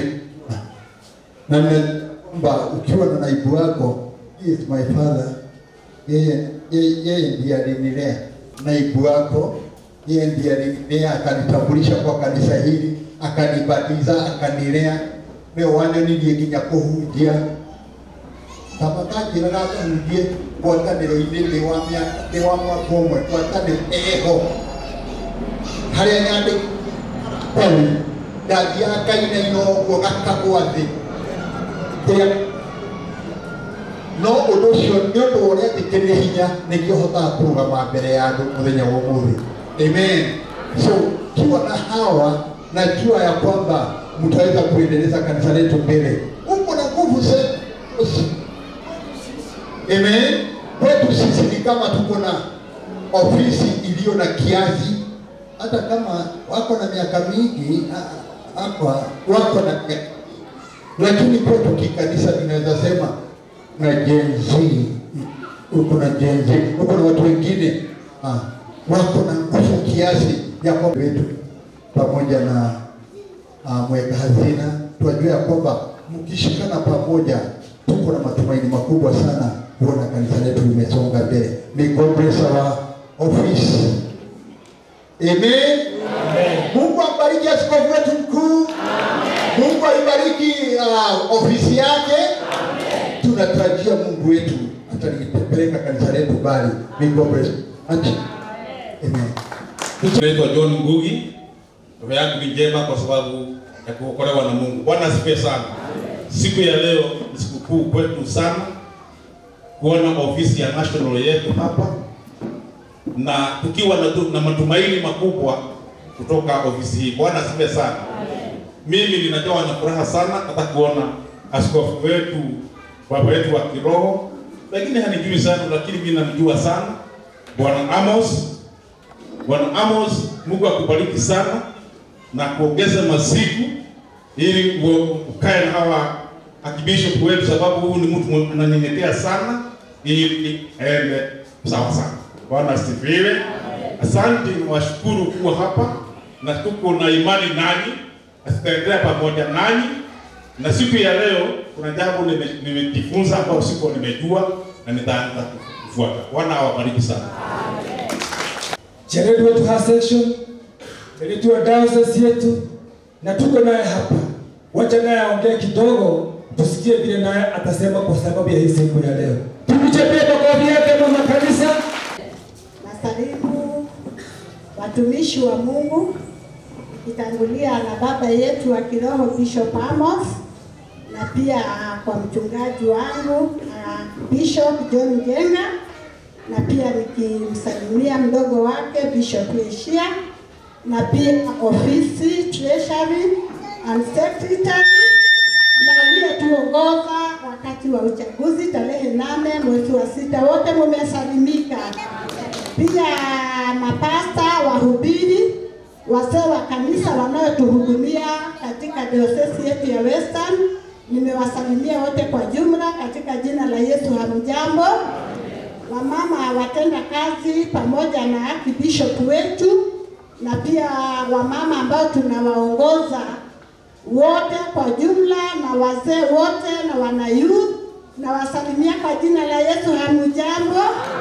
na nime- kwamba ukiwa na naibu wako he is my father, yeye yeye yeye ndiye alinilea. Naibu wako yeye ndiye alinilea, akanitambulisha kwa kanisa hili, akanibatiza, akanilea leo wane nilie nginya kuhunjia kama kanjĩra gakahunjie ngwatanĩro-inĩ thĩ wa mĩaka thĩ wa mwaka ũmwe ngwatanĩro eho harĩa nyandĩ kau ndathiaga kainaina ũguo gakagwa thĩ kĩrĩa no ũndũ ũcio nĩ ũndũ wa ũrĩa ndĩkĩrĩ hinya nĩkĩo hotaga kũrũgama mbere ya andũ mũthenya wa ũmũthĩ amen so kiwa na hawa najua ya kwamba mtaweza kuendeleza kanisa letu mbele uko na nguvu zetu amen kwetu sisi ni kama tuko na ofisi iliyo na kiasi hata kama wako na miaka mingi ah, hapa wako na miaka lakini kwetu kikanisa tunaweza sema na jenzi uko na jenzi uko na watu wengine ah, wako na nguvu kiasi ya kwamba wetu pamoja na uh, mweka hazina tunajua ya kwamba mkishikana pamoja tuko na matumaini makubwa sana kuona kanisa letu limesonga mbele. May God bless our office. Amen. Mungu ambariki askofu wetu mkuu. Mungu aibariki uh, ofisi yake. tunatarajia Mungu wetu atalipeleka kanisa letu mbali. May God bless you. Amen. Amen.
Naitwa John Ngugi. Roho yangu ni njema kwa sababu ya kuokolewa na Mungu. Bwana asifiwe sana. Siku ya leo ni sikukuu kwetu sana kuona ofisi ya national yetu hapa na tukiwa na, tu- na matumaini makubwa kutoka ofisi hii. Bwana asifiwe sana. Mimi ninajawa na furaha sana hata kuona askofu wetu baba wetu wa kiroho, lakini hanijui sana, lakini mimi namjua sana Bwana Amos Bwana Amos, Mungu akubariki sana na kuongeze masiku ili uwe- ukae na hawa archbishop wetu, sababu huyu ni mtu mwenye ananyenyekea sana, ili aende sawa sana. Bwana asifiwe. Asante, nawashukuru kuwa hapa na tuko na imani nanyi, na tutaendelea pamoja nanyi, na siku ya leo kuna jambo nime- nimejifunza ambao sikuwa nimejua na nitaanza kufuata. Bwana awabariki sana.
Jared wetu ha section Jared wa diocese yetu, na tuko naye hapa. Wacha naye aongee kidogo, tusikie vile naye atasema kwa sababu ya hii siku ya leo. Tumchapie makofi yake mama kanisa.
Nasalimu watumishi wa Mungu ikitangulia na baba yetu wa kiroho Bishop Amos na pia kwa mchungaji wangu uh, Bishop John Jenga na pia nikimsalimia mdogo wake Bishop Yeshia na pia ofisi treasury and secretary na aliyetuongoza wakati wa uchaguzi tarehe nane mwezi wa sita, wote mumesalimika. Pia mapasta, wahubiri, wazee wa kanisa wanaotuhudumia katika diocese yetu ya Western, nimewasalimia wote kwa jumla katika jina la Yesu. Hamjambo? Wamama watenda kazi pamoja na archbishop wetu na pia wamama ambao tunawaongoza wote kwa jumla na wazee wote na wana youth na wasalimia kwa jina la Yesu. Hamujambo?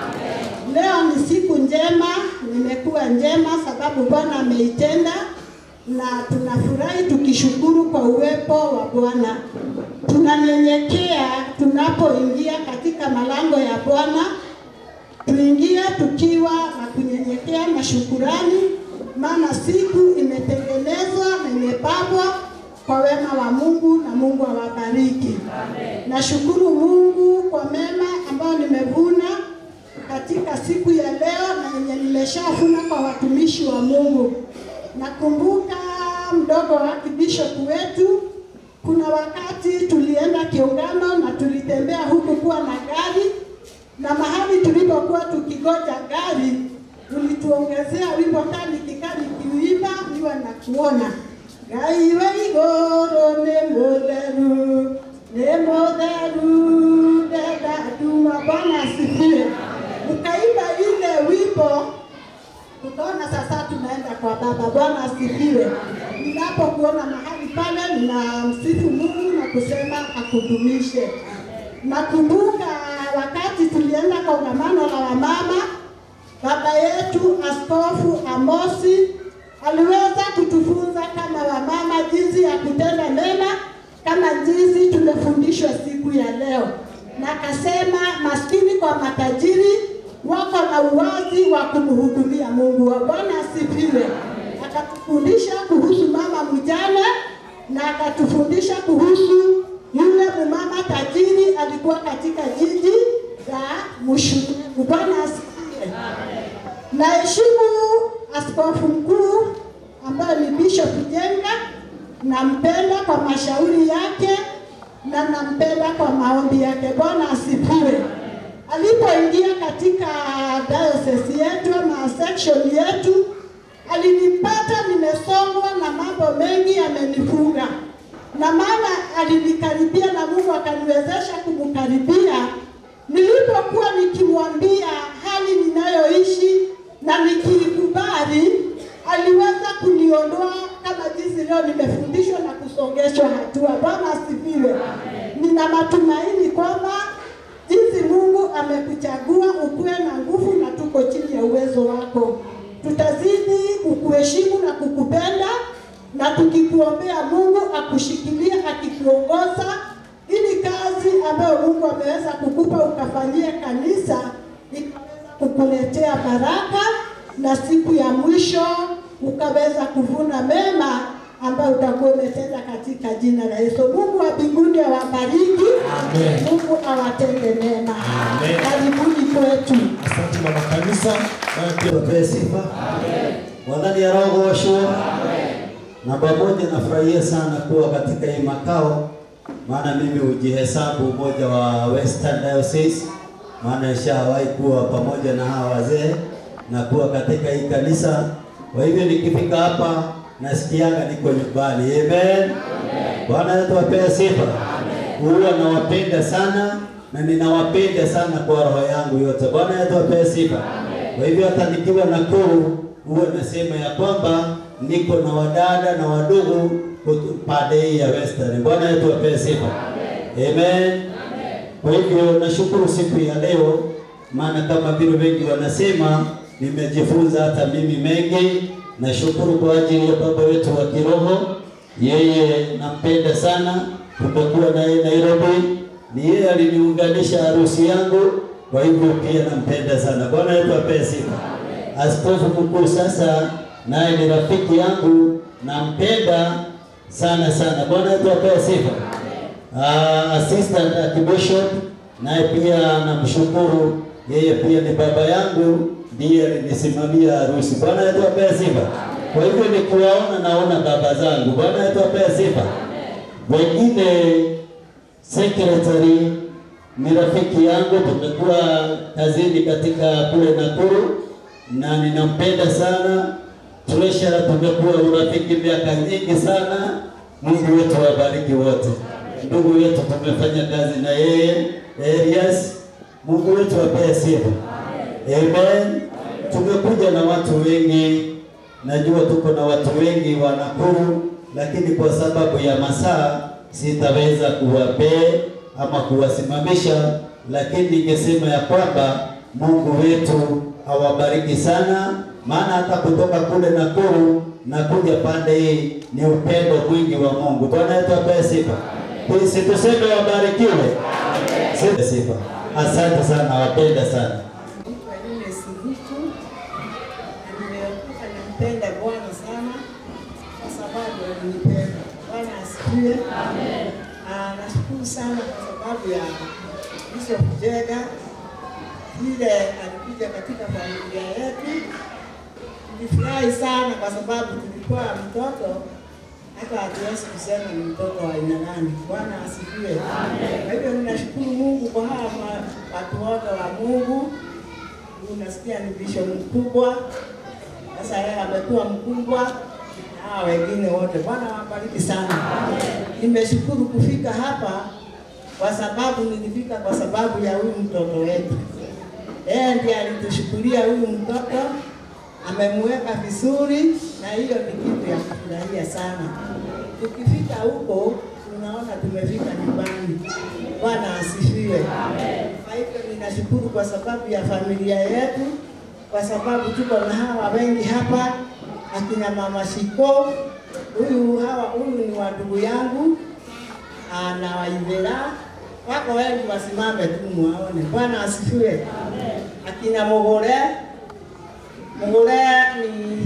Leo ni siku njema, nimekuwa njema sababu Bwana ameitenda na tunafurahi tukishukuru kwa uwepo wa Bwana. Tunanyenyekea tunapoingia katika malango ya Bwana, tuingie tukiwa na kunyenyekea na shukurani, maana siku imetengenezwa na imepambwa kwa wema wa Mungu na Mungu awabariki. Nashukuru Mungu kwa mema ambayo nimevuna katika siku ya leo na yenye nimeshafuna kwa watumishi wa Mungu. Nakumbuka mdogo wa bishop wetu, kuna wakati tulienda kiungano na tulitembea huku kuwa na gari, na mahali tulipokuwa tukigoja gari ulituongezea wimbo kali kikali kiuimba niwe na kuona gaiwe igoro nĩ mũtheru nĩ mũtheru ndendaduma Bwana asifiwe. Mkaimba ile wimbo tukaona sasa tunaenda kwa Baba. Bwana asifiwe. Ninapokuona mahali pale, ninamsifu Mungu na kusema akudumishe. Nakumbuka wakati tulienda kongamano la wamama, baba yetu Askofu Amosi aliweza kutufunza kama wamama jinsi ya kutenda mema kama jinsi tumefundishwa siku ya leo, na akasema maskini kwa matajiri wako na uwazi wa kumhudumia Mungu. Wa Bwana asifiwe. Akatufundisha kuhusu mama mjane na akatufundisha kuhusu yule mumama tajiri alikuwa katika jiji la Mushuku. Bwana asifiwe. Naheshimu askofu mkuu ambaye ni Bishop Jenga, nampenda kwa mashauri yake na nampenda kwa maombi yake. Bwana asifiwe. Alipoingia katika diocese yetu ama section yetu, alinipata nimesongwa na mambo mengi yamenifunga, na maana alinikaribia na Mungu akaniwezesha kumkaribia. Nilipokuwa nikimwambia hali ninayoishi na nikiikubali, aliweza kuniondoa kama jinsi leo nimefundishwa na kusongeshwa hatua. Bwana asifiwe. Nina matumaini kwamba jinsi Mungu amekuchagua ukuwe na nguvu na tuko chini ya uwezo wako. Tutazidi kukuheshimu na kukupenda na tukikuombea Mungu akushikilie akikuongoza ili kazi ambayo Mungu ame ameweza kukupa ukafanyie kanisa ikaweza kukuletea baraka, na siku ya mwisho ukaweza kuvuna mema ambayo utakuwa umetenda katika jina la Yesu. Mungu wa mbinguni awabariki,
Amen.
Mungu awatende mema.
Amen.
Karibuni kwetu.
Asante mama kanisa.
Tupewe sifa. Mwadhani ya roho washua. Namba moja, nafurahia sana kuwa katika hii makao, maana mimi hujihesabu mmoja wa Western Diocese, maana nishawahi kuwa pamoja na hawa wazee na kuwa katika hii kanisa. Kwa hivyo nikifika hapa nasikianga niko nyumbani. Amen. Bwana wetu apewe sifa. Huwa nawapenda sana na ninawapenda sana kwa roho yangu yote. Bwana wetu apewe sifa. Kwa hivyo hata nikiwa Nakuru huwa nasema ya kwamba niko na wadada na wadugu kutu- pande hii ya Western. Bwana wetu apewe sifa. Amen. Kwa hivyo nashukuru siku ya leo, maana kama vile wengi wanasema, nimejifunza hata mimi mengi. Nashukuru kwa ajili ya baba wetu wa kiroho, yeye nampenda sana. Tumekuwa naye Nairobi, ni yeye aliniunganisha harusi yangu, kwa hivyo pia nampenda sana. Bwana wetu apewe sifa. Askofu mkuu sasa naye ni rafiki yangu, nampenda sana sana. Bwana wetu apewe sifa. Uh, assistant archbishop naye pia namshukuru, yeye pia ni baba yangu, ndiye alinisimamia harusi. Bwana wetu apewe sifa. Kwa hivyo nikiwaona naona baba zangu. Bwana wetu apewe sifa. Wengine secretary ni rafiki yangu, tumekuwa kazini katika kule Nakuru na ninampenda sana. Treasurer tumekuwa urafiki miaka nyingi sana. Mungu wetu wabariki wote. Ndugu yetu tumefanya kazi na yeye Elias, Mungu wetu apee sifa. Amen. Tumekuja na watu wengi, najua tuko na watu wengi wa Nakuru, lakini kwa sababu ya masaa sitaweza kuwapee ama kuwasimamisha, lakini ningesema ya kwamba Mungu wetu awabariki sana, maana hata kutoka kule Nakuru na kuja pande hii ni upendo mwingi wa Mungu. Bwana wetu apewe sifa. Sisi tuseme wabarikiwe. Sisi sifa. Asante sana, wapenda sana.
Kwa nini Sibuku na nimeokoka, nampenda Bwana sana kwa sababu alinipenda. Bwana asifiwe. Ah, Nashukuru sana kwa sababu ya Bishop Jega vile alikuja katika familia yetu. Nilifurahi sana kwa sababu tulikuwa mtoto hata hatuwezi kusema ni mtoto wa aina gani. Bwana asifiwe. Kwa hivyo ninashukuru Mungu kwa hawa ma- watu wote wa Mungu. Unasikia ni bishop mkubwa, sasa yeye amekuwa mkubwa na hawa wengine wote. Bwana wabariki sana. Nimeshukuru kufika hapa kwa sababu nilifika kwa sababu ya huyu mtoto wetu. Yeye ndiye alitushukulia huyu mtoto, amemweka vizuri, na hiyo ni kitu ya kufurahia sana. Tukifika huko tunaona tumefika nyumbani. Bwana asifiwe. Kwa hivyo ninashukuru kwa sababu ya familia yetu, kwa sababu tuko na hawa wengi hapa, akina mama Shiko, huyu hawa huyu ni wa ndugu yangu ah, na Waivera wako wengi, wasimame tu muwaone. Bwana asifiwe. Akina Mugure, Mugure ni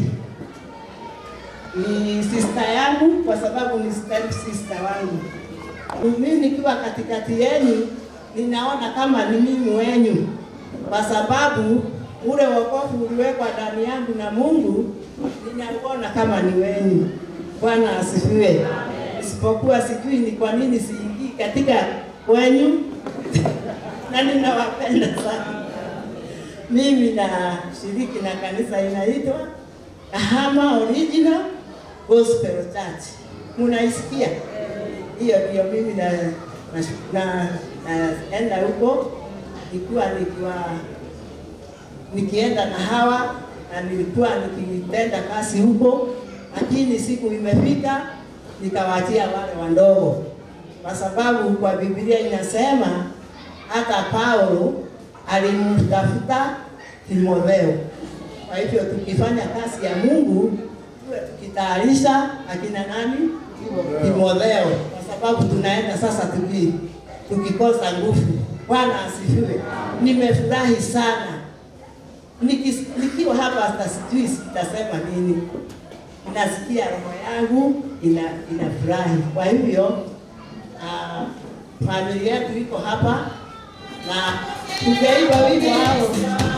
ni sister yangu kwa sababu ni step sister wangu. Mimi nikiwa katikati yenu ninaona kama ni mimi wenyu, kwa sababu ule wokovu uliwekwa ndani yangu na Mungu, ninauona kama ni wenyu. Bwana asifiwe. Isipokuwa sijui ni kwa nini siingii katika wenyu na ninawapenda sana. Mimi na shiriki na kanisa inaitwa Kahama Original Gospel Church. Munaisikia? Hiyo ndio mimi na na na- naenda huko nikiwa nikiwa nikienda na hawa na nilikuwa nikitenda kazi huko, lakini siku imefika nikawaachia wale wandogo, kwa sababu kwa Biblia inasema hata Paulo alimtafuta Timotheo. Kwa hivyo tukifanya kazi ya Mungu tuwe tukitayarisha akina nani? Timotheo, kwa sababu tunaenda sasa tuki, tukikosa nguvu. Bwana asifiwe. Nimefurahi sana Nikis, nikiwa hapa hata sijui sitasema nini, nasikia roho yangu ina inafurahi. Kwa hivyo uh, familia yetu iko hapa na tujaimba wimbo hao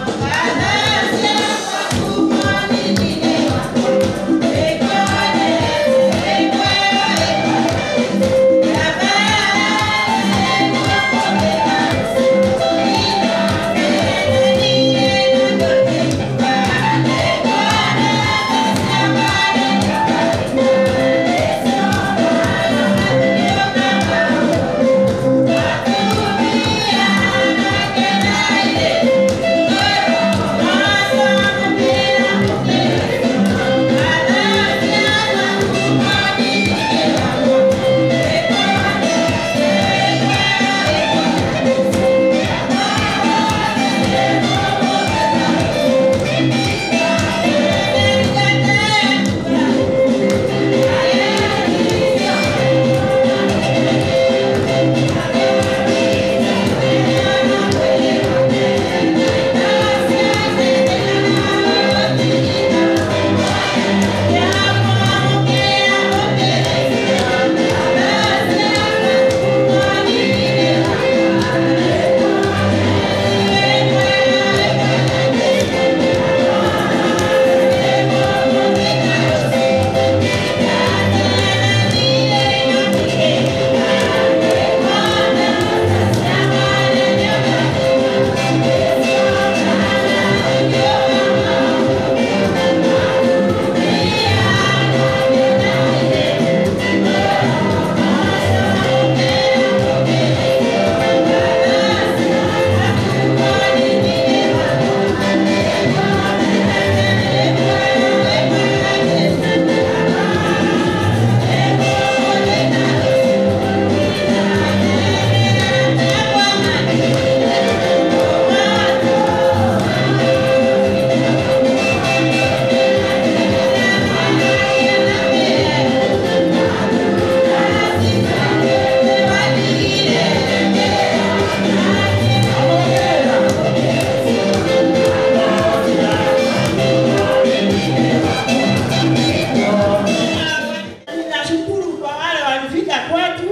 Ninashukuru kwa wale walifika kwetu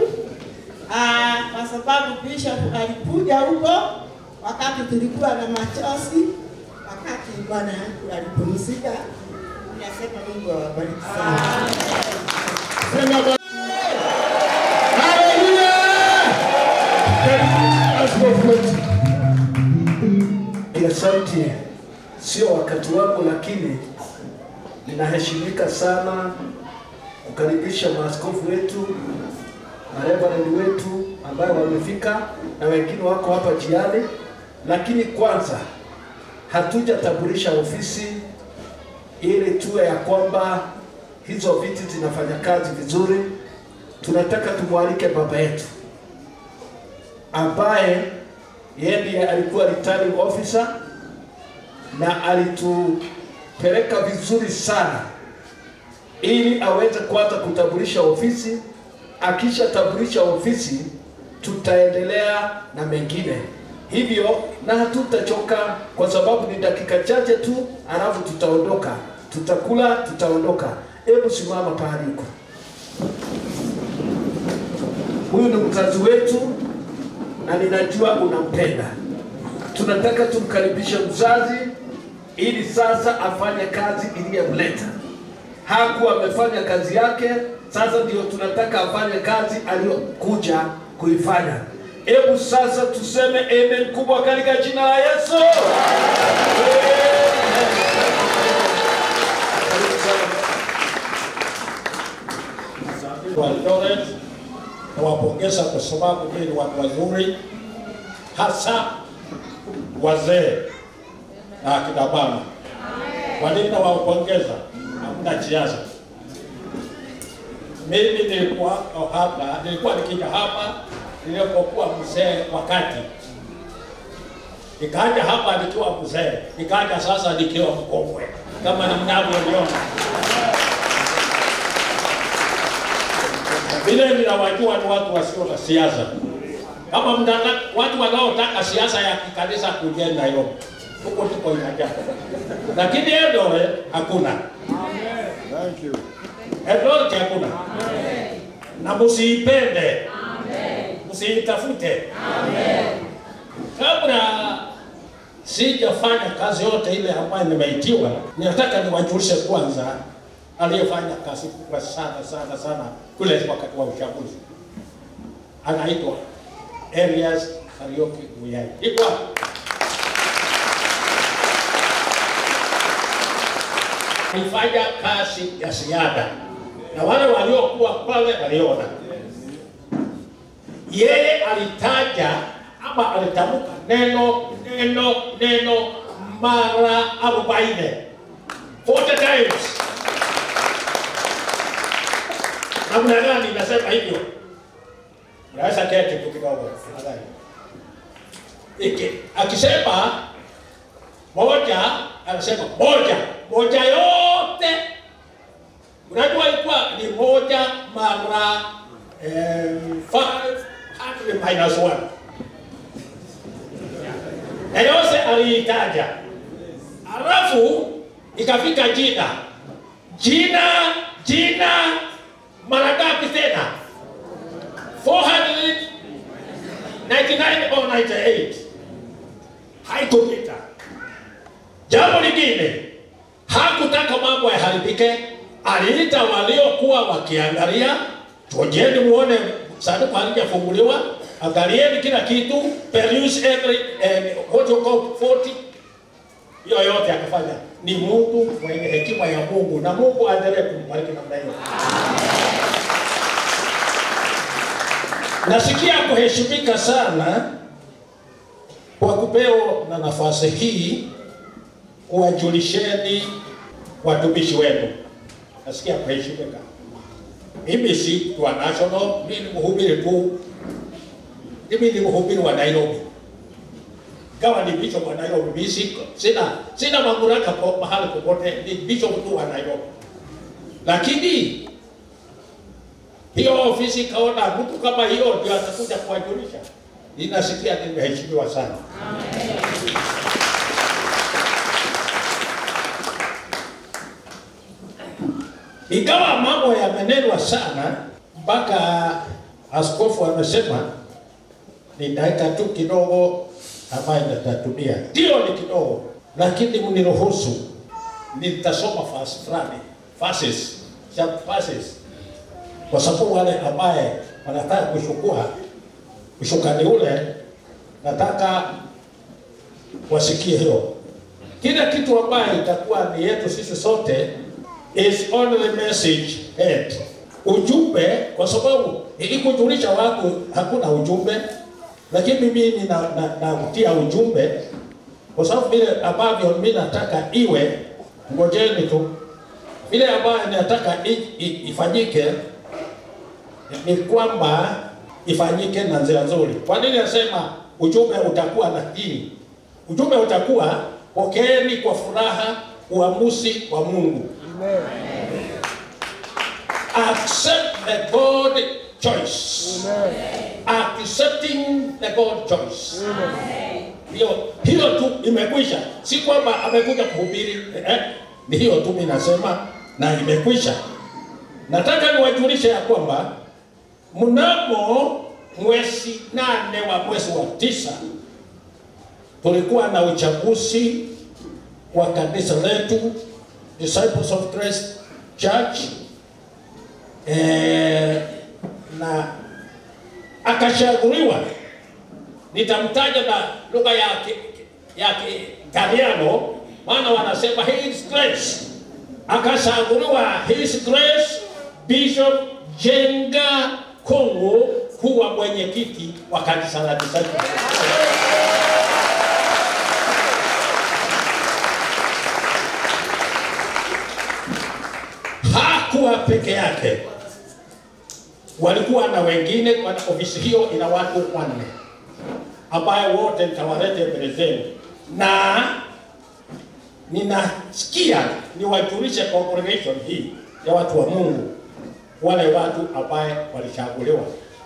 ah, kwa sababu Bishop alikuja huko wakati tulikuwa na machozi, wakati bwana yangu alipumzika. Ninasema Mungu awabariki sana.
Sema Bwana. Haleluya! Askofu wetu.
ya sauti sio wakati wako, lakini ninaheshimika sana kukaribisha maaskofu wetu mareverend wetu ambayo wamefika na wengine wako hapa jiani, lakini kwanza hatujatambulisha ofisi ili tuwe ya kwamba hizo viti zinafanya kazi vizuri. Tunataka tumwalike baba yetu ambaye yeye ndiye alikuwa returning officer na alitupeleka vizuri sana ili aweze kwanza kutambulisha ofisi. Akishatambulisha ofisi, tutaendelea na mengine hivyo, na hatutachoka kwa sababu ni dakika chache tu, alafu tutaondoka, tutakula, tutaondoka. Hebu simama pahali huko. Huyu ni mzazi wetu na ninajua unampenda. Tunataka tumkaribishe mzazi ili sasa afanye kazi iliyomleta. Hakuwa amefanya kazi yake, sasa ndio tunataka afanye kazi aliyokuja kuifanya. Hebu sasa tuseme amen kubwa katika jina la Yesu.
wa Eldoret nawapongeza kwa sababu nyinyi ni watu wazuri, hasa wazee na akina mama. Kwa nini nawapongeza? Hamna siasa. Mimi nilikuwa hapa, nilikuwa nikija hapa nilipokuwa mzee wakati nikaja hapa nikiwa mzee, nikaja sasa nikiwa mkongwe kama mnavyoniona. vile ninawajua ni watu wasio na siasa, Kama mtaka, watu wanaotaka siasa ya kikanisa kujeni Nairobi, huko tuko inajaa, lakini Eldoret hakuna.
Thank you.
Eldoret hakuna, na msiipende, msiitafute. Kabla sijafanya kazi yote ile ambayo nimeitiwa, ninataka niwajulishe kwanza aliyefanya kazi kubwa sana sana sana kule wakati wa uchaguzi, anaitwa Elias Kariuki Muyai. Iko wapi? alifanya kazi ya ziada na wale waliokuwa pale waliona. Yeye alitaja ama alitamka neno neno neno mara arobaini 40 times. Namna gani nasema hivyo? Naweza keti tu kidogo tafadhali. Iki akisema moja, anasema moja moja yote, unajua ilikuwa ni moja mara eh, 500 minus 1 na yose aliitaja, alafu ikafika jina jina jina mara ngapi tena? 499 or 98 haikupita. Jambo lingine, hakutaka mambo yaharibike, aliita waliokuwa wakiangalia, tujeni muone sanduku halijafunguliwa, angalieni kila kitu, peruse every eh, what you call 40 hiyo yote akafanya. Ni Mungu mwenye hekima ya Mungu, na Mungu aendelee kumbariki namna hiyo. Nasikia kuheshimika sana kwa kupewa na nafasi hii kuwajulisheni watumishi wenu. Nasikia kuheshimika. Mimi si mtu wa national, mimi ni mhubiri tu. Mimi ni mhubiri wa Nairobi. Kama ni bishop wa Nairobi, mimi siko. Sina sina mamlaka kwa mahali popote, ni bishop tu wa Nairobi. Lakini hiyo ofisi kaona mtu kama hiyo ndio atakuja kuwajulisha. Ninasikia nimeheshimiwa sana. Ingawa mambo yamenenwa sana mpaka askofu amesema ni dakika tu kidogo ambayo nitatumia, ndio ni kidogo, lakini mniruhusu nitasoma fasi fulani verses, some verses kwa sababu wale ambaye wanataka kushukua ushukani ule, nataka wasikie hiyo. Kila kitu ambaye itakuwa ni yetu sisi sote is only message head, ujumbe, kwa sababu ili kujulisha watu hakuna ujumbe, lakini mimi nina na, nakutia ujumbe kwa sababu vile ambavyo mimi nataka iwe, ngojeni tu vile ambayo nataka i, i, ifanyike ni kwamba ifanyike na njia nzuri. Kwa nini nasema ujumbe utakuwa na hii? Ujumbe utakuwa pokeeni kwa furaha uamuzi wa Mungu. Accept the God choice. Accepting the God choice. Hiyo hiyo tu imekwisha, si kwamba amekuja kuhubiri eh, ni hiyo tu mimi nasema na imekwisha. Nataka niwajulishe ya kwamba mnamo mwezi nane wa mwezi wa tisa tulikuwa na uchaguzi wa kanisa letu Disciples of Christ Church eh, na akashaguliwa, nitamtaja na lugha ya ki- ya Kitaliano, maana wanasema his grace. Akashaguliwa his grace Bishop Jenga Kongo kuwa mwenyekiti wa kanisa la Disciples. Hakuwa peke yake, walikuwa na wengine. Kwa ofisi hiyo ina watu wanne ambayo wote nitawalete mbele zenu, na ninasikia niwajulishe congregation hii ya watu wa Mungu, wale watu ambaye walichaguliwa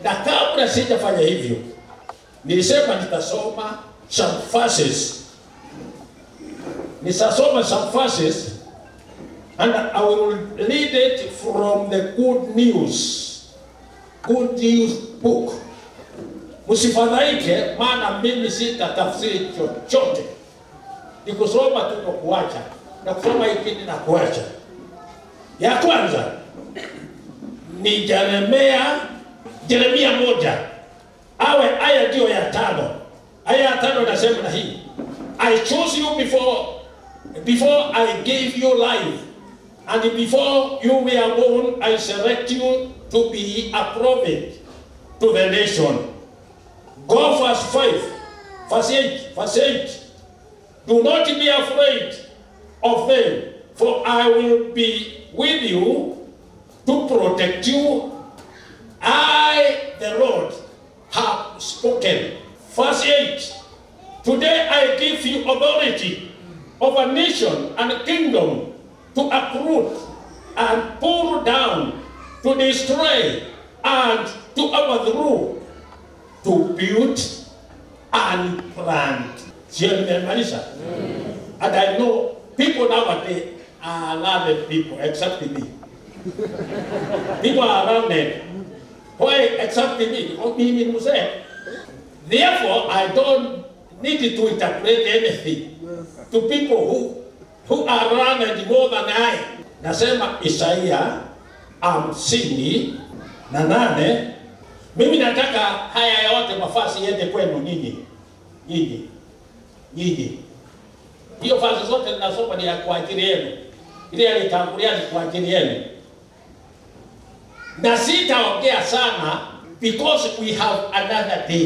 na kabla sijafanya hivyo nilisema nitasoma some verses nitasoma some verses and I will read it from the good news good news book msifadhaike maana mimi sitatafsiri chochote ni kusoma tu na kuacha na kusoma hiki na kuacha ya kwanza ni Jeremia Jeremia moja awe aya ndio ya tano. Aya ya tano nasema na hii I chose you before before I gave you life and before you were born I select you to be a prophet to the nation. Go verse 5, verse 8, verse 8. Do not be afraid of them, for I will be with you to protect you. I, the Lord, have spoken. Verse 8 Today I give you authority over nation and kingdom to uproot and pull down, to destroy and to overthrow, to build and plant. Sio nimemaliza? And I know people nowadays are learned people, except me. People are learned. Why except me? Because mimi ni mzee. Therefore, I don't need to interpret anything to people who who are learned more than I. Nasema Isaia hamsini na nane. Mimi nataka haya yote mafasi yende kwenu nyinyi, nyinyi, nyinyi. Hiyo fasi zote ninasoma ni ya kwa ajili yenu, ile yalitangulia ni kwa ajili yenu, na sitaongea sana because we have another day.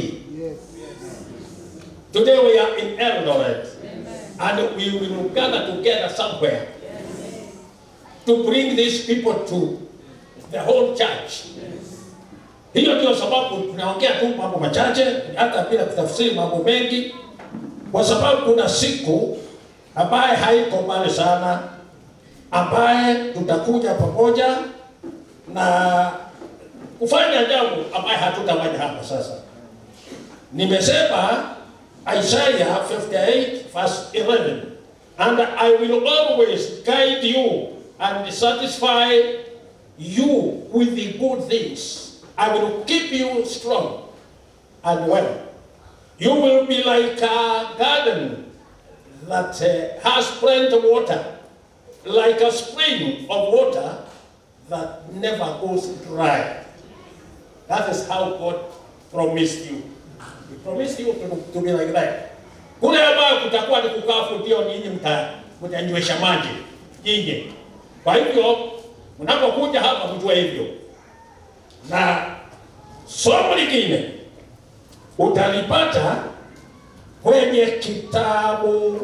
Today we are in Eldoret and we will gather together somewhere to bring these people to the whole church. Hiyo ndio sababu tunaongea tu mambo machache, hata bila kutafsiri mambo mengi, kwa sababu kuna siku ambaye haiko mbali sana, ambaye tutakuja pamoja na kufanya jambo ambaye hatutafanya hapa sasa. Nimesema Isaiah 58 verse 11 and I will always guide you and satisfy you with the good things. I will keep you strong and well. You will be like a garden that uh, has plenty of water, like a spring of water that never goes dry. That is how God promised you. He promised you to, to be like that. Kule ambayo kutakuwa ni kukafu, ndio ninyi mta mtanywesha maji nyinyi. Kwa hivyo mnapokuja hapa mjue hivyo, na somo lingine utalipata kwenye kitabu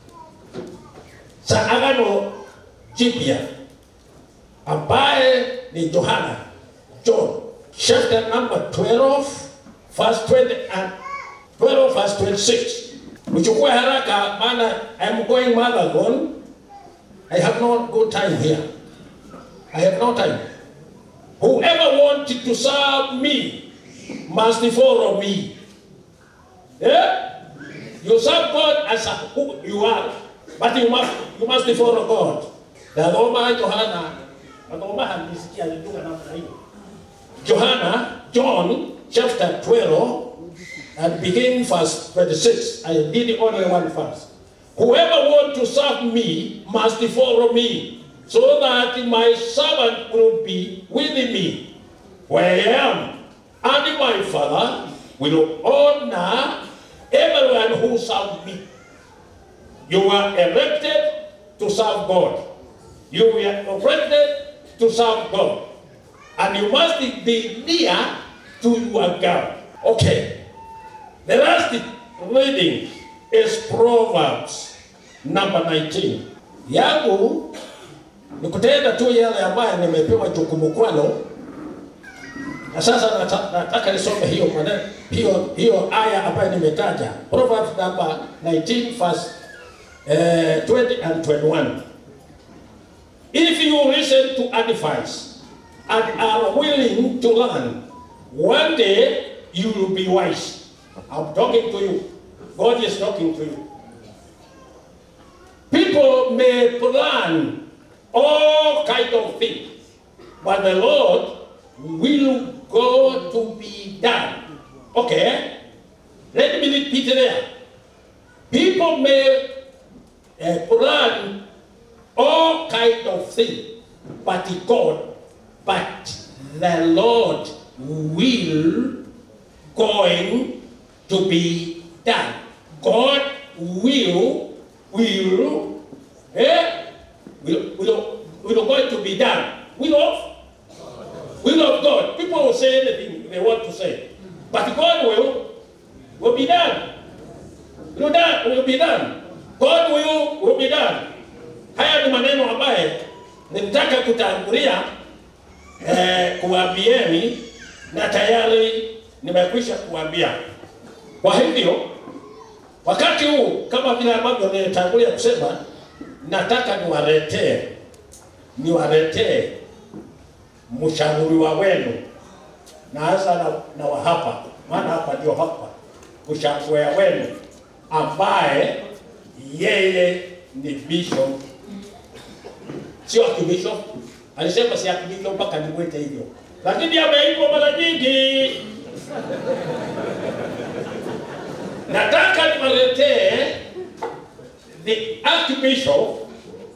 cha Agano Jipya ambaye ni Yohana, John chapter number 12 verse 20 and 12 verse 26. Uchukue haraka maana I am going marathon. I have no good time here. I have no time. Whoever wanted to serve me must follow me. Yeah? You serve God as a, who you are, but you must you must follow God. Nasoma Yohana, nasoma handisikia alitoka namna hiyo. Johanna, John chapter 12 and begin verse 26. I did only one verse. Whoever wants to serve me must follow me, so that my servant will be with me where I am. And my Father will honor everyone who serves me. You are elected to serve God. You were elected to serve God. And you must be near to your God. Okay. The last reading is Proverbs number 19. Yangu ni kutenda tu yale ambayo nimepewa jukumu kwalo, na sasa nata- nataka nisome hiyo maneno hiyo hiyo aya ambayo nimetaja Proverbs number 19 verse eh, 20 and 21. If you listen to advice and are willing to learn, One day you will be wise. I'm talking to you. God is talking to you. People may plan all kind of things, but the Lord will go to be done. Okay? Let me repeat there. People may uh, plan all kind of things, but God, but the Lord will going to be done. God will, will, eh? Will, will, will going to be done. Will of, will of God. People will say anything they want to say, but God will, will be done. Will done, will be done. God will, will be done. Haya ni maneno ambaye nilitaka kutangulia eh, kuwaambieni na tayari nimekwisha kuambia. Kwa hivyo wakati huu kama vile ambavyo nilitangulia kusema, nataka niwaletee niwaletee mshauri wa wenu na hasa na, na wa hapa, maana hapa ndio hapa, mshauri wa wenu ambaye yeye ni bishop, sio akibishop. Alisema si akibishop mpaka nimwite hivyo, lakini ameitwa mara nyingi. Nataka niwaletee the Archbishop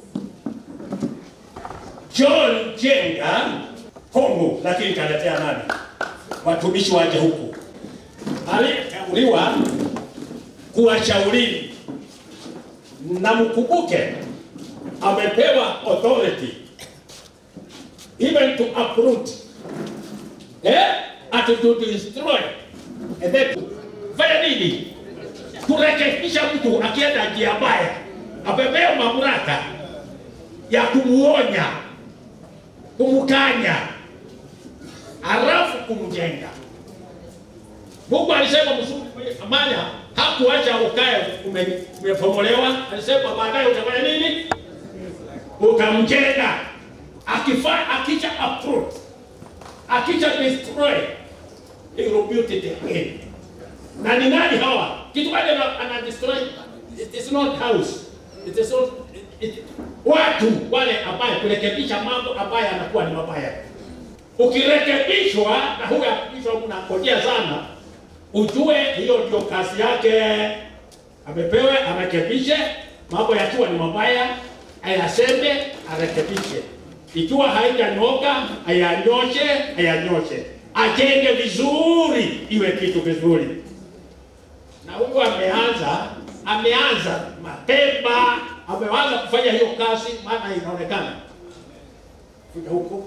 John Jenga Kongo, lakini kaletea nani? Watumishi waje huku, aliyeteuliwa kuwashauri na mkumbuke, amepewa authority even to uproot eh, and to destroy and then to fanya nini? Kurekebisha mtu akienda njia mbaya, amepewa mamlaka ya kumuonya, kumkanya, halafu kumjenga. Mungu alisema mzuri amani hakuacha ukae ume- umepomolewa. Alisema baadaye utafanya nini? Utamjenga. Akifa akisha uproot, akisha destroy, he will build it again. Na ni nani hawa? Kitu gani ana ana destroy? It is not house. It is not it, it, watu wale ambaye kurekebisha mambo ambayo yanakuwa ni mabaya. Ukirekebishwa na huyu akibishwa mnangojea sana, ujue hiyo ndio kazi yake. Amepewa arekebishe mambo yakiwa ni mabaya, ayaseme, arekebishe. Ikiwa haijanyoka, ayanyoshe, ayanyoshe, ajenge vizuri, iwe kitu vizuri. Na huyu ameanza, ameanza mapema, ameanza kufanya hiyo kazi, maana inaonekana kuja huko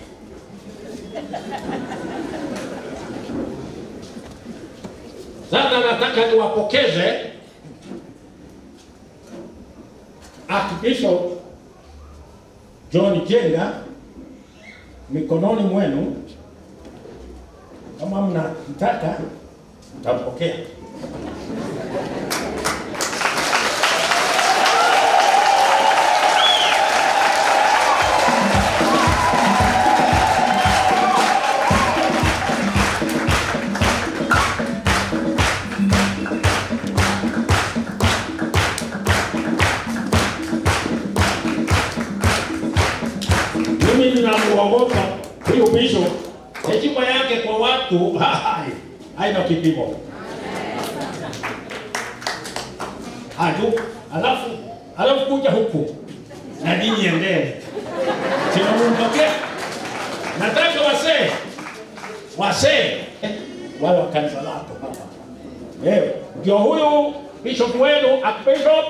Sasa nataka niwapokeze Archbishop John Jenga mikononi mwenu. Kama mnataka mtampokea. Mimi ninamuogopa huyu bishop, heshima yake kwa watu hai, haina kipimo. Hatu, alafu alafu kuja huku na ninyi endeni, sinamumpokea. Nataka wasee wasee wale wa kanisa lako hapa, wewe ndio huyu bishop wenu, archbishop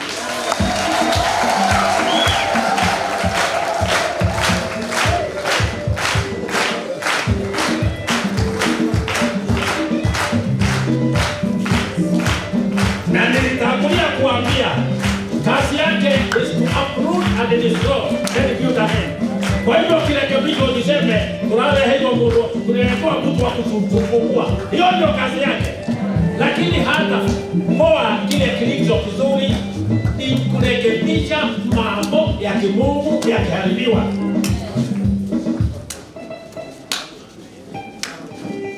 na nilitangulia kuambia kazi yake is to uproot and destroy then build again. Kwa hivyo kirekebisho usiseme tunale hiyo mundu tunaletewa mtu wa kutufungua, hiyo ndio kazi yake, lakini hata moa kile kilicho kizuri ni kurekebisha mambo ya kimungu yakiharibiwa.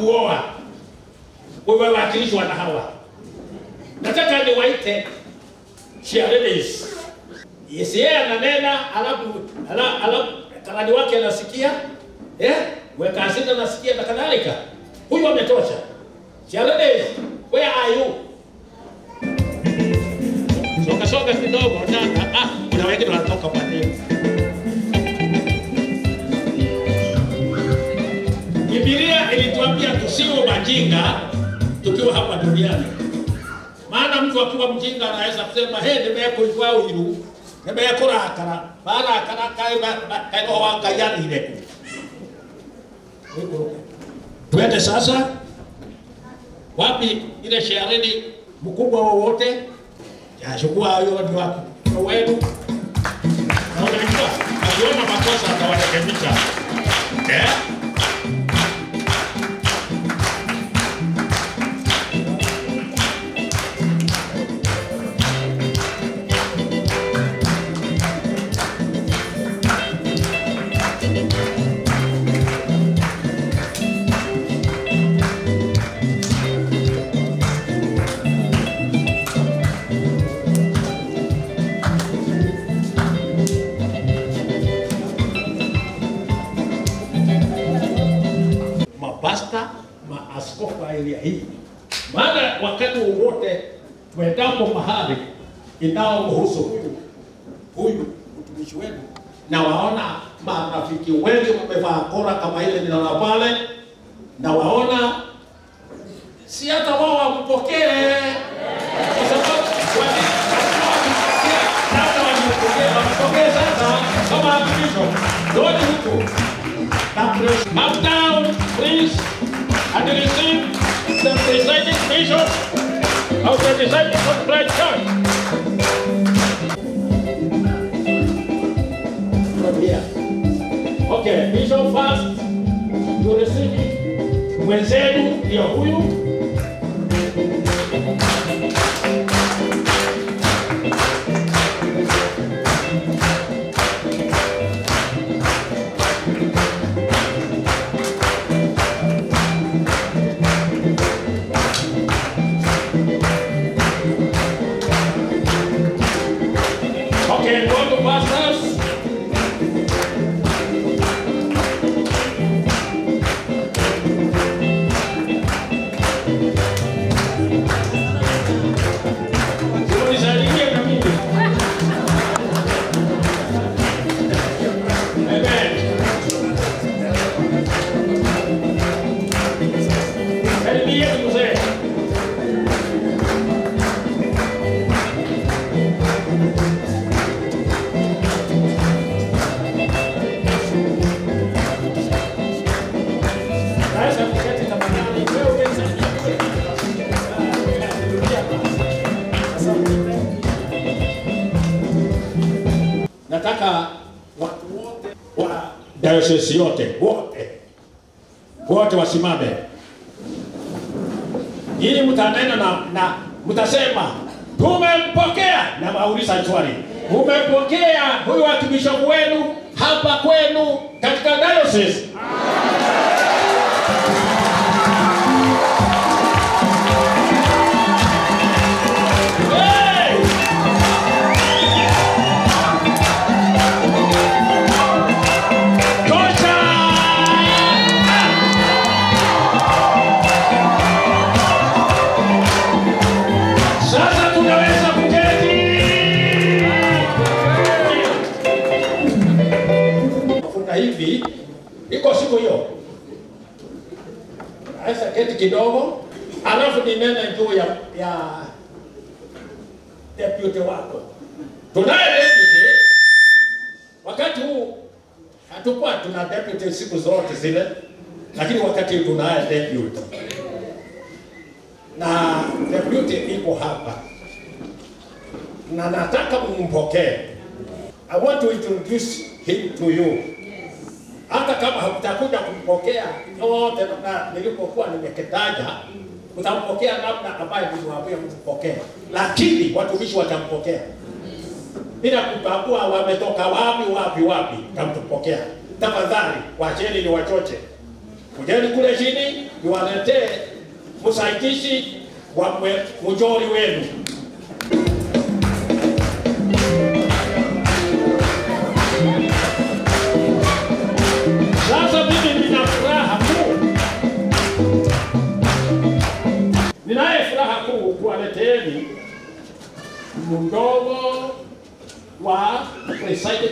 kuoa umewakilishwa na hawa. Nataka niwaite cheerleaders. Yes, yeye ananena alafu ala- alafu karani wake anasikia eh, weka hasira anasikia na kadhalika. Huyu ametosha. Cheerleaders, where are you? Soka soka kidogo na ah, kuna wengine wanatoka kwa nini? Biblia ilituambia tusiwe majinga tukiwa hapa duniani. Maana mtu akiwa mjinga anaweza kusema he nimekuigwa uiru nimekurakara barakara kaigo wangayanire ku twende sasa wapi ile sherehe mkubwa wowote yachukua hayo ni wako wenu na unajua akiona makosa atawarekebisha eh mapasta maaskofu wa area hii, maana wakati wowote tuendapo mahali inaomhusu huyu huyu mtumishi wenu, na waona marafiki wengi wamevaa kora kama ile ninaona pale, na waona si hata wao wampokee, kwa sababu wali- sasa wampokee, wampokee sasa kama archbishop, ndoni huko Come down, please, and receive the presiding bishop of the Disciples of Christ Church. From here. Okay, bishop first, you receive it. Mwenzenu ndio huyu. Okay, go to pastors. Unisaidie na mimi. Amen. Karibia mzee. Naweza kuketi tafadhali. Wewe umesaidia. Nataka watu wote wa diocese yote wote wote wasimame, ili mtanena na, na mtasema tumempokea, na wauliza swali, umempokea huyu archbishop wenu hapa kwenu katika diocese? Sasa tunaweza kuketi. Mafuta hivi iko siku hiyo, naweza keti kidogo, alafu ninene juu ya ya deputy wako. Tunaye deputy, wakati huu hatukuwa tuna deputy siku zote zile, lakini wakati huu tunaye deputy na deputy iko hapa na nataka mumpokee. I want to introduce him to you. Hata kama hamtakuja kumpokea yote namna nilipokuwa nimekitaja, mtampokea namna ambayo niliwaambia mpokee, lakini watumishi watampokea bila kubagua wametoka wapi wapi wapi, mtampokea. Tafadhali wacheni ni wachoche Kujeni kule chini niwaletee msaidizi wa mwe- mjoli wenu. Sasa mimi nina furaha kuu, ninaye furaha kuu kuwaleteeni mdogo wa presiding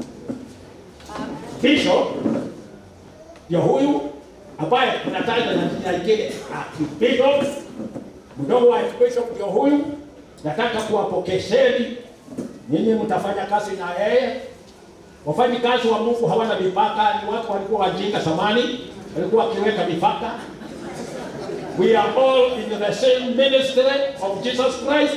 bishop ndio huyu ambaye tunataja na jina lingine archbishop. Mdogo wa archbishop ndio huyu. Nataka kuwapokesheni nyinyi, mtafanya kazi na yeye. Wafanyi kazi wa Mungu hawana mipaka, ni watu walikuwa wajinga zamani, walikuwa wakiweka mipaka. We are all in the same ministry of Jesus Christ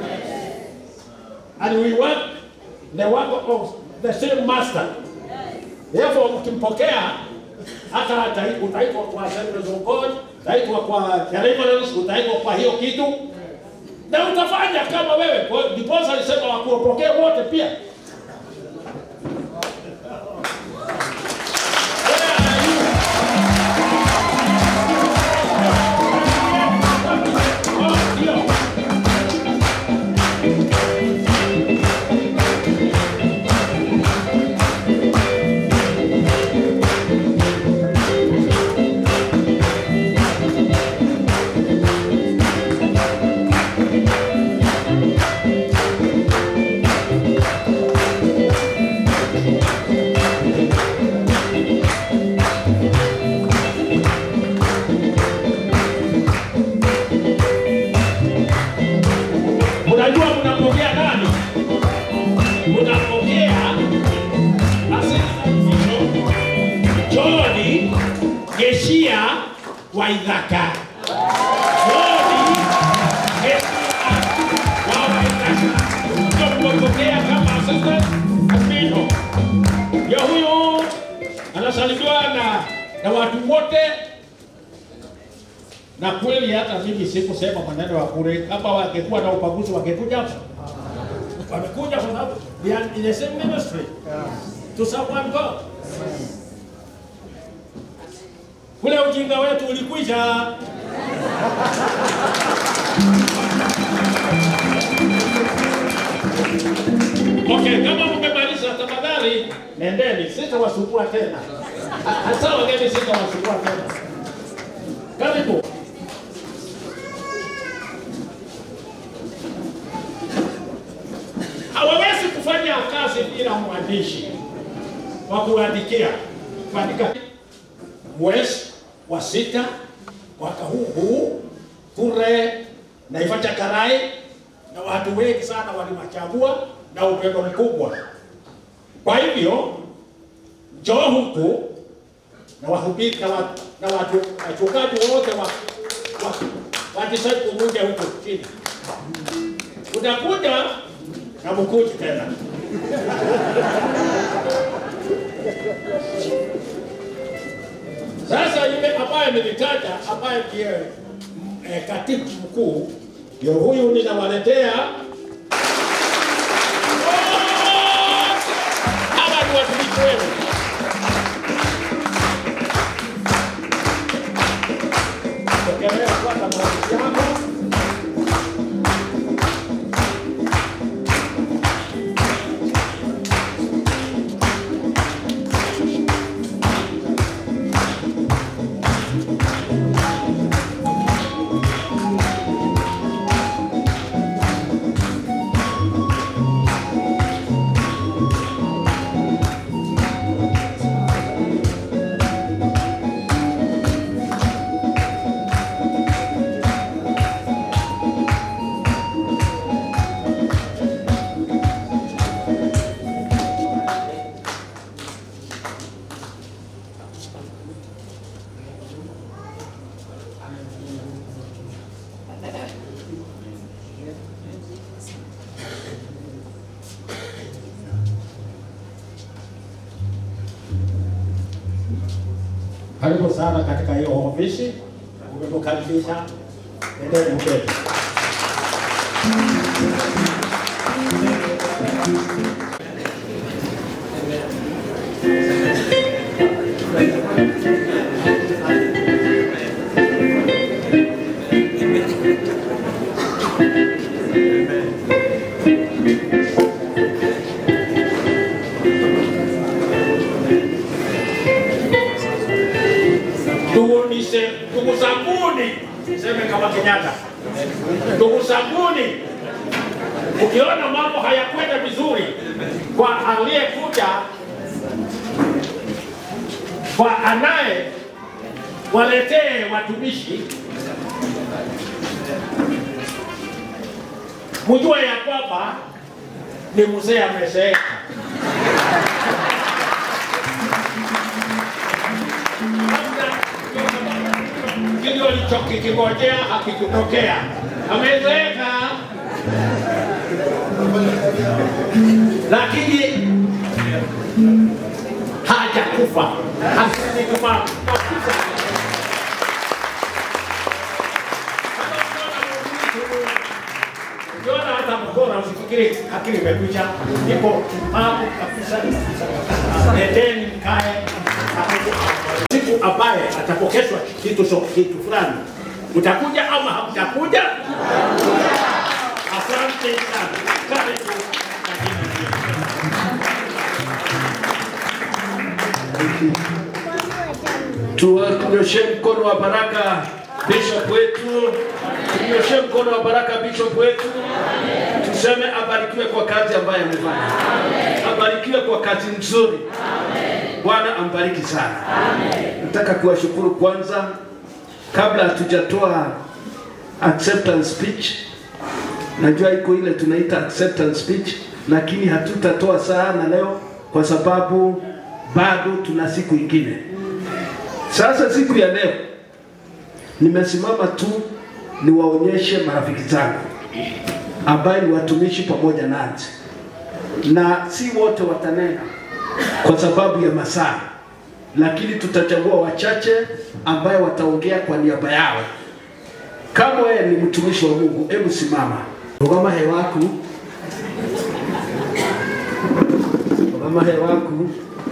and we work the work of the same master. Therefore, mkimpokea hata utai- utaitwa kwa Assemblies of God, utaitwa kwa deliverance, utaitwa kwa hiyo kitu na utafanya kama wewe. Kwa- Ndiposa alisema wakuwapokee wote pia. Unajua mnapokea nani? Mnapokea Assistant Bishop John Geshia wa Ithaka. John Geshia wa Ithaka. Ndio mnapokea kama Assistant Bishop. Ndio huyo anasalimiwa na na watu wote na kweli hata mimi sikusema maneno ya bure. Kama wangekuwa na ubaguzi wangekuja hapa. Wamekuja kwa sababu they are in the same ministry to serve one God. Ule ujinga wetu ulikwisha. Okay, kama mmemaliza tafadhali nendeni, sitawasumbua tena. Hasa wageni sitawasumbua tena. Karibu. hawawezi kufanya kazi bila mwandishi wa kuandikia kuandika mwezi wa sita mwaka huu huu kule Naivasha Karai, na watu wengi sana walimachagua na upendo mkubwa. Kwa hivyo njoo huku na wahubiri na watu na watu wachungaji wote wa wa watisaidia kuja huku chini, utakuja na mkuji tena. Sasa yule ambaye nilitaja ambaye ndiye eh, katibu mkuu ndio huyu ninawaletea. Hawa ni watumishi wenu. Pokelea kwanza mawazo yako. Karibu sana katika hiyo ofisi, umetukaribisha. Endeni mbele.
Thank you.
ndugu nise ndugu zanguni, seme kama Kenyatta, ndugu zanguni, ukiona mambo hayakwenda vizuri kwa aliyekuja kwa anaye waletee watumishi, mjue ya kwamba ni mzee amezeeka. Kile walichokikingojea hakikutokea, amezeeka, lakini hajakufa, asikufa Ukiona hata mkono usifikiri akili imekuja, ipo hapo kabisa. Nendeni mkae siku ambaye atapokeshwa kitu so, kitu fulani, mtakuja ama hamtakuja? Asante sana, karibu.
Tunyoshe mkono wa baraka bishop wetu, tunyoshe mkono wa baraka bishop wetu, tuseme abarikiwe kwa kazi ambayo amefanya, abarikiwe kwa kazi nzuri. Bwana ambariki sana. Nataka kuwashukuru kwanza, kabla hatujatoa acceptance speech. Najua iko ile tunaita acceptance speech, lakini hatutatoa sana leo kwa sababu bado tuna siku ingine. Sasa siku ya leo nimesimama tu niwaonyeshe marafiki zangu ambaye ni watumishi pamoja nasi, na si wote watanena kwa sababu ya masaa, lakini tutachagua wachache ambaye wataongea kwa niaba yao. Kama wewe ni mtumishi wa Mungu, hebu simama, rugama hewaku, rugama hewaku.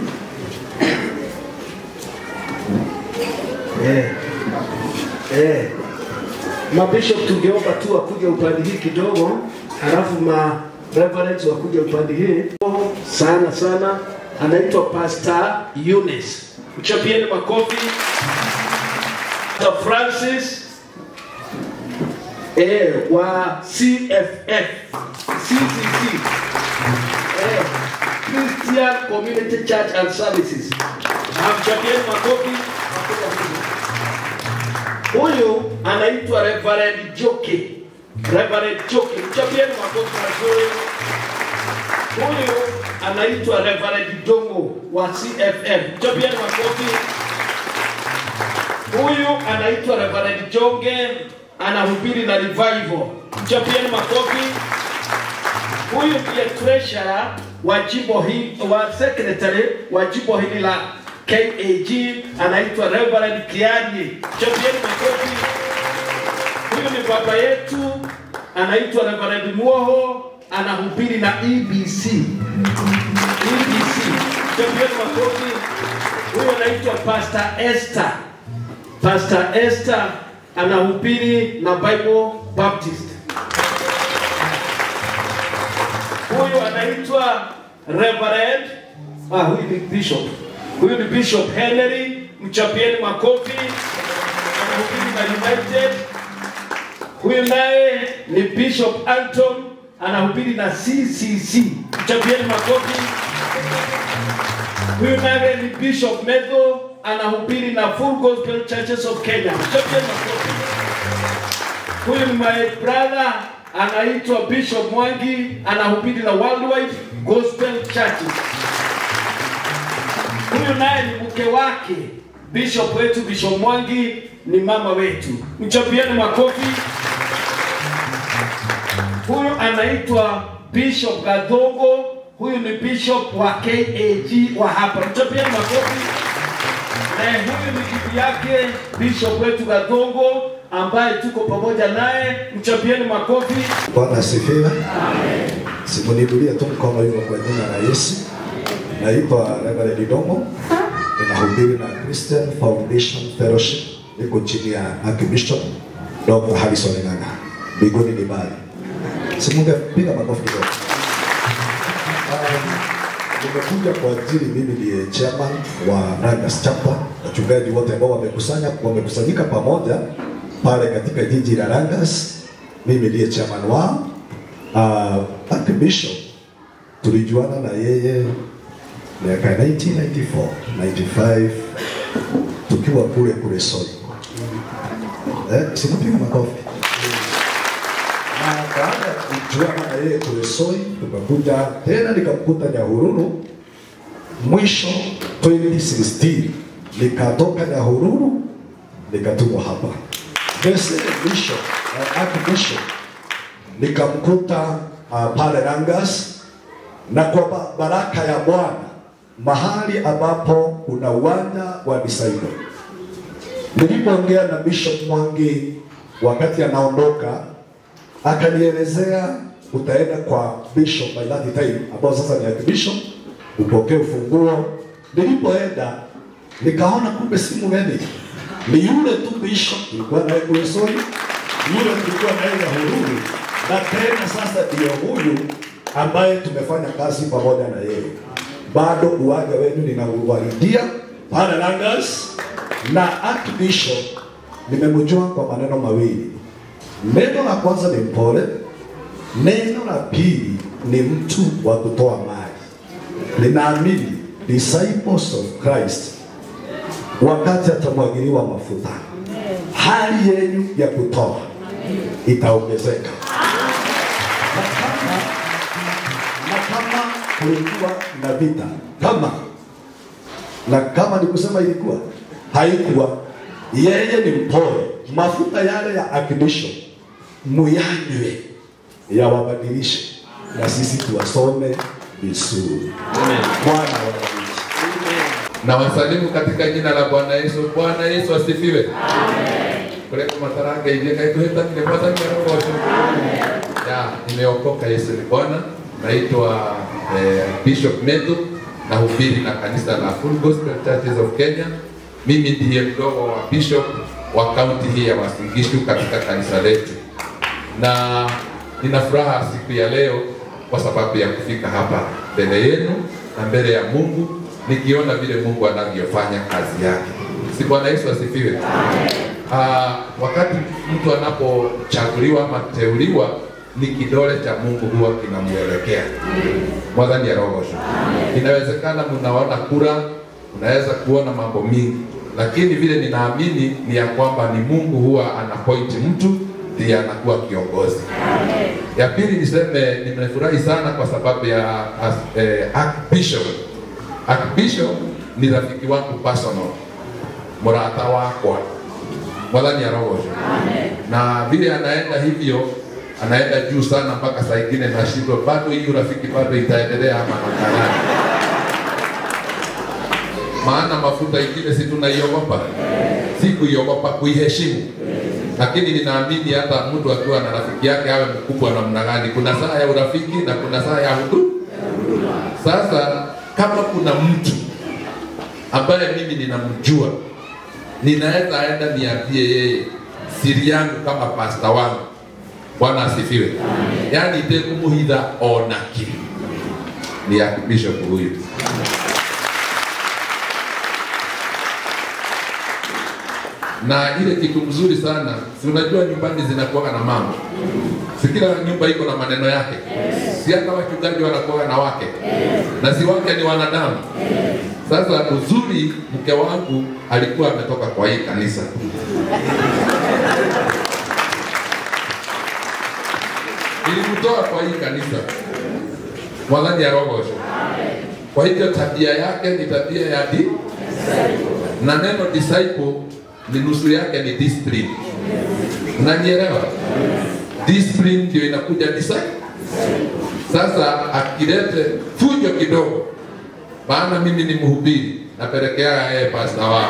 Eh. Eh. Mabishop tungeomba tu wakuje upande hii kidogo, halafu ma reverends wakuje upande hii sana sana. Anaitwa Pastor Eunice, mchapieni makofi. Pastor Francis eh, wa CFF CCC eh, Christian Community Church and Services. Amchapieni makofi. Huyu anaitwa Reverend Joke. Reverend Joke, mchapieni makofi mazuri. Huyu anaitwa Reverend Dongo wa CFM. Mchapieni makofi. Huyu anaitwa Reverend Jonge, anahubiri na revival. Mchapieni makofi. Huyu ndiye treasurer wa jimbo hili, wa secretary wa jimbo hili la KAG anaitwa Reverend Kiani. Chapieni makofi. Huyu ni baba yetu anaitwa Reverend Mwoho, anahubiri na EBC. EBC. Chapieni makofi. Huyu anaitwa Pastor Esther. Pastor Esther anahubiri na Bible Baptist. Huyu anaitwa Reverend ah, huyu ni bishop Huyu ni Bishop Henry, mchapieni makofi. Anahubiri na United. Huyu naye ni Bishop Anton, anahubiri na CCC. Mchapieni makofi. Huyu naye ni Bishop Medho, anahubiri na Full Gospel Churches of Kenya. Mchapieni makofi. Huyu ni my brother anaitwa Bishop Mwangi, anahubiri na Worldwide Gospel Churches. Huyu naye ni mke wake bishop wetu, Bishop Mwangi ni mama wetu. Mchapieni makofi. Huyu anaitwa Bishop Gadongo, huyu ni bishop wa KAG wa hapa. Mchapieni makofi. Na huyu ni bibi yake bishop wetu Gadongo ambaye tuko pamoja naye. Mchapieni makofi.
Bwana asifiwe. Simunidulie tu mkono hivyo kwa jina la Yesu. Naitwa Reverend Domo, ninahubiri na Christian Foundation Fellowship, niko chini ya Archbishop Dr. Harrison Ng'ang'a. Mbinguni ni mbali. Simunge piga makofi kidogo. nimekuja kwa ajili, mimi ndiye chairman wa Nagas Chapter. Wachungaji wote ambao wamekusanya wamekusanyika pamoja pale katika jiji la Rangas, mimi ndiye chairman wao. Uh, Archbishop tulijuana na yeye miaka 1994 95 tukiwa kule kule Soi. Eh, sikupiga makofi. Na baada ya kujuana na yeye kule Soi, tukakuja tena nikamkuta Nyahururu mwisho 2016 nikatoka Nyahururu nikatumwa hapa. The same bishop, uh, archbishop nikamkuta uh, pale Rangas na kwa ba- baraka ya Bwana mahali ambapo kuna uwanja wa disciple. Nilipoongea na Bishop Mwangi wakati anaondoka, akanielezea utaenda kwa Bishop by that time, ambao sasa ni Archbishop, upokee ufunguo. Nilipoenda nikaona kumbe si mgeni, ni yule tu Bishop tulikuwa naye kule Soi, yule tulikuwa naye Nyahururu, na tena sasa ndio huyu ambaye tumefanya kazi pamoja na yeye. Bado uwaga wenu ninauwahidia pale Langas na Archbishop nimemjua kwa maneno mawili. Neno la kwanza ni mpole, neno la pili ni mtu wa kutoa mali. Ninaamini disciples of Christ wakati atamwagiliwa mafuta, hali yenu ya kutoa itaongezeka. Na kama na kama kulikuwa na vita kama na kama ni kusema ilikuwa haikuwa, yeye ni mpole. Mafuta yale ya Archbishop muyanywe, yawabadilishe na sisi tuwasome vizuri. Bwana awabariki.
na wasalimu katika jina la Bwana Yesu. Bwana Yesu asifiwe. Kuleko mataranga hivi kaituheta nimepata mmerogo ya nimeokoka. Yesu ni Bwana. Naitwa eh, Bishop Metu na hubiri na kanisa la Full Gospel Churches of Kenya. Mimi ndiye mdogo wa bishop wa kaunti hii ya Uasin Gishu katika kanisa letu, na nina furaha siku ya leo kwa sababu ya kufika hapa mbele yenu na mbele ya Mungu nikiona vile Mungu anavyofanya kazi yake. Si Bwana Yesu asifiwe. Ah, wakati mtu anapochaguliwa ama kuteuliwa ni kidole cha Mungu huwa kinamwelekea. Mwadhani ya roho. Inawezekana mnaona kura, unaweza kuona mambo mingi, lakini vile ninaamini ni ya kwamba ni Mungu huwa anapoint mtu ndiye anakuwa kiongozi. Ya pili niseme nimefurahi sana kwa sababu ya as- eh, Archbishop. Archbishop ni rafiki wangu personal, murata wakwa mwathani arogoce na vile anaenda hivyo anaenda juu sana mpaka saa ingine nashindwa bado hii urafiki bado itaendelea ama namna gani? maana mafuta ingine si tunaiogopa, si kuiogopa, kuiheshimu. Lakini ninaamini hata mtu akiwa na rafiki yake awe mkubwa namna gani, kuna saa ya urafiki na kuna saa ya hudu. Sasa kama kuna mtu ambaye mimi ninamjua, ninaweza enda niambie yeye siri yangu kama pasta wangu. Bwana asifiwe. Yaani itekumuhitha ona ki ni Archbishop huyu. na ile kitu mzuri sana, si unajua nyumbani zinakuwa na mambo, si kila nyumba iko na maneno yake, si hata wachungaji wanakuwa na wake, na si wake ni wanadamu. Sasa uzuri, mke wangu alikuwa ametoka kwa hii kanisa ilimtoa kwa hii kanisa mwadhani ya rogosho. Kwa hivyo tabia yake ni tabia ya di na neno disciple ni nusu yake ni discipline. Unanielewa? Discipline ndio inakuja disciple. Sasa akilete fujo kidogo, maana mimi ni mhubiri, napelekea yeye pasta wao.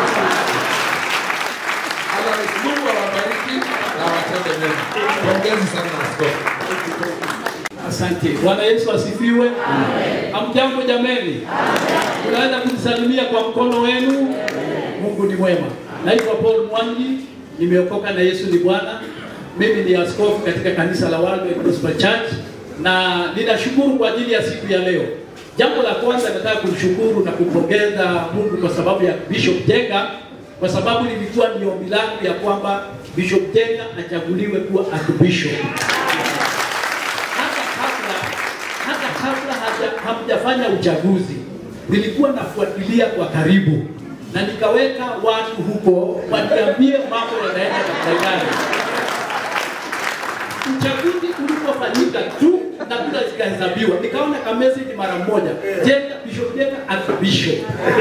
Otherwise, Mungu awabariki na awatende mema. Pongezi sana askofu.
Asante. Bwana Yesu asifiwe. Hamjambo jameni? Tunaweza kujisalimia kwa mkono wenu. Mungu ni mwema. Naitwa Paul Mwangi, nimeokoka na Yesu ni Bwana. Mimi ni askofu katika kanisa la World Gospel Church na ninashukuru kwa ajili ya siku ya leo. Jambo la kwanza nataka kumshukuru na kumpongeza Mungu kwa sababu ya Bishop Jenga, kwa sababu lilikuwa ni ombi langu ya kwamba Bishop Jenga achaguliwe kuwa Archbishop. Hata kabla hata kabla haja- hamjafanya uchaguzi, nilikuwa nafuatilia kwa karibu na nikaweka watu huko waniambie mambo yanaenda namna gani. Uchaguzi ulipofanyika tu na kura zikahesabiwa, nikaona ka message mara moja, Jenga Bishop Jenga Archbishop.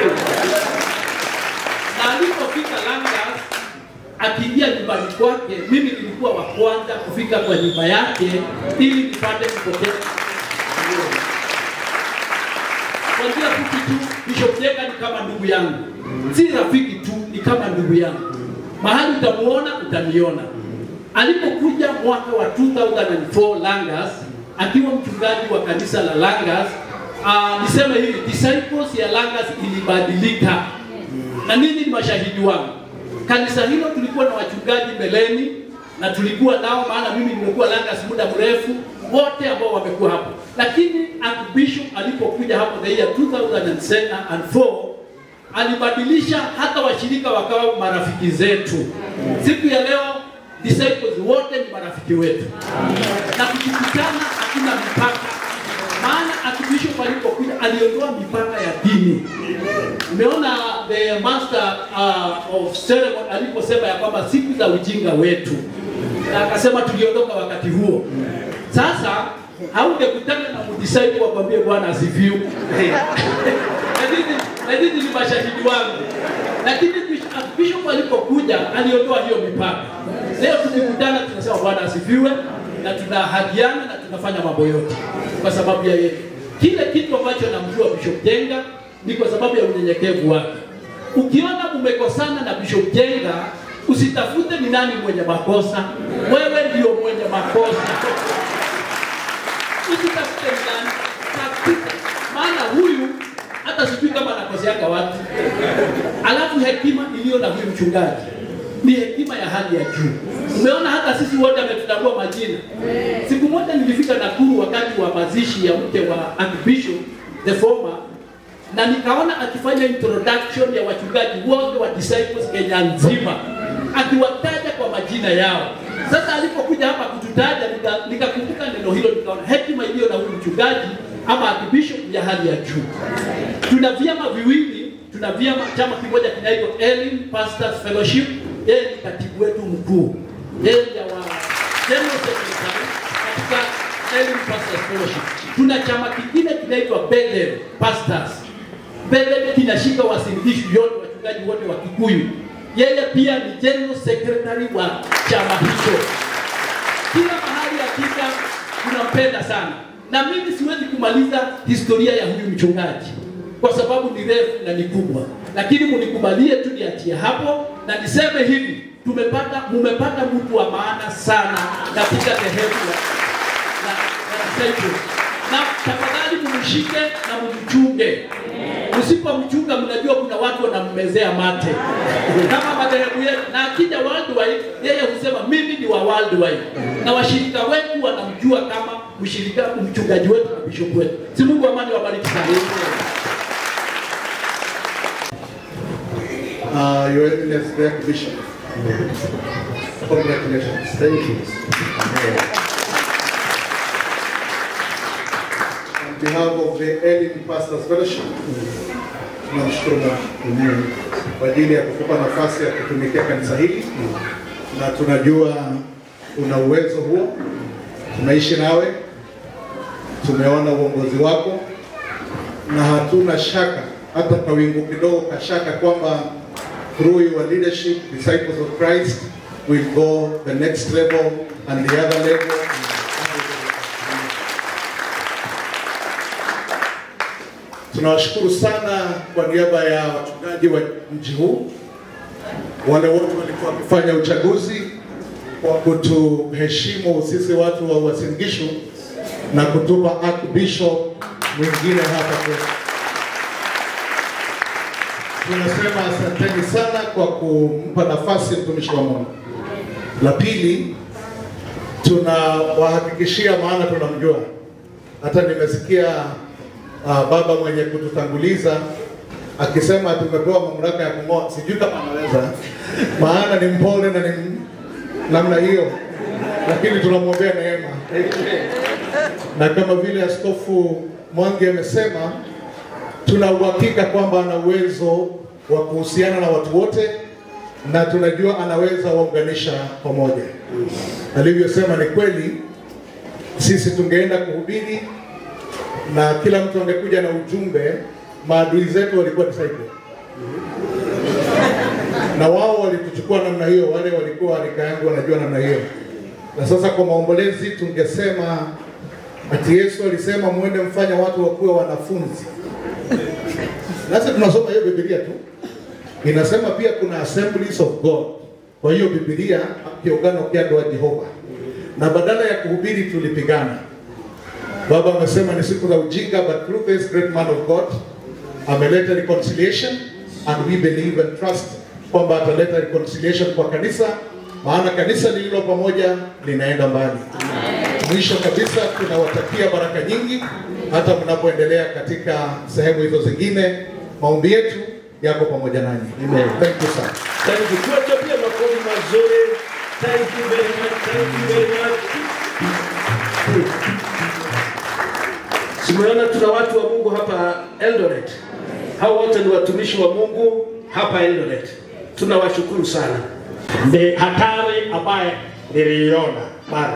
Na alipofika Langas akiingia nyumbani kwake, mimi nilikuwa wa kwanza kufika kwa nyumba yake ili nipate kupokea kwa njia fupi tu, Bishop Jenga ni kama ndugu yangu, si rafiki tu, ni kama ndugu yangu. Mahali utamuona utaniona. Alipokuja mwaka wa 2004 Langas, akiwa mchungaji wa kanisa la Langas, uh, niseme hivi, disciples ya Langas ilibadilika, na ninyi ni mashahidi wangu. Kanisa hilo tulikuwa na wachungaji mbeleni na tulikuwa nao, maana mimi nimekuwa Langas muda mrefu, wote ambao wamekuwa hapo, lakini Archbishop alipokuja hapo the year 2004 alibadilisha hata washirika wakawa marafiki zetu. Siku ya leo disciples wote ni marafiki wetu, na tukikutana hakuna mipaka, maana Archbishop alipokuja aliondoa mipaka ya dini. Umeona the master uh, of ceremony aliposema ya kwamba siku za ujinga wetu, na akasema tuliondoka wakati huo. Sasa haungekutana na mdisciple wakwambie Bwana asifiwe. Lakini lakini ni mashahidi wangu, lakini Bishop- Bishop alipokuja aliondoa hiyo mipaka. Leo tukikutana tunasema Bwana asifiwe na tunahadiana na tunafanya mambo yote kwa sababu ya yeye. Kile kitu ambacho namjua Bishop Jenga ni kwa sababu ya unyenyekevu wake. Ukiona umekosana na Bishop Jenga, usitafute ni nani mwenye makosa, wewe ndio mwenye makosa. Usitafute ni nani kabisa, maana huyu hata sijui kama anakoseaka watu. Alafu hekima iliyo na huyu mchungaji ni hekima ya hali ya juu. Umeona hata sisi wote ametutambua majina. Siku moja nilifika Nakuru wakati wa mazishi ya mke wa Archbishop the former, na nikaona akifanya introduction ya wachungaji wote wa disciples Kenya nzima, akiwataja kwa majina yao. Sasa alipokuja hapa kututaja, nika- nikakumbuka neno hilo, nikaona hekima iliyo na huyu mchungaji ama Archbishop ya hali ya juu. Tuna vyama viwili, tuna vyama, chama kimoja kinaitwa Elim Pastors Fellowship, yeye ni katibu wetu mkuu, yeye ni wa General Secretary katika Elim Pastors Fellowship. Tuna chama kingine kinaitwa Bethel Pastors. Bethel kinashika wasindikishi yote, wachungaji wote wa Kikuyu. Yeye pia ni General Secretary wa chama hicho. Kila mahali hakika tunampenda sana, na mimi siwezi kumaliza historia ya huyu mchungaji kwa sababu ni refu na ni kubwa, lakini munikubalie tu niachie hapo na niseme hivi, tumepata mumepata mtu wa maana sana katika dhehebu la, la, la disciples. na tafadhali mumshike na mumchunge. Msipomchunga, mnajua kuna watu wanammezea mate kama madhehebu yetu, na akija worldwide, yeye husema mimi ni wa worldwide, na washirika wetu wanamjua kama mshirika mchungaji wetu na bishop wetu. Si Mungu amani wabariki sana.
Uh, Your Eminence, the Archbishop. Congratulations. Thank you. On behalf of the Elim Pastors Fellowship, tunamshukuru Mungu kwa ajili ya kukupa nafasi ya kutumikia kanisa hili, na tunajua una uwezo huo. Tumeishi nawe, tumeona uongozi wako, na hatuna shaka hata kwa wingu kidogo kashaka kwamba through your leadership disciples of Christ will go the next level and the other level. Tunawashukuru sana kwa niaba ya wachungaji wa mji huu, wale wote walikuwa wakifanya uchaguzi kwa kutuheshimu sisi watu wa Uasin Gishu na kutupa Archbishop mwingine hapa kwetu. Tunasema asanteni sana kwa kumpa nafasi mtumishi wa Mungu. La pili, tunawahakikishia, maana tunamjua, hata nimesikia uh, baba mwenye kututanguliza akisema tumepewa mamlaka ya kung'oa, sijui kama anaweza, maana ni mpole na ni namna hiyo, lakini tunamwombea neema na kama vile Askofu Mwangi amesema, tuna uhakika kwamba ana uwezo wa kuhusiana na watu wote na tunajua anaweza waunganisha pamoja. Alivyosema ni kweli, sisi tungeenda kuhubiri na kila mtu angekuja na ujumbe, maadui zetu walikuwa disciple na wao walituchukua namna hiyo, wale walikuwa rika yangu wanajua namna hiyo. Na sasa kwa maombolezi tungesema ati Yesu alisema muende mfanya watu wakuwe wanafunzi. Nasi tunasoma hiyo Biblia tu, inasema pia kuna assemblies of God. Kwa hiyo Biblia kiungano kia ndoa Jehova, na badala ya kuhubiri tulipigana. Baba amesema ni siku za ujinga, but through this great man of God ameleta reconciliation and we believe and trust kwamba ataleta reconciliation kwa kanisa, maana kanisa lililo pamoja linaenda mbali. Mwisho kabisa, tunawatakia baraka nyingi hata mnapoendelea katika sehemu hizo zingine. Maombi yetu yako pamoja nanyi. Amen. Thank you sir.
Thank you. Tuwachapie makofi mazuri. Thank you very much. Thank you very much. Simeona tuna watu wa Mungu hapa Eldoret. Hao wote ni watumishi wa Mungu hapa Eldoret. Tunawashukuru sana.
Ni hatari ambaye niliiona mara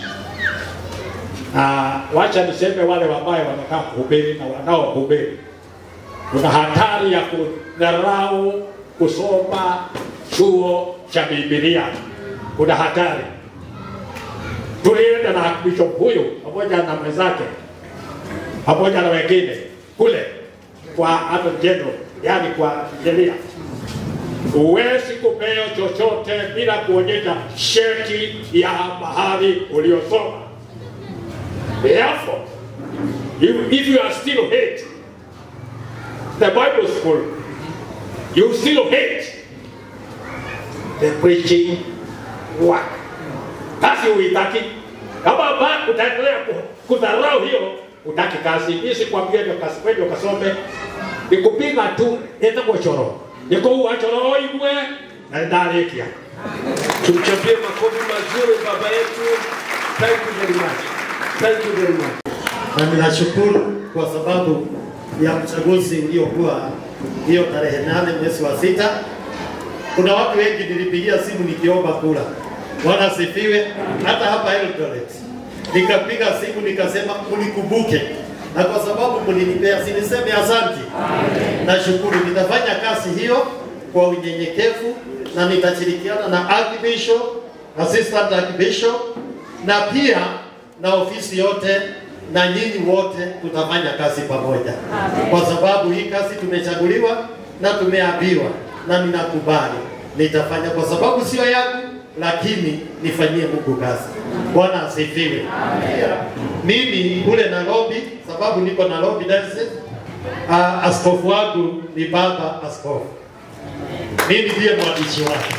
na wacha niseme wale ambaye wanakaa kuhubiri na wanaohubiri, kuna hatari ya kudharau kusoma chuo cha Biblia. Kuna hatari. Tulienda na bishop huyu pamoja na mwenzake pamoja na wengine kule kwa Attorney General, yani kwa sheria huwezi kupewa chochote bila kuonyesha sheti ya mahali uliosoma. Therefore, if, if you are still hate the Bible school, you still hate the preaching work. Kazi uitaki. Kama ba utaendelea ku- kudharau hiyo, utaki kazi. Mimi sikwambia ndio kazi kwenda ukasome. Nikupiga tu enda kwa choro. Niko uwa choro igwe na ndalekia.
Tumchapie makofi mazuri baba yetu. Thank you very much. Thank you very much.
na ninashukuru kwa sababu ya uchaguzi uliokuwa hiyo tarehe nane mwezi wa sita. Kuna watu wengi nilipigia simu nikiomba kura. Bwana asifiwe. Hata hapa Eldoret nikapiga simu nikasema unikumbuke, na kwa sababu mlinipea, siniseme asante. Nashukuru, nitafanya kazi hiyo kwa unyenyekevu na nitashirikiana na Archbishop, Assistant Archbishop na pia na ofisi yote na nyinyi wote tutafanya kazi pamoja, kwa sababu hii kazi tumechaguliwa na tumeambiwa, na ninakubali nitafanya, kwa sababu sio yangu, lakini nifanyie Mungu kazi. Bwana asifiwe. Pia, Mimi kule Nairobi, sababu niko Nairobi diocese, uh, askofu wangu ni baba askofu, mimi ndiye mwandishi wake.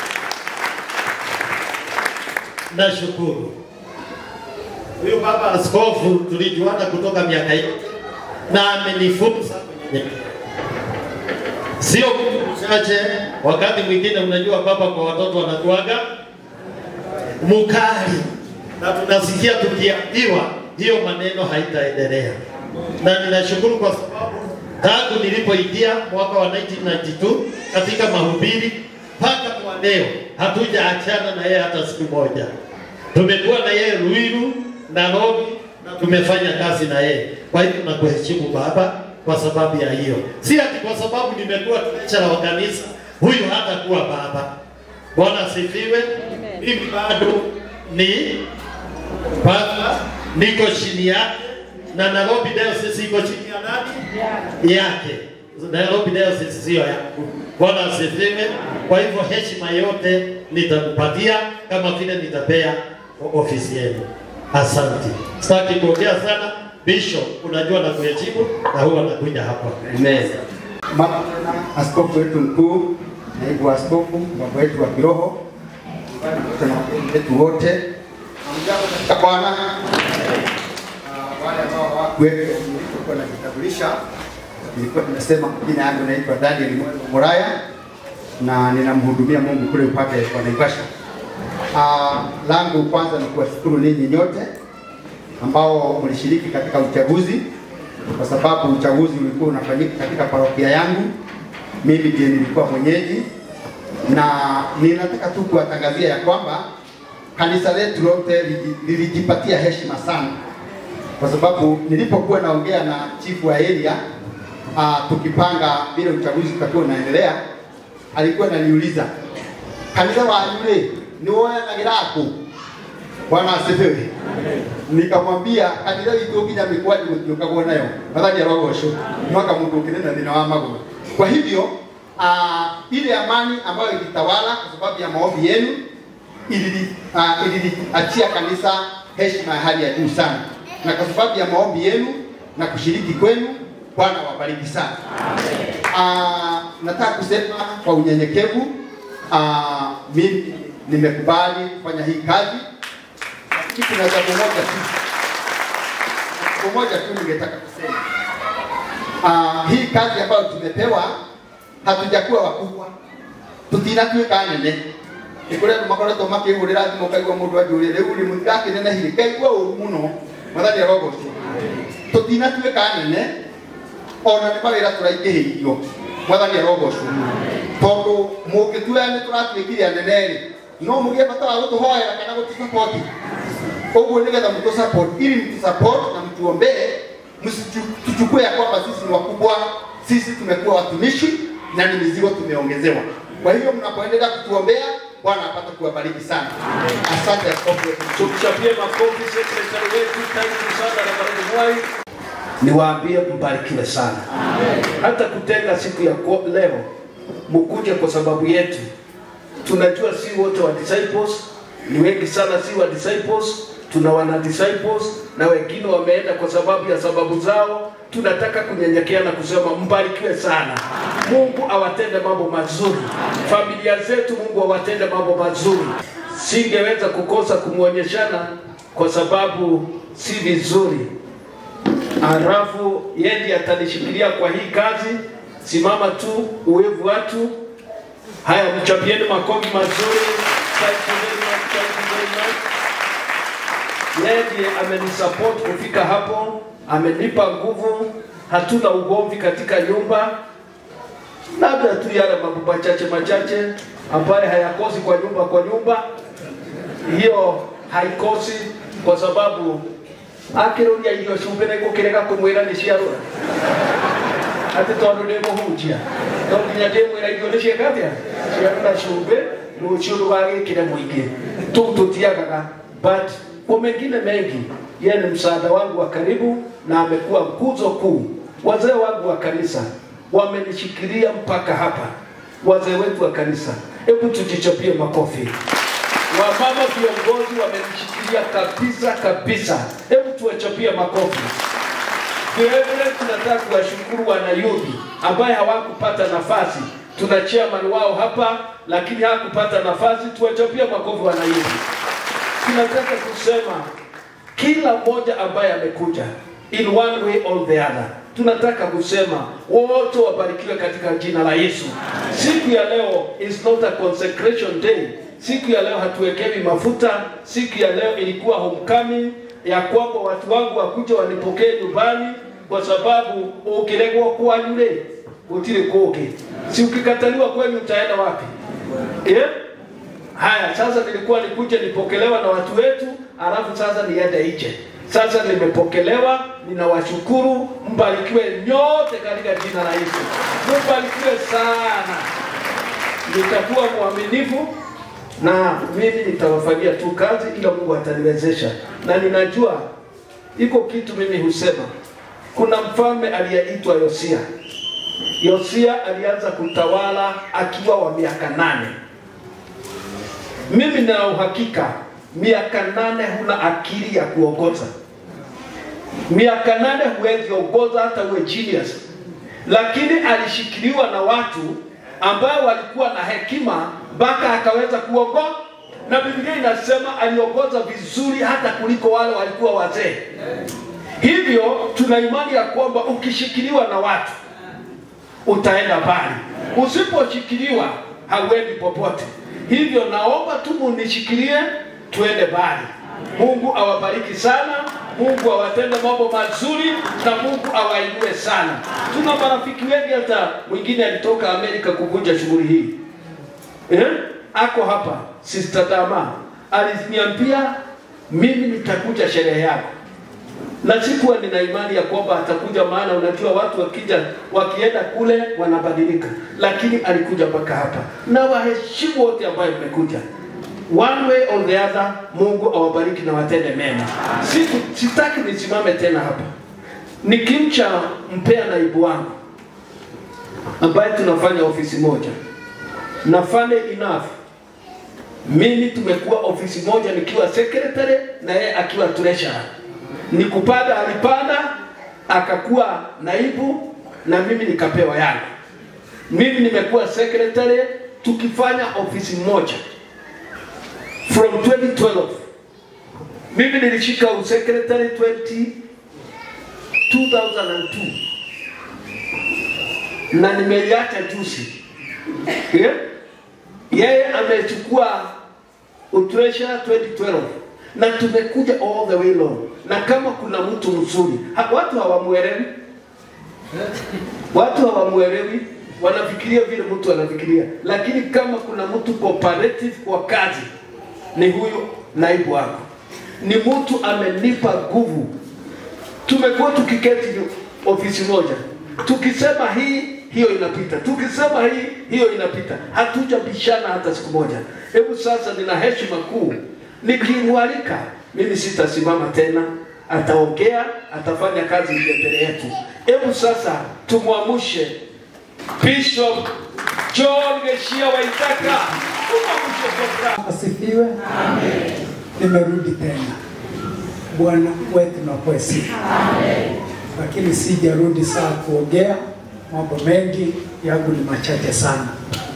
Nashukuru huyu baba askofu tulijuana kutoka miaka yote na amenifunza kunyenyekea. Sio mtu mchache. Wakati mwingine, unajua baba kwa watoto wanakuaga mukali, na tunasikia tukiambiwa hiyo maneno haitaendelea, na ninashukuru kwa sababu tangu nilipoingia mwaka wa 1992 katika mahubiri mpaka kwa leo hatujaachana na yeye hata siku moja. Tumekuwa na yeye Ruiru, Nairobi na tumefanya kazi na yeye. Kwa hivyo nakuheshimu baba kwa sababu ya hiyo, si ati kwa sababu nimekuwa treasurer wa kanisa, huyu hatakuwa baba. Bwana asifiwe. Mimi bado ni baba, niko chini yake na Nairobi Diocese iko chini ya nani? Yake. Nairobi Diocese sio yangu. Bwana asifiwe. Kwa hivyo heshima yote nitakupatia kama vile nitapea ofisi yenu. Asante. Sitaki kuongea sana. Bishop, unajua na kuheshimu na huwa nakuja hapa. Amen.
Mama tena askofu wetu mkuu, naibu askofu, baba wetu wa kiroho, na wageni wetu wote, hamjambo katika Bwana. Ah, Wale ambao hawakuwepo nilikuwa najitambulisha, nilikuwa nimesema jina yangu naitwa Daniel Mwendo Muraya na ninamhudumia Mungu kule upande wa Naivasha. Uh, langu kwanza ni kuwashukuru ninyi nyote ambao mlishiriki katika uchaguzi, kwa sababu uchaguzi ulikuwa unafanyika katika parokia yangu. Mimi ndiye nilikuwa mwenyeji, na ninataka tu kuwatangazia ya kwamba kanisa letu lote lili- lilijipatia heshima sana, kwa sababu nilipokuwa naongea na chifu wa area uh, tukipanga vile uchaguzi utakuwa unaendelea, alikuwa ananiuliza kanitha wanyu rĩ nĩ woyanagira kũ bwana asifiwe nikamwambia kanitha witũ nginya mĩkwanju gũtiũkagwo nayo mathani arogocwo mwaka mũndũ ũkĩrĩ na thĩna wa magũrũ kwa hivyo uh, ile amani ambayo ilitawala kwa sababu ya maombi yenu ilili- uh, ililiachia kanisa heshima ya hali ya juu sana na kwa sababu ya maombi yenu na kushiriki kwenu bwana wabariki sana uh, nataka kusema kwa unyenyekevu uh, mimi nimekubali kufanya hii kazi lakini kuna jambo moja tu jambo moja tu ningetaka kusema uh, hii kazi ambayo tumepewa hatujakuwa wakubwa tutinatuĩka nene nĩ kũrĩ andũ makoretwo makĩhũrĩra thimũ ũkaigua mũndũ anjũria rĩu rĩ mũtirakĩnenehire ngaigua ũru mũno mathani arogocwo tũtinatuĩka nene ona nĩ mawĩra tũraingĩhĩirio mwathani arogocwo tondũ mũngĩtua nĩ tũratuĩkire anene rĩ no mũgĩe bata wa gũtũhoera kana gũtũsapoti ũguo nĩgetha mtũsupport ili mtusupport na mtuombee msituchukue ya kwamba sisi ni wakubwa sisi tumekuwa watumishi na ni mizigo tumeongezewa kwa hivyo mnapoendelea kutuombea bwana apate kuwabariki sana asante askofu wetu.
Tumchapie makofi sekretari wetu, karibu sana Reverend Mwai. Niwaambie mbarikiwe sana. Hata kutenga siku ya ko- leo mkuje kwa sababu yetu. Tunajua si wote wa disciples, ni wengi sana si wa disciples, tuna wana disciples na wengine wameenda kwa sababu ya sababu zao. Tunataka kunyenyekea na kusema mbarikiwe sana. Mungu awatende mambo mazuri, familia zetu Mungu awatende mambo mazuri. Singeweza kukosa kumwonyeshana kwa sababu si vizuri halafu yeye ndiye atanishikilia kwa hii kazi. Simama tu uwevu watu. Haya, mchapieni makofi mazuri. Thank you very much, thank you very much. Yeye ndiye amenisupport kufika hapo, amenipa nguvu. Hatuna ugomvi katika nyumba, labda tu yale mambo machache machache ambayo hayakosi kwa nyumba kwa nyumba, hiyo haikosi kwa sababu akĩrũria irio cumbĩ nĩ ngũkĩrega kũmwĩra nĩ ciarũra atĩ tondũ nĩ mũhunjia no nginya ndĩmwĩra irio nĩ ciĩka atĩa ciarũra cumbĩ rũciũ ndũgagĩkĩre mũingĩ tũu tũtiagaga but kwa mengine mengi yeye ni msaada wangu wa karibu na amekuwa nguzo kuu wazee wangu wa kanisa wamenishikilia mpaka hapa wazee wetu wa kanisa hebu tujichapie makofi wamama viongozi wamenishikilia kabisa kabisa. Hebu tuwachapie makofi. Vilevile tunataka kuwashukuru wanayudhi ambaye hawakupata nafasi. Tuna chairman wao hapa, lakini hakupata nafasi. Tuwachapie makofi wanayudhi. Tunataka kusema kila mmoja ambaye amekuja in one way or the other, tunataka kusema wote wabarikiwe katika jina la Yesu. Siku ya leo is not a consecration day. Siku ya leo hatuwekewi mafuta. Siku ya leo ilikuwa homecoming ya kwamba watu wangu wakuja wanipokee nyumbani, kwa sababu ukilegwa kwanyu le utile koke, si ukikataliwa kwenu utaenda wapi? Yeah? Haya, sasa nilikuwa nikuje nipokelewa na watu wetu, alafu sasa niende nje. Sasa nimepokelewa, ninawashukuru. Mbarikiwe nyote katika jina la Yesu, mbarikiwe sana. Nitakuwa mwaminifu na mimi nitawafanyia tu kazi, ila Mungu ataniwezesha, na ninajua iko kitu mimi husema. Kuna mfalme aliyeitwa Yosia. Yosia alianza kutawala akiwa wa miaka nane. Mimi nina uhakika miaka nane huna akili ya kuongoza. Miaka nane huwezi ongoza hata uwe genius, lakini alishikiliwa na watu ambao walikuwa na hekima mpaka akaweza kuongoza, na Biblia inasema aliongoza vizuri hata kuliko wale walikuwa wazee.
Hivyo tuna imani ya kwamba ukishikiliwa na watu utaenda mbali, usiposhikiliwa hauendi popote. Hivyo naomba tu munishikilie tuende mbali. Mungu awabariki sana, Mungu awatende mambo mazuri na Mungu awainue sana. Tuna marafiki wengi, hata mwingine alitoka Amerika kuvunja shughuli hii eh? Ako hapa Sister Dama aliniambia mimi nitakuja sherehe yako na sikuwa nina imani ya kwamba atakuja, maana unajua watu wakija wakienda kule wanabadilika, lakini alikuja mpaka hapa, na waheshimu wote ambayo mmekuja one way or the other. Mungu awabariki na watende mema. Siku sitaki nisimame tena hapa nikimcha mpea naibu wangu ambaye tunafanya ofisi moja, na funny enough mimi tumekuwa ofisi moja nikiwa secretary na yeye akiwa treasurer ni kupanda alipanda akakuwa naibu na mimi nikapewa yangu. Mimi nimekuwa secretary tukifanya ofisi moja from 2012. Mimi nilishika usecretary 20 2002 na nimeiacha juzi. Yeah? Yeye amechukua utreasure 2012 na tumekuja all the way long, na kama kuna mtu mzuri ha, watu hawamuelewi, watu hawamuelewi, wanafikiria vile mtu anafikiria, lakini kama kuna mtu cooperative kwa kazi ni huyu naibu wako, ni mtu amenipa nguvu. Tumekuwa tukiketi ofisi moja, tukisema hii hiyo inapita, tukisema hii hiyo inapita, hatujabishana hata siku moja. Hebu sasa, nina heshima kuu nikimwalika mimi sitasimama tena, ataongea, atafanya kazi ile mbele yetu. Hebu sasa tumwamushe Bishop John Geshia Waitaka, tumwamushe kwa furaha.
Asifiwe. Nimerudi tena. Bwana wetu na kwa sifa. Lakini sijarudi saa kuongea mambo mengi yangu ni machache sana.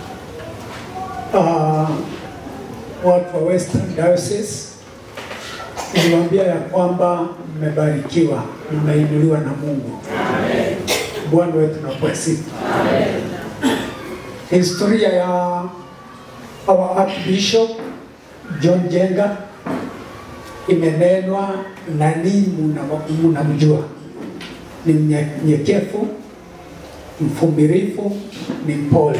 Uh, watu wa Western Diocese niliwaambia ya kwamba mmebarikiwa, mmeinuliwa na Mungu. Bwana wetu na kwa sifa. Historia ya our Archbishop John Jenga imenenwa na ninyi mnamjua, ni mnyenyekevu, mvumilivu, ni mpole.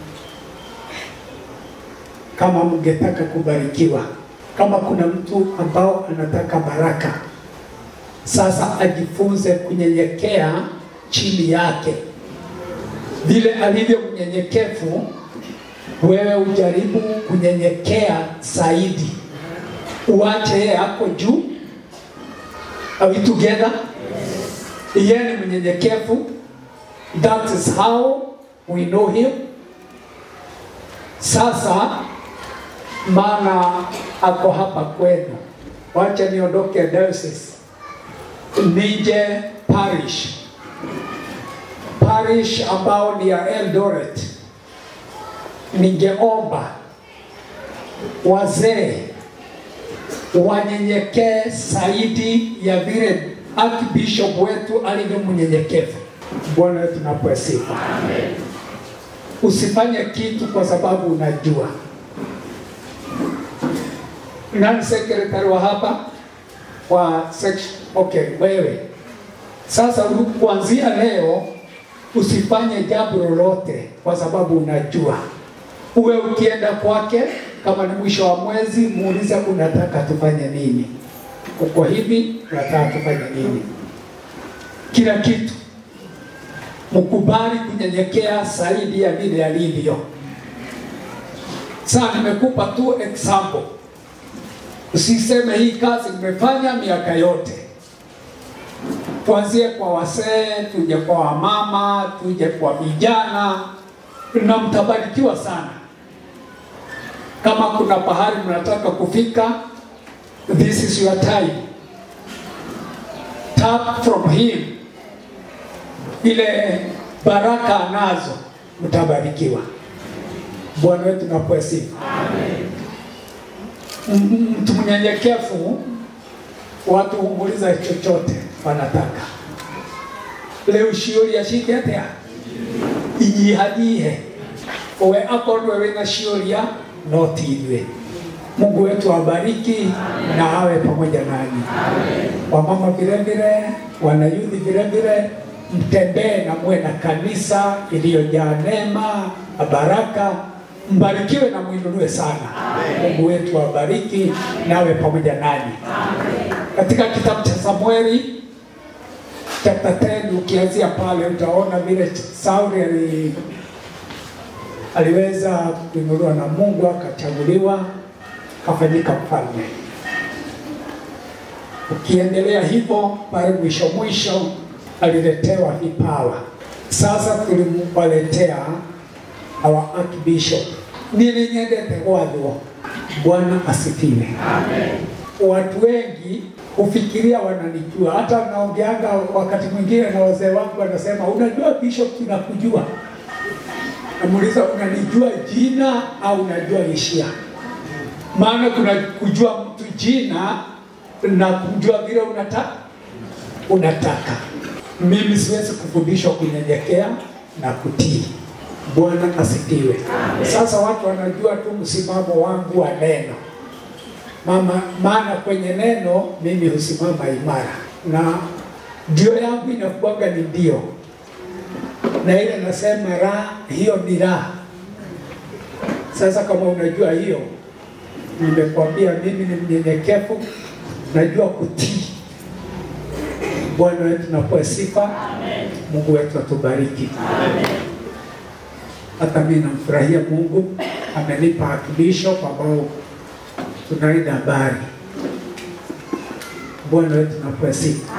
Kama mngetaka kubarikiwa, kama kuna mtu ambao anataka baraka, sasa ajifunze kunyenyekea chini yake, vile alivyo mnyenyekevu wewe ujaribu kunyenyekea zaidi, uache yeye ako juu. Are we together? Yeye ni mnyenyekevu. That is how we know him. Sasa maana ako hapa kwenu, wacha niondoke diocese nije parish, parish ambao ni ya Eldoret ningeomba wazee wanyenyekee zaidi ya vile Archbishop wetu alivyo mnyenyekevu. Bwana wetu napewe sifa. Usifanye kitu kwa sababu unajua. Nani secretary wa hapa wa section? Okay, wewe sasa, kuanzia leo usifanye jambo lolote kwa sababu unajua uwe ukienda kwake, kama ni mwisho wa mwezi, muulize unataka tufanye nini, uko hivi, unataka tufanye nini. Kila kitu mkubali kunyenyekea zaidi ya vile alivyo. Sasa nimekupa tu example, usiseme hii kazi nimefanya miaka yote. Tuanzie kwa wasee, tuje kwa wamama, tuje kwa vijana, na mtabarikiwa sana. Kama kuna pahali mnataka kufika, this is your time. Tap from him, ile baraka anazo, mtabarikiwa. Bwana wetu napewe sifa. M- Mtu mnyenyekevu, watu humuuliza chochote, wanataka rĩu ciũria cingĩatĩa inyihanyihe we akorwo wĩna ciũria no ti ithuĩ Mungu wetu awabariki na awe pamoja nanyi. Wamama vile vile, wanayuthi vile vile, mtembee na muwe na kanisa iliyojaa neema na baraka. Mbarikiwe na mwinuliwe sana. Mungu wetu awabariki na awe pamoja nanyi. Katika kitabu cha Samueli chapter 10 ukianzia pale utaona vile Sauli ali aliweza kuinuliwa na Mungu akachaguliwa akafanyika mfalme. Ukiendelea hivyo pale mwisho mwisho aliletewa vipawa. Sasa tulimpaletea our archbishop. Nilinyendete gwathwo. Bwana asifiwe. Watu wengi hufikiria wananijua, hata naongeanga wakati mwingine na wazee wangu wanasema, unajua bishop, tunakujua. Namuuliza, unanijua jina au unajua hisia? maana kuna kujua mtu jina na kujua vile unataka unataka. Mimi siwezi kufundishwa kunyenyekea na kutii. Bwana asifiwe. Sasa watu wanajua tu msimamo wangu wa neno mama, maana kwenye neno mimi husimama imara, na ndio yangu inakuwaga ni ndio, na ile nasema la, hiyo ni la. Sasa kama unajua hiyo nimekwambia mimi ni mnyenyekevu, najua kutii. Bwana wetu nakuwa sifa, Mungu wetu atubariki. Hata mimi namfurahia Mungu, amenipa archbishop ambao tunaenda habari. Bwana wetu nakuwa sifa.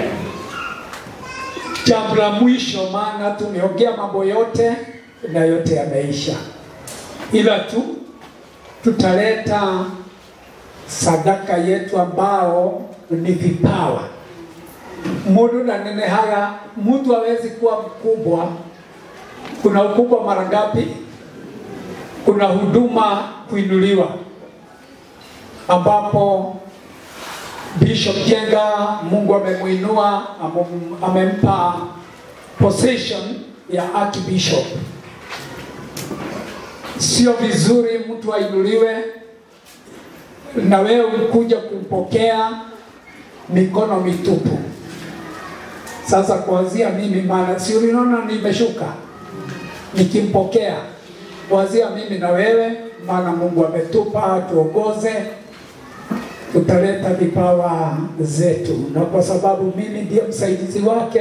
Jambo la mwisho, maana tumeongea mambo yote na yote yameisha, ila tu tutaleta sadaka yetu ambao ni vipawa. Mundu na nenehaga, mtu hawezi kuwa mkubwa. Kuna ukubwa mara ngapi? Kuna huduma kuinuliwa, ambapo Bishop Jenga Mungu amemwinua, amem- amempa position ya archbishop sio vizuri mtu ainuliwe na wewe ukuja kumpokea mikono mitupu. Sasa kuanzia mimi, maana si uliona nimeshuka nikimpokea, kuanzia mimi na wewe, maana Mungu ametupa tuongoze, tutaleta vipawa zetu, na kwa sababu mimi ndiye msaidizi wake,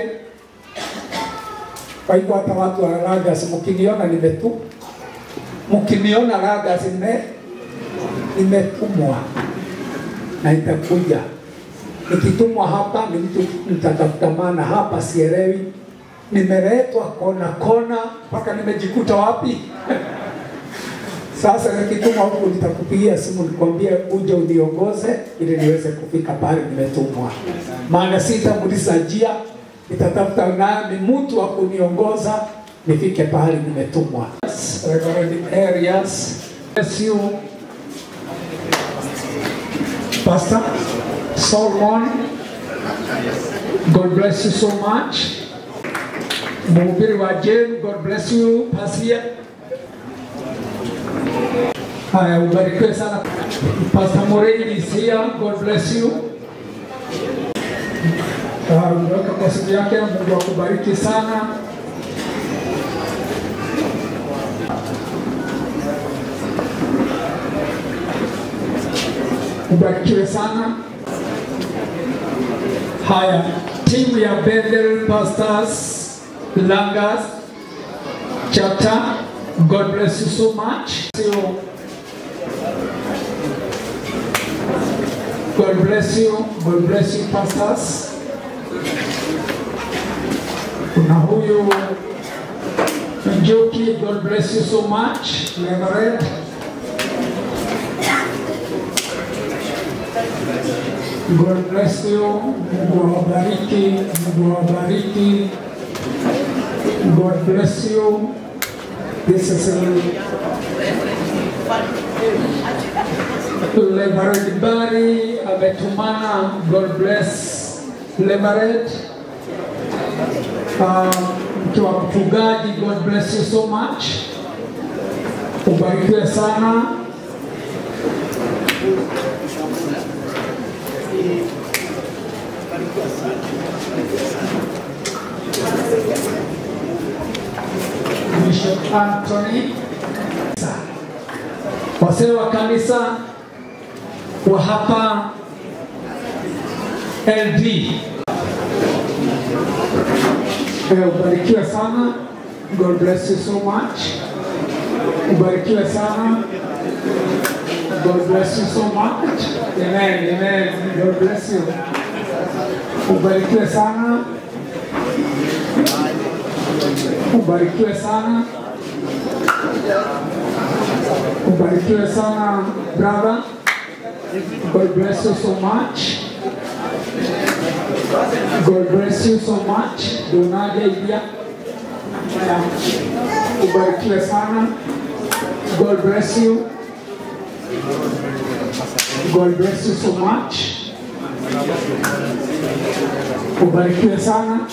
kwa hivyo hata watu wa Lagas mkiniona nimetupa mkiniona labda zime nimetumwa na itakuja. Nikitumwa hapa ni mtu nitatafuta, maana hapa sielewi, nimeletwa kona kona mpaka nimejikuta wapi. Sasa nikitumwa huku nitakupigia simu nikwambie uje uniongoze ili niweze kufika pale nimetumwa, maana sitamuliza njia, nitatafuta nani mtu wa kuniongoza nifike pahali nimetumwa. Reverend Arias, bless you. Pastor Solomon, God bless you so much. Mhubiri wa Jane, God bless you. Pasia. Haya, ubarikiwe sana. Pastor Moreni is here, God bless you. Ah, Umeweka kwa siku yake, Mungu akubariki sana. ubarikiwe sana. Haya, timu ya Bethel Pastors Langas chapter, God bless you so much. So, God bless you, God bless you pastors. Kuna huyu Njoki, God bless you so much. Reverend. God bless you. Mungu awabariki. Mungu awabariki. God bless you. This is a Reverend Barry ametumana. God bless Lemaret, uh, mke wa mchungaji, God bless you so much, ubarikiwe sana. Bishop Anthony, wazee wa kanisa wa hapa LD. Eh, Ubarikiwe sana. God bless you so much. Ubarikiwe sana. God bless you so much. Amen. Amen. God bless you. Ubarikiwe sana. Ubarikiwe sana. Ubarikiwe sana brother. God bless you so much. God bless you so much. Donaje Idia. Yeah. Ubarikiwe sana. God bless you. God bless you so much. Ubarikiwe sana.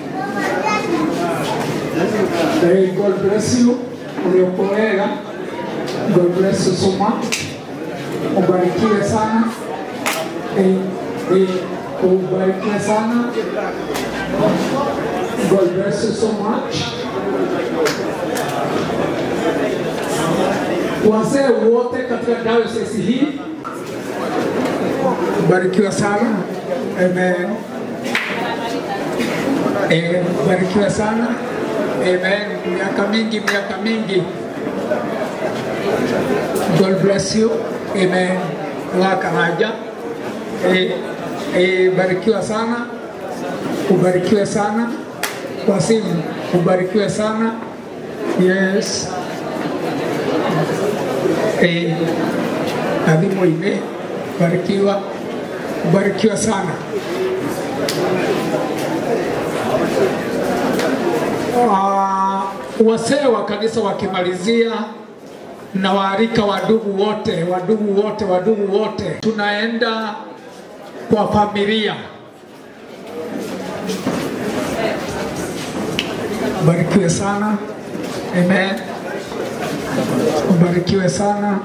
Hey, God bless you. Uliokolega. God bless you so much. Ubarikiwe sana. Hey, hey, ubarikiwe sana. God bless you so much. Wazee wote katika diocese hii barikiwa sana. Amen. Eh, barikiwa sana. Amen. Miaka mingi, miaka mingi. God bless you. Amen. Laka haja. Eh, eh, barikiwa sana. Ubarikiwe sana. Wasimu, ubarikiwe sana. Yes. Eh, adhimu ime barikiwa. Ubarikiwa sana. Ah, wasee wa kanisa wakimalizia na waarika wadugu wote, wadugu wote, wadugu wote, tunaenda kwa familia. Barikiwe sana. Amen. Ubarikiwe sana.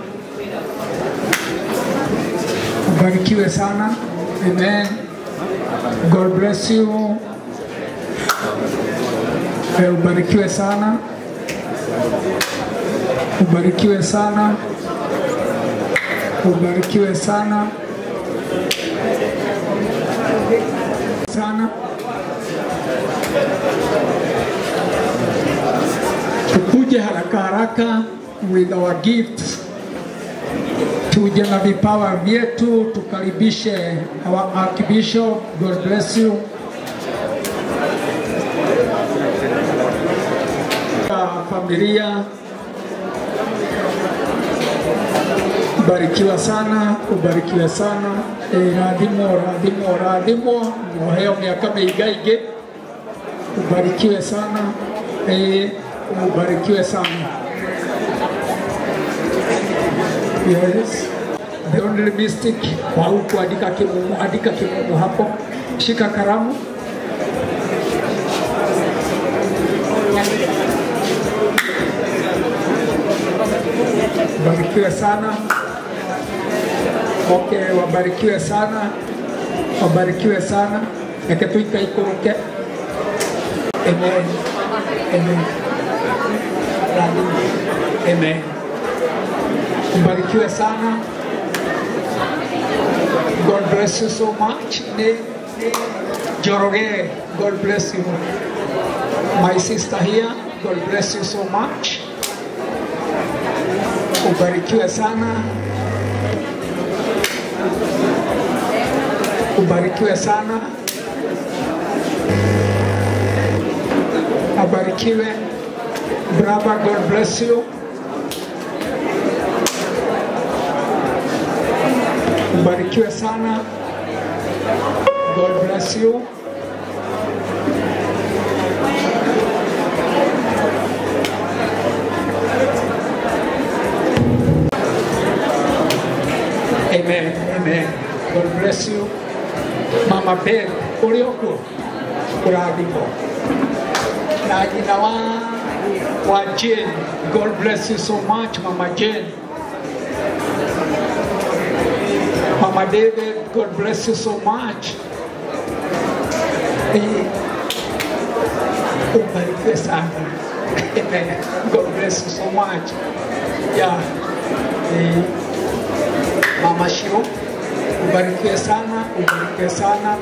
Ubarikiwe sana. Amen. God bless you. Eh, Ubarikiwe sana. Ubarikiwe sana. Ubarikiwe sana. Sana. Tukuje haraka haraka with our gifts. Tuje na vipawa vyetu tukaribishe our Archbishop. God bless you. Ah, Familia barikiwa sana, ubarikiwe sana. E, radhimo radhimo radhimo, muheo miaka mĩingaingĩ, ubarikiwe sana. E, ubarikiwe sana. Yes. The only mystic kwa huku andika kimumu, andika kimumu hapo, shika karamu. Barikiwe sana. Okay, wabarikiwe sana, wabarikiwe sana. Reke tuikaikũrũke. Amen. Amen. Amen. Mbarikiwe sana. God bless you so much. Ni Joroge, God bless you. My sister here, God bless you so much. Ubarikiwe sana. Ubarikiwe sana. Abarikiwe. Brother, God bless you. Ubarikiwe sana. God bless you. Amen. Amen. God bless you. Mama Ben. Uri okuo kurathimwo na nyina wa wa Jane God bless you so much Mama Jane Mama David God bless you so much Eh, ubarikiwe sana Amen. God bless you so much yeah. Eh, Mama Shiro ubarikiwe sana ubarikiwe sana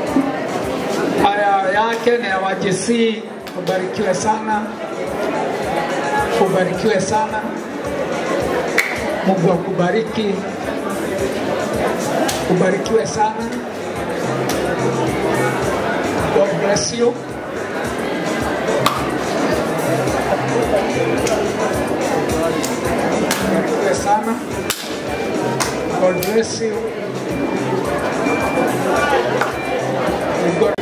haya yake na ya wajesi ubarikiwe sana ubarikiwe sana Mungu akubariki ubarikiwe sana God bless you ubarikiwe sana God bless you God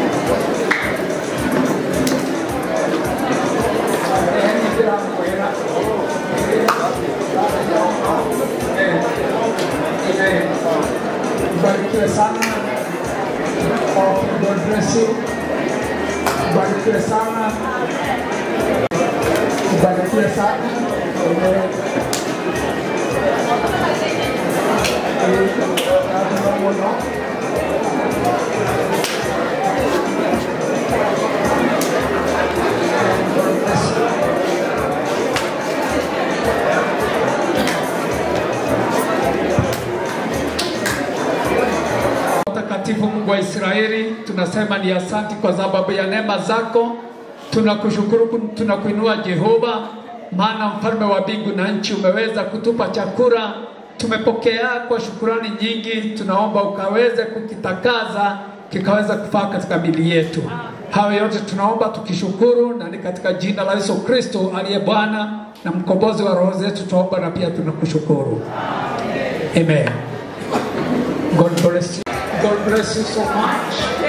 Barikiwe sana. Oh, God bless you. Barikiwe sana. Barikiwe sana. Amen. Mtakatifu Mungu wa Israeli, tunasema ni asanti kwa sababu ya neema zako. Tunakushukuru, tunakuinua Jehova, maana mfalme wa mbingu na nchi umeweza kutupa chakula, tumepokea kwa shukurani nyingi. Tunaomba ukaweze kukitakaza kikaweza kufaa katika mili yetu. Hayo yote tunaomba tukishukuru, na ni katika jina la Yesu Kristo aliye Bwana na mkombozi wa roho zetu, tunaomba na pia tunakushukuru. Amen. God bless you. God bless you so much.